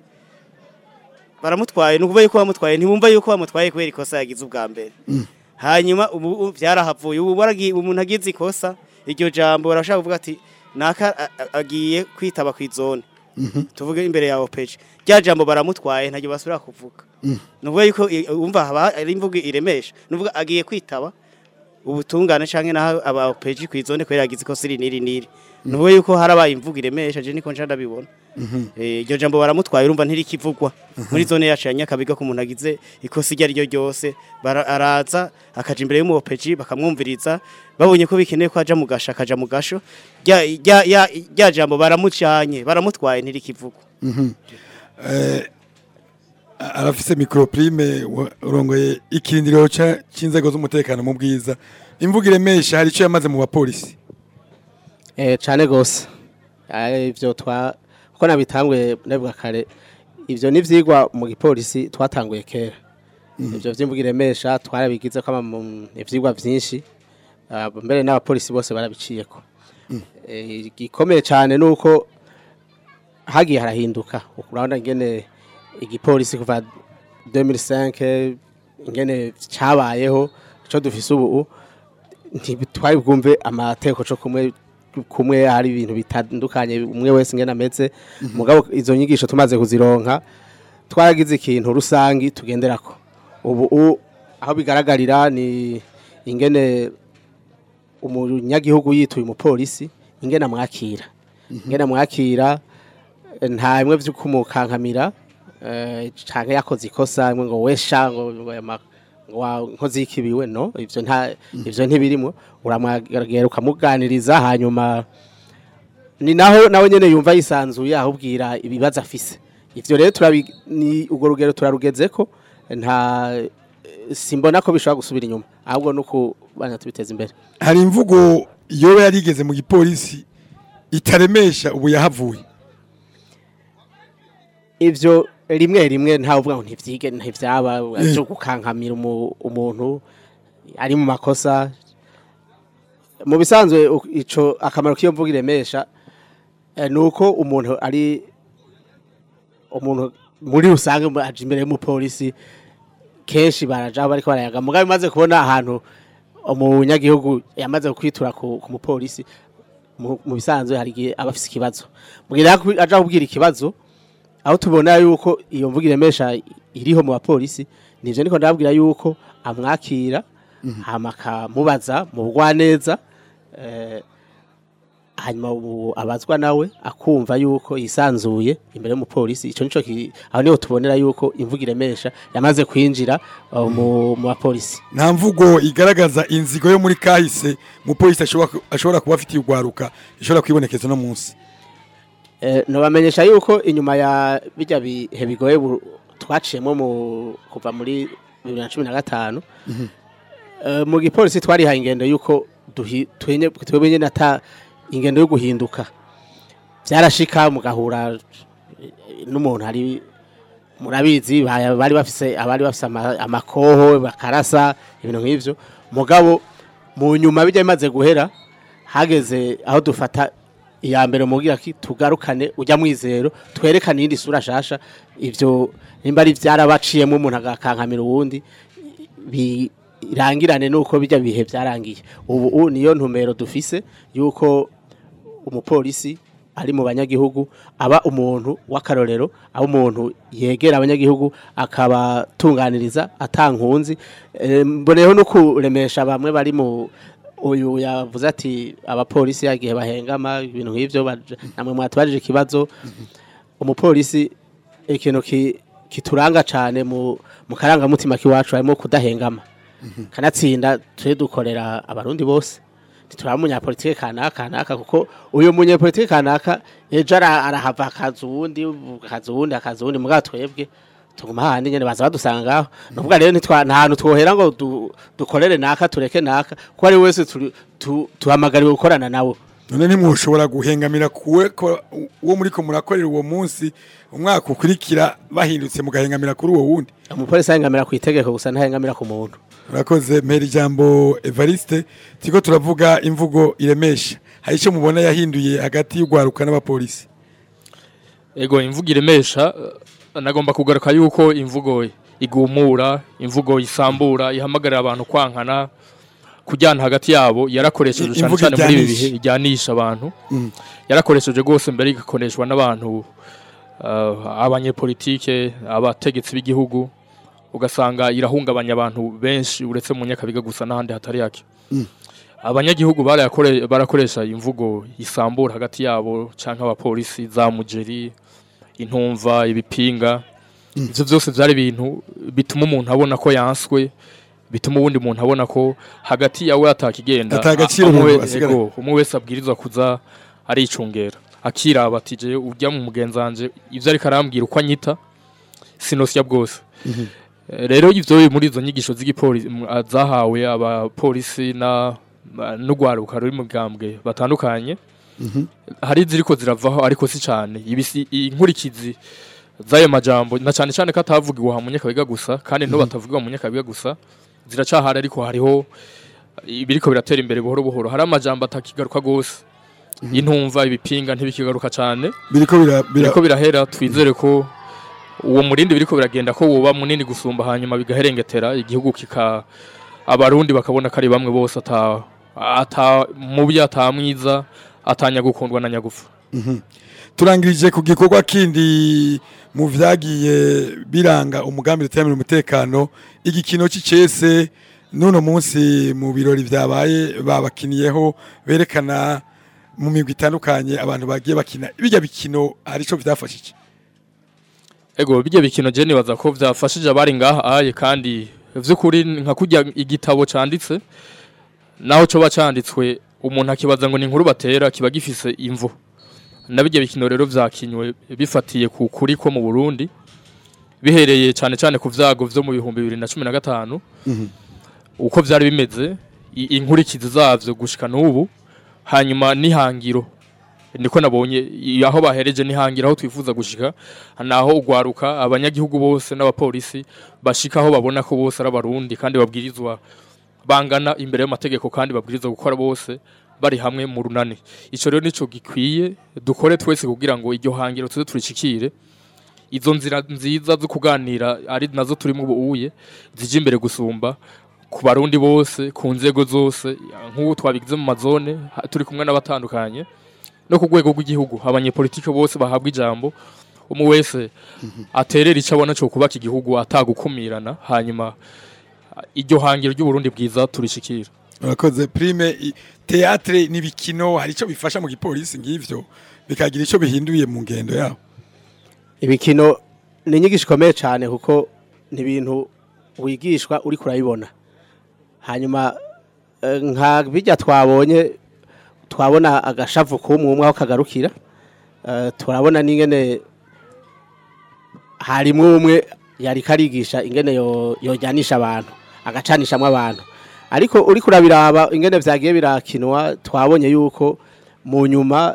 baramutwaye ni ukuvuga yuko bamutwaye ntibumva yuko bamutwaye kubera ikosa yagize ubwa mbere hanyuma ubu ubu byarahavuye ubu waragiye umuntu agize ikosa iryo jambo barashaka kuvuga ati naka a- a- agiye kwitaba ku izone tuvuge imbere yawe peje rya jambo baramutwaye ntabwo basubira kuvuga ni ukuvuga yuko i- wumva haba ari imvugo iremesha ni ukuvuga agiye kwitaba ubutungane canke naho aba peji ku izone kubera yagize ikosa iri n'iri n'iri ni ukuvuga yuko harabaye imvugo iremesha je niko nca ndabibona Eh, iryo jambo baramutwaye urumva ntirikivugwa muri zone yacu ya nyakabiga ko umuntu agize ikosa iryo ari ryo ryose bara- araza akaja imbere y'umupeji bakamwumviriza babonye ko bikeneye ko aja mu gasho akaja mu gasho rya- rya- rya rya jambo baramucanye baramutwaye ntirikivugwa Eh, arafise microprime wa- urongoye ikirindiro ca- c'inzego z'umutekano mu bwiza imvugo iremesha hari ico yamaze mu bapolisi Eh cyane gose. Eh ivyo twa uko nabitangwe ndavuga kare ivyo nivyigwa mu gipolisi twatanguye kera. Ivyo vy'imbugiremesha twarabigize ko mu ivyigwa vyinshi. Ah, mbere n'abapolisi bose barabiciyeko. Eh gikomeye cyane nuko hagiye harahinduka. Urabona ingene igipolisi kuva 2005 ingene cyabayeho cyo dufise ubu ntitwari bwumve amateko cyo kumwe kumwe hari ibintu bitandukanye umwe wese ingene ameze mugabo izo nyigisho tumaze kuzironka twaragize ikintu rusangi tugenderako ubu u- aho bigaragarira ni ingene umunyagihugu yituye umupolisi ingene amwakira ingene amwakira nta bimwe vyo kumukankamira eh, canke yakoze ikosa imwe ngo wesha ngo ngo yama- ngo wa- nkozi y'ikibiwe no ivyo nta ivyo ntibirimo uramwagera ukamuganiriza hanyuma ni naho nawe nyene yumva yisanzuye ahubwira ibibazo afise ivyo rero turabi ni urwo rugero turarugezeko nta simbona ko bishobora gusubira inyuma ahubwo nuko bana tubiteza imbere hari imvugo yoba yarigeze mu gipolisi itaremesha ubu yahavuye ivyo rimwe rimwe ntawe uvuga ngo ntivyige ntivyaba cyo gukankamira umu- umuntu ari mu makosa mu bisanzwe u- ico akamaro k'iyo mvuga iremesha eh, nuko umuntu ari umuntu muri rusange mu- aje imbere y'umupolisi kenshi baraja bariko barayaga mugabe maze kubona ahantu umunyagihugu yamaze kwitura ku, ku mupolisi mu mu bisanzwe hari igihe aba afise ikibazo mugira aja kubwira ikibazo aho tubona yuko iyo mvuga iremesha iriho mu bapolisi nivyo niko ndababwira yuko amwakira hama akamubaza mu bugwaneza eh, hanyuma ubu abazwa nawe akumva yuko yisanzuye imbere y'umupolisi ico nico ki- aho niho tubonera yuko imvugo iremesha yamaze kwinjira uh, mu mu bapolisi nta mvugo igaragaza inzigo yo muri kahise umupolisi ashobora ashobora kuba afitiye urwaruka ishobora kwibonekeza no munsi Eh, nobamenyesha yuko inyuma ya bijya bihe bigoye bu- twaciyemo mu kuva muri 2015 eh, mu gipolisi twarihaye ingendo yuko duhi- twenye twebwe nyene ata ingendo yo guhinduka byarashika mugahura eh, n'umuntu hari murabizi ba- bari bafise abari bafise ama- amakoho bakarasa ibintu nk'ivyo mugabo mu nyuma bijya bimaze guhera hageze aho dufata iya mbere mugira ki tugarukane ujya mwizero twerekane iyindi sura shasha ivyo nimba ari vyarabaciyemo umuntu agakankamira uwundi birangirane nuko bijya bihe byarangiye ubu u niyo ntumero dufise yuko umupolisi ari mu banyagihugu aba umuntu w'akarorero aba umuntu yegera abanyagihugu akabatunganiriza atankunzi Eh, mboneyeho no kuremesha bamwe bari mu uyu yavuze ati abapolisi yagiye bahengama ibintu nk'ivyo baje- namwe mwatubajije ikibazo umupolisi ikintu ki- kituranga cane mu mu karangamutima kiwacu harimo kudahengama kanatsinda tuje dukorera abarundi bose ntituraba umunyapolitike kanaka kanaka kuko uyu munyapolitike kanaka ejo ara- arahava akaza uwundi akaza uwundi akaza uwundi mugabo twebwe tuguma hahandi nyene baza badusanga ngaho nukuvuga rero ntitwa- nta hantu twohera ngo du- dukorere naka tureke naka kuko ari wese turi- tu- tuhamagariwe gukorana nawe none ntimwoshobora guhengamira kuwe ko uwo muri ko murakorera uwo munsi umwaka ukurikira bahindutse mugahengamira kuri uwo wundi umupolisi ahengamira ku itegeko gusa ntahengamira ku muntu urakoze mpera ijambo evariste turiko turavuga imvugo iremesha hari icyo mubona yahinduye hagati y'urwaruka n'abapolisi ego imvugo iremesha eh, nagomba kugaruka yuko imvugo igumura imvugo isambura ihamagarira abantu kwankana kujyana hagati yabo yarakoresheje cyane Imvugo cyane muri ibi ijyanisha. bihe ijyanisha abantu Mm. yarakoresheje rwose mbere igakoreshwa n'abantu eh, abanyepolitike abategetsi b'igihugu ugasanga irahungabanya abantu benshi uretse mu nyakabiga gusa n'ahandi hatari yake Mm. abanyagihugu barayakore- barakoresha imvugo isambura hagati yabo canke abapolisi za mujeri intumva ibipinga ivyo vyose vyari ibintu bituma umuntu abona ko yanswe bituma uwundi muntu abona ko hagati yawe atakigenda Ata agaciro umwe umuntu we- asigara. ego, umwe wese abwirizwa kuza aricungera akiraba ati je urya mu mugenzanje ivyo ariko arambwira uko anyita sinosya bwose Eh, rero ivyo biri muri izo nyigisho z'igipolisi m- a- zahawe abapolisi na na- n'urwaruka ruri mu bwambwe batandukanye hari ziriko ziravaho ariko si cyane ibisi inkurikizi z'ayo majambo na cyane cyane ko atavugiwe mu nyakabiga gusa kandi no batavugiwe mu nyakabiga gusa ziracahari ariko hariho ibiriko biratera imbere buhoro buhoro hari amajambo atakigaruka gose intumva ibipinga ntibikigaruka cyane biriko bira- bira- biriko birahera twizere ko uwo murindi biriko biragenda ko woba munini gusumba hanyuma bigaherengetera igihugu kika abarundi bakabona ko ari bamwe bose ata ata mubi atamwiza atanya gukundwa na nyagufa Mhm. turangirije ku gikorwa kindi mu vyagiye biranga umugambi duteramira umutekano igikino c'icese n'uno munsi mu birori vyabaye babakiniyeho berekana mu migwi itandukanye abantu bagiye bakina bijya bikino hari ico vyafashije ego bijya bikino je nibaza ko vyafashije abari ngaha aye kandi vy'ukuri nka kurya igitabo canditse naho coba canditswe umuntu akibaza ngo ni inkuru batera kiba gifise imvo na bijya bikino rero vyakinywe bifatiye ku kuri ko mu Burundi bihereye cyane cyane ku vyago vyo mu bihumbi bibiri na cumi na gatanu uko vyari bimeze i- inkurikizi zavyo gushika n'ubu hanyuma n'ihangiro niko nabonye i- aho bahereje n'ihangiro aho twifuza gushika naho ugwaruka abanyagihugu bose n'abapolisi bashika aho babona ko bose ari abarundi kandi babwirizwa bangana imbere y'amategeko kandi babwirizwa gukora bose bari hamwe mu runani ico rero nico gikwiye dukore twese kugira ngo iryo hangiro tuze turishikire izo nzira nziza zo kuganira ari nazo turimo ubuye zije imbere gusumba ku barundi bose ku nzego zose nk'ubu twabigize mu mazone ha- turi kumwe n'abatandukanye no ku rwego rw'igihugu abanyepolitike bose bahabwa ijambo umwe wese aterera icyo abona cyo kubaka igihugu atagukumirana hanyuma iryo hangiro ry'uburundi bwiza turishikira urakoze prime i- teatre n'ibikino hari icyo bifasha mu gipolisi ngivyo bikagira icyo bihinduye mu ngendo yabo ibikino ni inyigisho ikomeye cyane kuko ni ibintu wigishwa uri kurabibona hanyuma eh, nka bijya twabonye twabona agashavu k'umwe umwe aho kagarukira eh, turabona n'ingene harimwo umwe yari karigisha ingene yo- yojyanisha abantu agacanishamo abantu ariko uri kurabiraba ingene vyagiye birakinwa twabonye yuko mu nyuma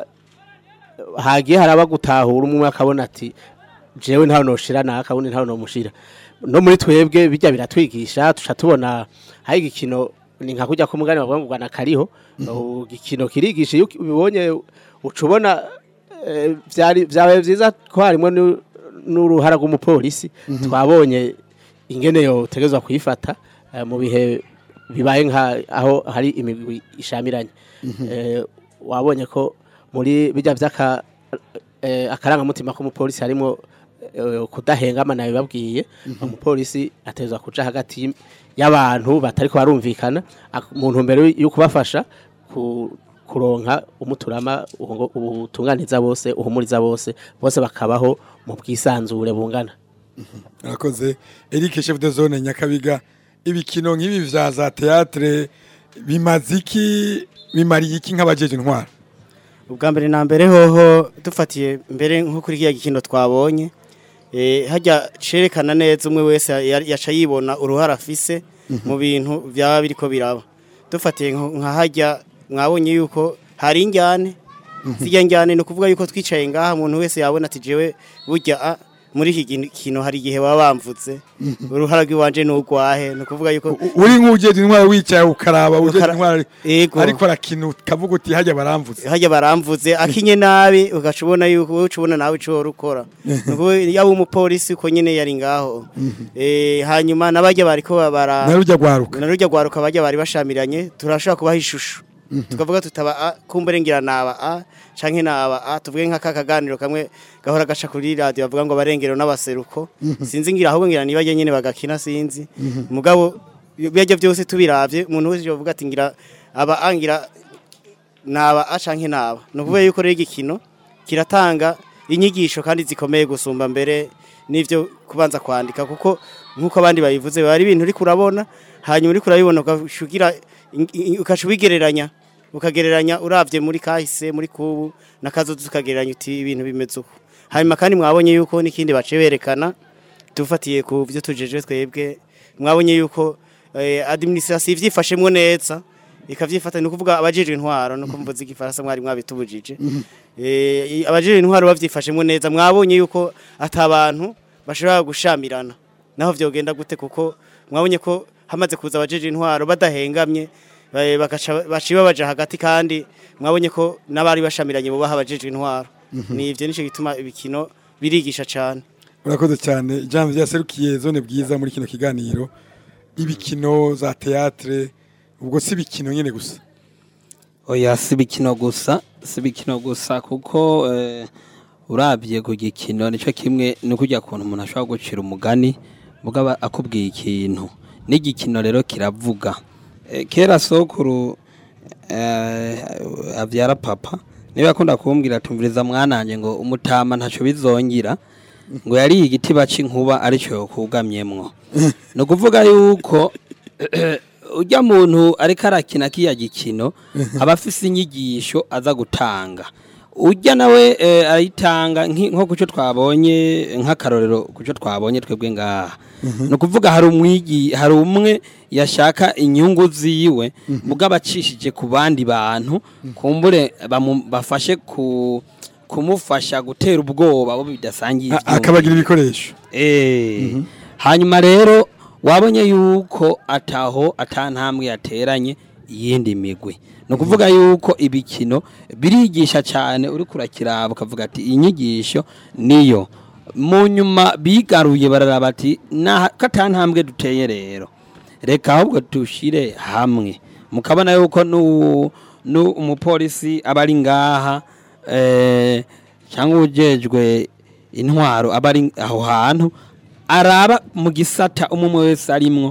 hagiye haraba gutahura umwe akabona ati jewe ntawe noshira naka undi ntawe nomushira no muri twebwe bijya biratwigisha tuca tubona hari igikino ni nka kujya kumugani bavuga ngo Rwanda kariho uh, igikino kirigisha iyo ubibonye uca ubona eh, vyari vyabaye vyiza ko harimo nu- n'uruhara rw'umupolisi twabonye ingene yotegezwa kuyifata eh, mu bihe bibaye nka aho hari imigwi ishamiranye Eh, wabonye ko muri bijya by'aka eh, akarangamutima k'umupolisi harimo eh, kudahengama nawe babwiye umupolisi atezwa kuja hagati y'abantu batari ko barumvikana ak- mu ntumbero yo kubafasha ku kuronka umuturama ubu- ubutunganiza bose uhumuriza bose bose bakabaho mu bwisanzure bungana urakoze Eric chef de zone Nyakabiga ibikino nk'ibi vya za teatre bimaze iki bimariye iki nk'abajeje intwara ubwa mbere na mbere hoho dufatiye mbere nko kuri kiriya gikino twabonye eh, hajya cerekana neza umwe wese ya- yaca yibona uruhara afise mu bintu byaba biriko biraba dufatiye nko- nka hajya mwabonye yuko hari injyane zijya njyane ni ukuvuga yuko twicaye ngaha umuntu wese yabona ati jewe burya a, muri iki gikino hari igihe baba bamvutse uruhara rw'iwanje ni urwahe ni ukuvuga yuko uri nk'ujeje intwara wicaye ukaraba ujeje Ukara- intwara Yego. ariko arakina ukavuga uti hajya baramvutse hajya baramvuze akinye nabi ugaca ubona yuko wowe uca ubona nawe ico wari ukora Nuko yaba umupolisi uko nyene yari ngaho Eh, hanyuma n'abajya bariko bara narujya gwaruka narujya gwaruka bajya bari bashamiranye turashobora kubaha ishusho tukavuga tutaba a kumbere ngira naba a canke naba a tuvuge nka kakaganiro kamwe gahora gaca kuri radio bavuga ngo abarengero n'abaseruko sinzi ngira ahubwo ngira nibaje nyene bagakina sinzi mugabo bijya byose tubiravye umuntu wese yovuga ati ngira aba angira naba a canke naba ni ukuvuga yuko rero igikino kiratanga inyigisho kandi zikomeye gusumba mbere n'ivyo kubanza kwandika kuko nk'uko abandi babivuze biba ari ibintu uri kurabona hanyuma uri kurabibona ugashugira ukaca ubigereranya ukagereranya uravye muri kahise muri kubu n'akazoza ukagereranya uti ibintu bimeze uko hanyuma kandi mwabonye yuko n'ikindi bace berekana dufatiye ku byo tujeje twebwe mwabonye yuko eh, administration ivyifashemwo neza ikavyifata ni ukuvuga abajejwe intwaro no kumvuza igifaransa mwari mwabitubujije eh abajejwe intwaro bavyifashemwo neza mwabonye yuko atabantu bashobora gushamirana naho vyogenda gute kuko mwabonye ko hamaze kuza abajejwe intwaro badahengamye eh, bagaca baciba baja hagati kandi mwabonye ko n'abari bashamiranye bo baha abajejwe intwaro ni ivyo nico gituma ibikino birigisha cane urakoze cyane ijambo ryaserukiye zone bwiza muri kino kiganiro ibikino za teatre ubwo si ibikino nyene gusa oya si ibikino gusa si ibikino gusa kuko eh, urabye ku gikino nicyo kimwe ni kujya kuntu umuntu ashobora gucira umugani mugaba akubwiye ikintu n'igikino rero kiravuga Eh, kera sokuru eh, avyara papa niba akunda kumbwira tumviriza mwananje ngo umutama ntaco bizongira ngo yari igiti baca inkuba arico yokugamyemwo ni ukuvuga yuko ujya muntu ariko arakina kiya gikino aba afise inyigisho aza gutanga ujya nawe eh, ayitanga nki- nko kuco twabonye nk'akarorero kuco twabonye twebwe ngaha ni ukuvuga hari umwigi hari umwe yashaka inyungu ziwe mugabo acishije ku bandi bantu kumbure bamu- bafashe ku kumufasha gutera ubwoba abo bidasangiye A- ivyumviro. akabagira ibikoresho Eh, hanyuma rero wabonye yuko ataho atantambwe yateranye iyindi migwi ni ukuvuga yuko ibikino birigisha cyane uri kurakiraba ukavuga ati iyi nyigisho niyo mu nyuma bigaruye bararaba ati "Naha- ko atantambwe duteye rero reka ahubwo tushire hamwe mukabona yuko nu, nu umupolisi aba ari ngaha eh, cyangwa ujejwe intwaro aba ari aho hantu araba mu gisata umwe umwe wese arimwo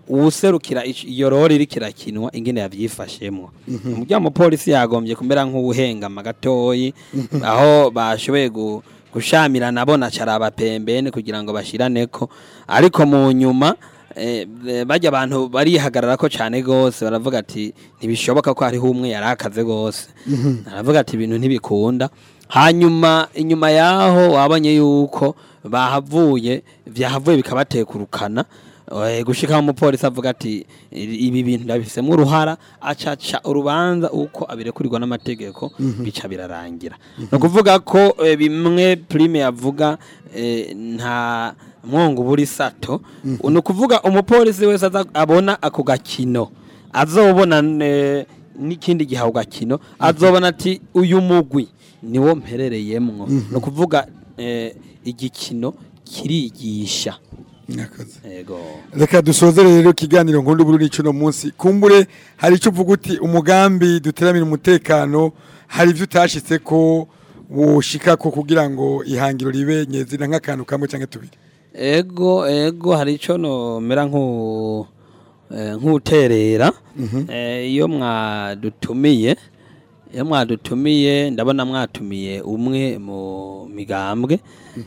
uwuserukira ic- iyo rori iriko irakinwa ingene yavyifashemwo umurya mupolisi yagombye kumera nk'uwuhengama gatoyi aho bashoboye gu- gushamirana bona caraba pembeni kugira ngo bashiraneko ariko mu nyuma eh, eh, bajya abantu barihagararako cane gose baravuga ati ntibishoboka ko hariho umwe yarakaze gose aravuga ati ibintu ntibikunda hanyuma inyuma yaho wabonye yuko bahavuye vyahavuye bikabatekurukana Eh, gushika umupolisi avuga ati ibi bintu ndabifisemo uruhara acaca urubanza uko abirekurirwa n'amategeko bica birarangira ni ukuvuga ko eh, bimwe prime yavuga eh, nta mwongo buri sato ni ukuvuga umupolisi wese aza abona ako gakino azobona eh, n'ikindi gihe ako gakino azobona ati uyu mugwi niwo mperereyemwo ni ukuvuga eh, igikino kirigisha Mwakoze. yego reka dusozere rero ikiganiro nkundi buri n'icuno munsi kumbure hari icyo uvuga uti umugambi duteramira umutekano hari ibyo utashitse ko woshika ko kugira ngo ihangiro ribe nyezina nk'akantu kamwe cyangwa tubiri ego ego hari icyo nomera nk'u eh, nk'uterera Eh, iyo mwadutumiye iyo mwadutumiye ndabona mwatumiye umwe mu migambwe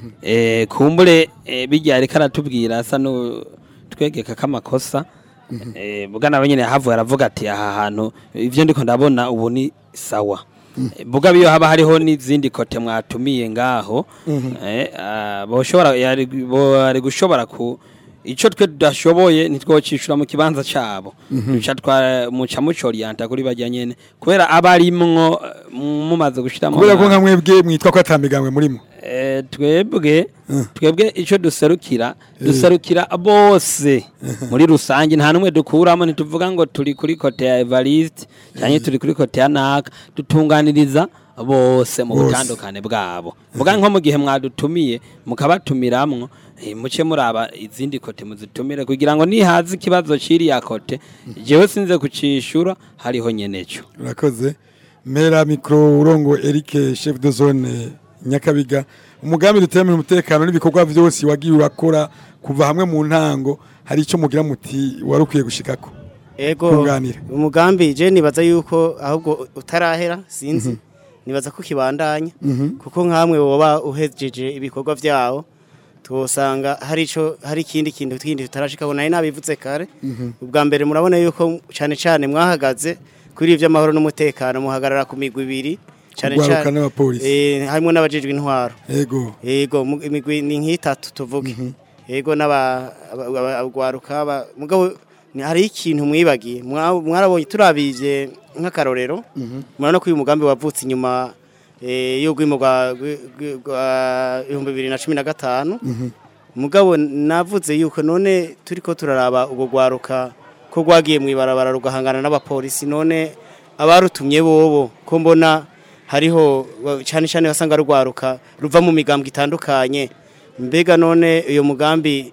Eh, kumbure eh, bijya ariko aratubwira asa no twegeka kamakosa Eh, buga nawe nyine yahavuye aravuga ati aha hantu ivyo ndiko ndabona ubu ni sawa Eh, buga biyo haba hariho n'izindi kote mwatumiye ngaho eh, ah, boshobora yari bo- ari gushobora ku ico twe tudashoboye ntitwocishura mu kibanza cabo duca twa muca mucorienta kuri bajya nyene kubera abarimwo eh, mumaze gushiramo kubera ko nka mwebwe mwitwa ko atamigambwe murimo Eh, twebwe twebwe icyo duserukira duserukira bose muri rusange nta n'umwe dukuramo ntituvuga ngo turi kuri kote ya evariste cyangwa turi kuri kote ya naka dutunganiriza bose mu Bose. butandukane bwabo vuga nko mu gihe mwadutumiye mukabatumiramwo eh, muce muraba izindi kote muzitumire kugira ngo nihaza ikibazo c'iriya kote jewe sinze kucishura hariho nyeneco urakoze mera mikoro urongo Eric chef de zone Nyakabiga umugambi duteramira umutekano n'ibikorwa byose wagiye urakora kuva hamwe mu ntango hari icyo mugira muti warukwiye gushikako Ego Kunganira. umugambi je nibaza yuko ahubwo utarahera sinzi nibaza ko kibandanya kuko nkamwe woba uhejeje ibikorwa vyawo twosanga hari ico hari ikindi kintu kindi tutarashika naye nabivutse kare ubwa mbere murabona yuko cane cane mwahagaze kuri ivyo amahoro n'umutekano muhagarara ku migwi ibiri cane Urwaruka cane n'abapolisi. eh harimo n'abajejwe intwaro ego Ego mu- imigwi ni nk'itatu tuvuge. Ego n'aba aba- aba- abagwaruka aba- mugabo ni hari ikintu mwibagiye Mwa- mwarabonye turabije nk'akarorero murabona ko uyu mugambi wavutse inyuma eh, y'urwimo rwa rwi- rwi- rwa ibihumbi bibiri na cumi na gatanu mugabo navuze yuko none turiko turaraba ubwo gwaruka ko rwagiye mu ibarabara rugahangana n'abapolisi none abarutumye bobo ko mbona hariho wa- cyane cyane wasanga rugwaruka ruva mu migambwe itandukanye mbega none uyo mugambi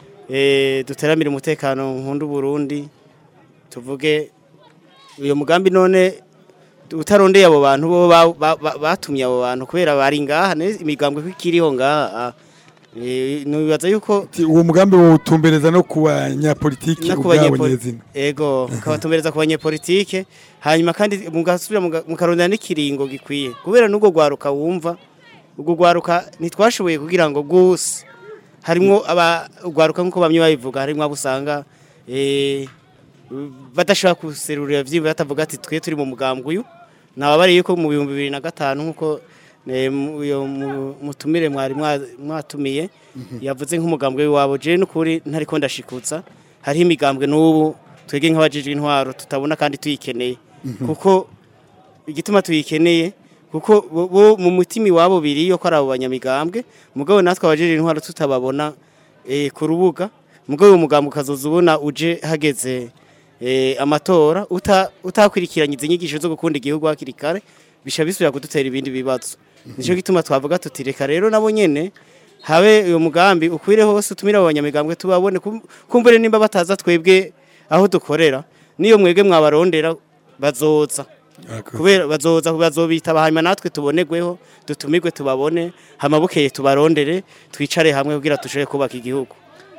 eh, duteramira umutekano nkunda Burundi tuvuge uyo mugambi none utarondeye abo bantu bo ba- ba- ba- batumye abo bantu kubera bari ngaha ne imigambwe ko ikiriho ngaha ah. Eh, nibaza yuko Ti- uwo mugambi wotumbereza no ku banyapolitiki no ubwabo kubanyepoli- nyezina ego kabatumbereza ku banyepolitike hanyuma kandi mugasubira muga- mukarondera n'ikiringo gikwiye kubera n'ubwo gwaruka wumva ubwo gwaruka ntitwashoboye kugira ngo guse harimwo aba gwaruka nk'uko bamwe babivuga harimwo abo usanga eh, badashobora kuserurira vyimba batavuga ati twe turi mu mugambwe uyu nababariye yuko mu bihumbi bibiri na gatanu nk'uko eh, mu- uyo mu- mutumire mwari mwa- mwatumiye yavuze nk'umugambwe w'iwabo je n'ukuri ntariko ndashikutsa hariho imigambwe n'ubu twege nk'abajejwe intwaro tutabona kandi tuyikeneye kuko igituma tuyikeneye kuko bo- bo mu mutima iwabo biriyo ko ari abo banyamigambwe mugabo natwe abajejwe intwaro tutababona eh, ku rubuga mugabo uwo mugambwe ukazoza ubona uje hageze eh, amatora uta- utakurikiranye izi nyigisho zo gukunda igihugu hakiri kare bisha bisubira kudutera ibindi bibazo nico gituma twavuga tuti reka rero nabo nyene habe uyo mugambi ukwire hose utumire abo banyamigambwe tubabone kum- kumbure nimba bataza twebwe aho dukorera niyo mwebwe mwabarondera bazoza kubera bazoza bazobitaba hanyuma natwe tubonerweho dutumirwe tubabone hama bukeye tubarondere twicare hamwe kugira dushobore kubaka igihugu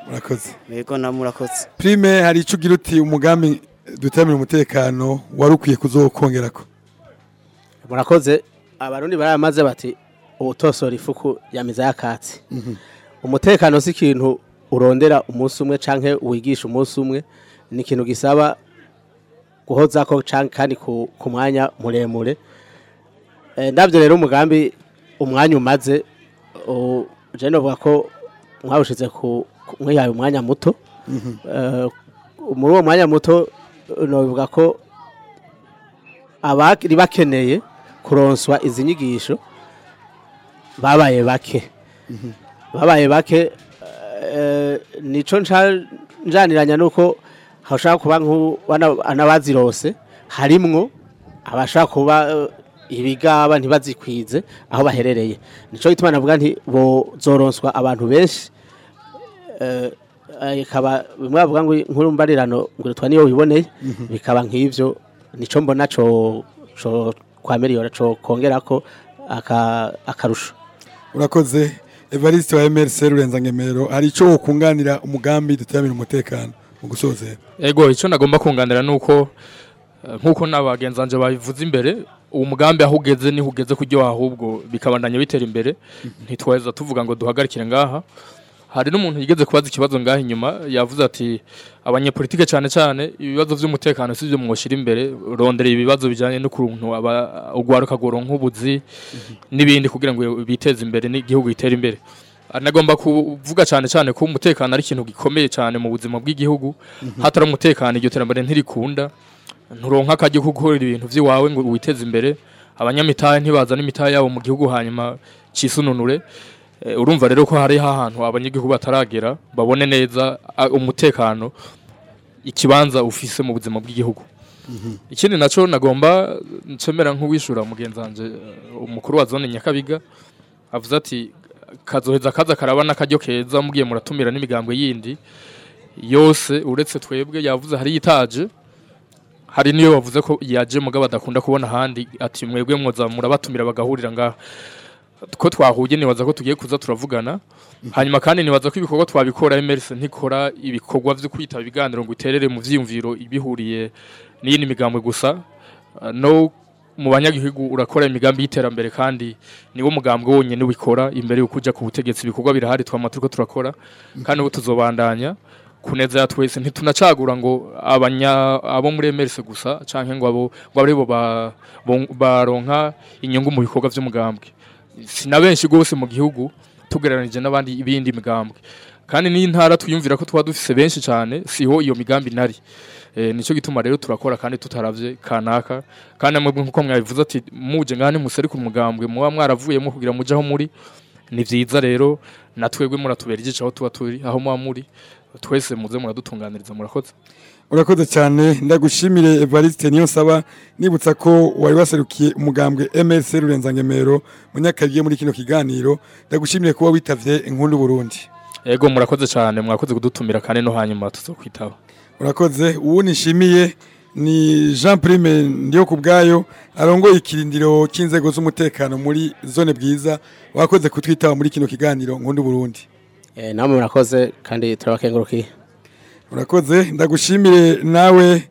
murakoze yego na murakoze prime hari ico ugira uti umugambi dutaramira umutekano wari ukwiye kuzokongerako murakoze abarundi baramaze bati ubutosora ifuku yamiza yakatsi umutekano si ikintu urondera umunsi umwe canke wigisha umunsi umwe ni ikintu gisaba guhozako canke kandi ku, ku mwanya muremure Eh, ndavyo rero umugambi umwanya umaze u- je novuga ko mwawushize ku ku- mwihaye umwanya muto Eh, muri uwo mwanya muto eh, novuga ko abari bakeneye kuronswa izi nyigisho babaye bake babaye bake eh, nico nca- njaniranya nuko hashaka kuba nk'anabazirose harimwo abashaka kuba eh, ibigaba ntibazikwize aho baherereye nico gituma navuga nti bozoronswa abantu benshi eh, eh, ikaba bimwe bavuga ngo inkuru mbarirano ngo twa niyo wiboneye bikaba nk'ivyo nico mbona co co kwa miliyoni co kongerako aka akarusho urakoze evariste wa mrc rurenza ngemero hari ico wokunganira umugambi dutaramira umutekano mu gusozera Ego icyo nagomba kunganira nuko eh, nkuko nabagenzanje babivuze imbere uwo mugambi aho ugeze niho ugeze kuryo ahubwo bikabandanya bitera imbere ntitwaheza tuvuga ngo duhagarikire ngaha hari n'umuntu yigeze kubaza ikibazo ngaha inyuma yavuze ati abanyepolitike cyane cyane ibibazo by'umutekano si byo mwoshira imbere rondera ibibazo bijyanye n'ukuntu aba ugwaruka goronka ubuzi n'ibindi kugira ngo biteze imbere n'igihugu gitere imbere nagomba kuvuga cyane cyane ko umutekano ari ikintu gikomeye cyane mu buzima bw'igihugu hatari umutekano iryo terambere ntirikunda nturonka akajya gukorera ibintu by'iwawe ngo witeze imbere abanyamitahe ntibazana imitahe yabo mu gihugu hanyuma cisununure Eh, urumva rero ko hari ahantu abanyagihugu bataragera babone neza ah, umutekano ikibanza ufise mu buzima bw'igihugu ikindi naco nagomba ncemera nk'uwishura mugenzi wanje eh, umukuru wa zone Nyakabiga avuze ati kazoheza kaza karaba n'akaryo keza mugiye muratumira n'imigambwe yindi yose uretse twebwe yavuze hari yitaje hari niyo bavuze ko yaje mugabo adakunda kubona ahandi ati mwebwe mwoza murabatumira bagahurira ngaha ko twahuye nibaza ko tugiye kuza turavugana hanyuma kandi nibaza ko ibikorwa twabikora MRC ntikora ibikorwa byo kwitaba ibiganiro ngo iterere mu vyiyumviro ibihuriye n'iyindi migambwe gusa Uh, no mu banyagihugu urakora imigambi y'iterambere kandi niwo mugambwe wonyene ubikora imbere yo kuja ku butegetsi ibikorwa birahari twama turiko turakora kandi ubu tuzobandanya kuneza ya twese ntitunacagura ngo abanya abo muri MRC gusa canke ngo abo ngo ari bo ba- bo- baronka inyungu mu bikorwa vy'umugambwe si na benshi gose mu gihugu tugereranije n'abandi ibindi migambwe kandi n'intara twiyumvira ko tuba dufise benshi cyane siho iyo migambi nari e, nico gituma rero turakora kandi tutaravye kanaka kandi amwe nkuko mwabivuze ati muje ngane museri ku mugambwe muba mwaravuyemo kugira muje aho muri ni vyiza rero na twebwe muratubera igice aho tuba turi aho muba muri twese muze muradutunganiriza murakoze urakoze cyane ndagushimire evariste niyo nsaba nibutsa ko wari waserukiye umugambwe mrc rurenza ngemero munyakabiye muri kino kiganiro ndagushimire kuba witavye inkundu burundi ego murakoze cyane mwakoze kudutumira kandi no hanyuma tuzokwitaba urakoze uwo nishimiye ni jean prime ndiyo ku bwayo arongoye ikirindiro cy'inzego z'umutekano muri zone bwiza wakoze kutwitaba muri kino kiganiro nkundu burundi eh namwe murakoze kandi turabakengurukiye urakoze ndagushimire nawe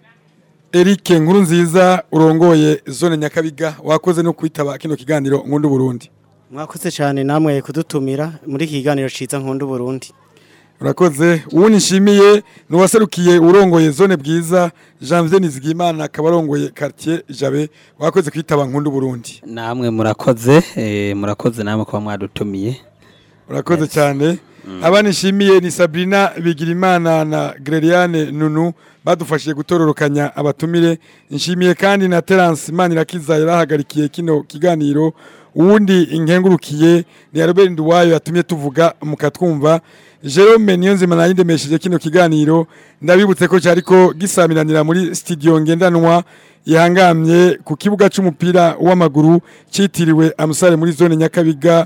Eric nkuru nziza urongoye zone nyakabiga wakoze no kwitaba kino kiganiro nkundu burundi mwakoze cyane namwe kudutumira muri iki kiganiro ciza nkundu Burundi urakoze uwo nishimiye ni uwaserukiye urongoye zone bwiza janvier nizigimana akaba arongoye quartier jabe wakoze kwitaba nkundu burundi namwe murakoze eh, murakoze namwe kuba mwadutumiye urakoze cyane abana nishimiye ni sabrina bigirimana na greliane nunu badufashije gutororokanya abatumire nshimiye kandi na terence manirakiza yarahagarikiye kino kiganiro uwundi inkengurukiye ni Albert Nduwayo yatumye tuvuga mukatwumva Jerome Niyonzima nayindemesheje kino kiganiro ndabibutse ko cyariko gisamiranira muri studio ngendanwa yahangamye ku kibuga c'umupira w'amaguru citiriwe Amusare muri zone Nyakabiga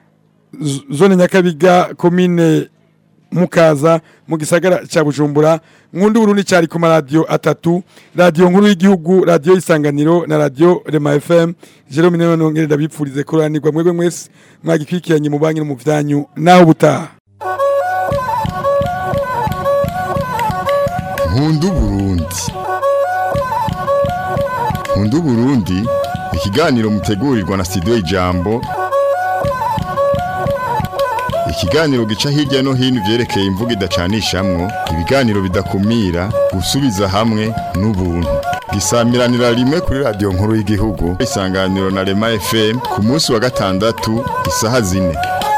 z- zone Nyakabiga commune mukaza mu gisagara cya Bujumbura nkundu Burundi cyari ku maradiyo atatu radiyo nkuru y'igihugu radiyo isanganiro na radiyo Rema FM Jerome Niyonzima nongere ndabipfurize kuranirwa mwebwe mwese mwagikwikiranye mu banki no mu vyanyu naho butaha nkunda uburundi nkunda uburundi ikiganiro mutegurirwa na studio ijambo ikiganiro gica hirya no hino ivyerekeye imvugo idacanishamwo ibiganiro bidakumira gusubiza hamwe n'ubuntu gisamiranira rimwe kuri radiyo nkuru y'igihugu isanganiro na rema fm ku munsi wa gatandatu isaha zine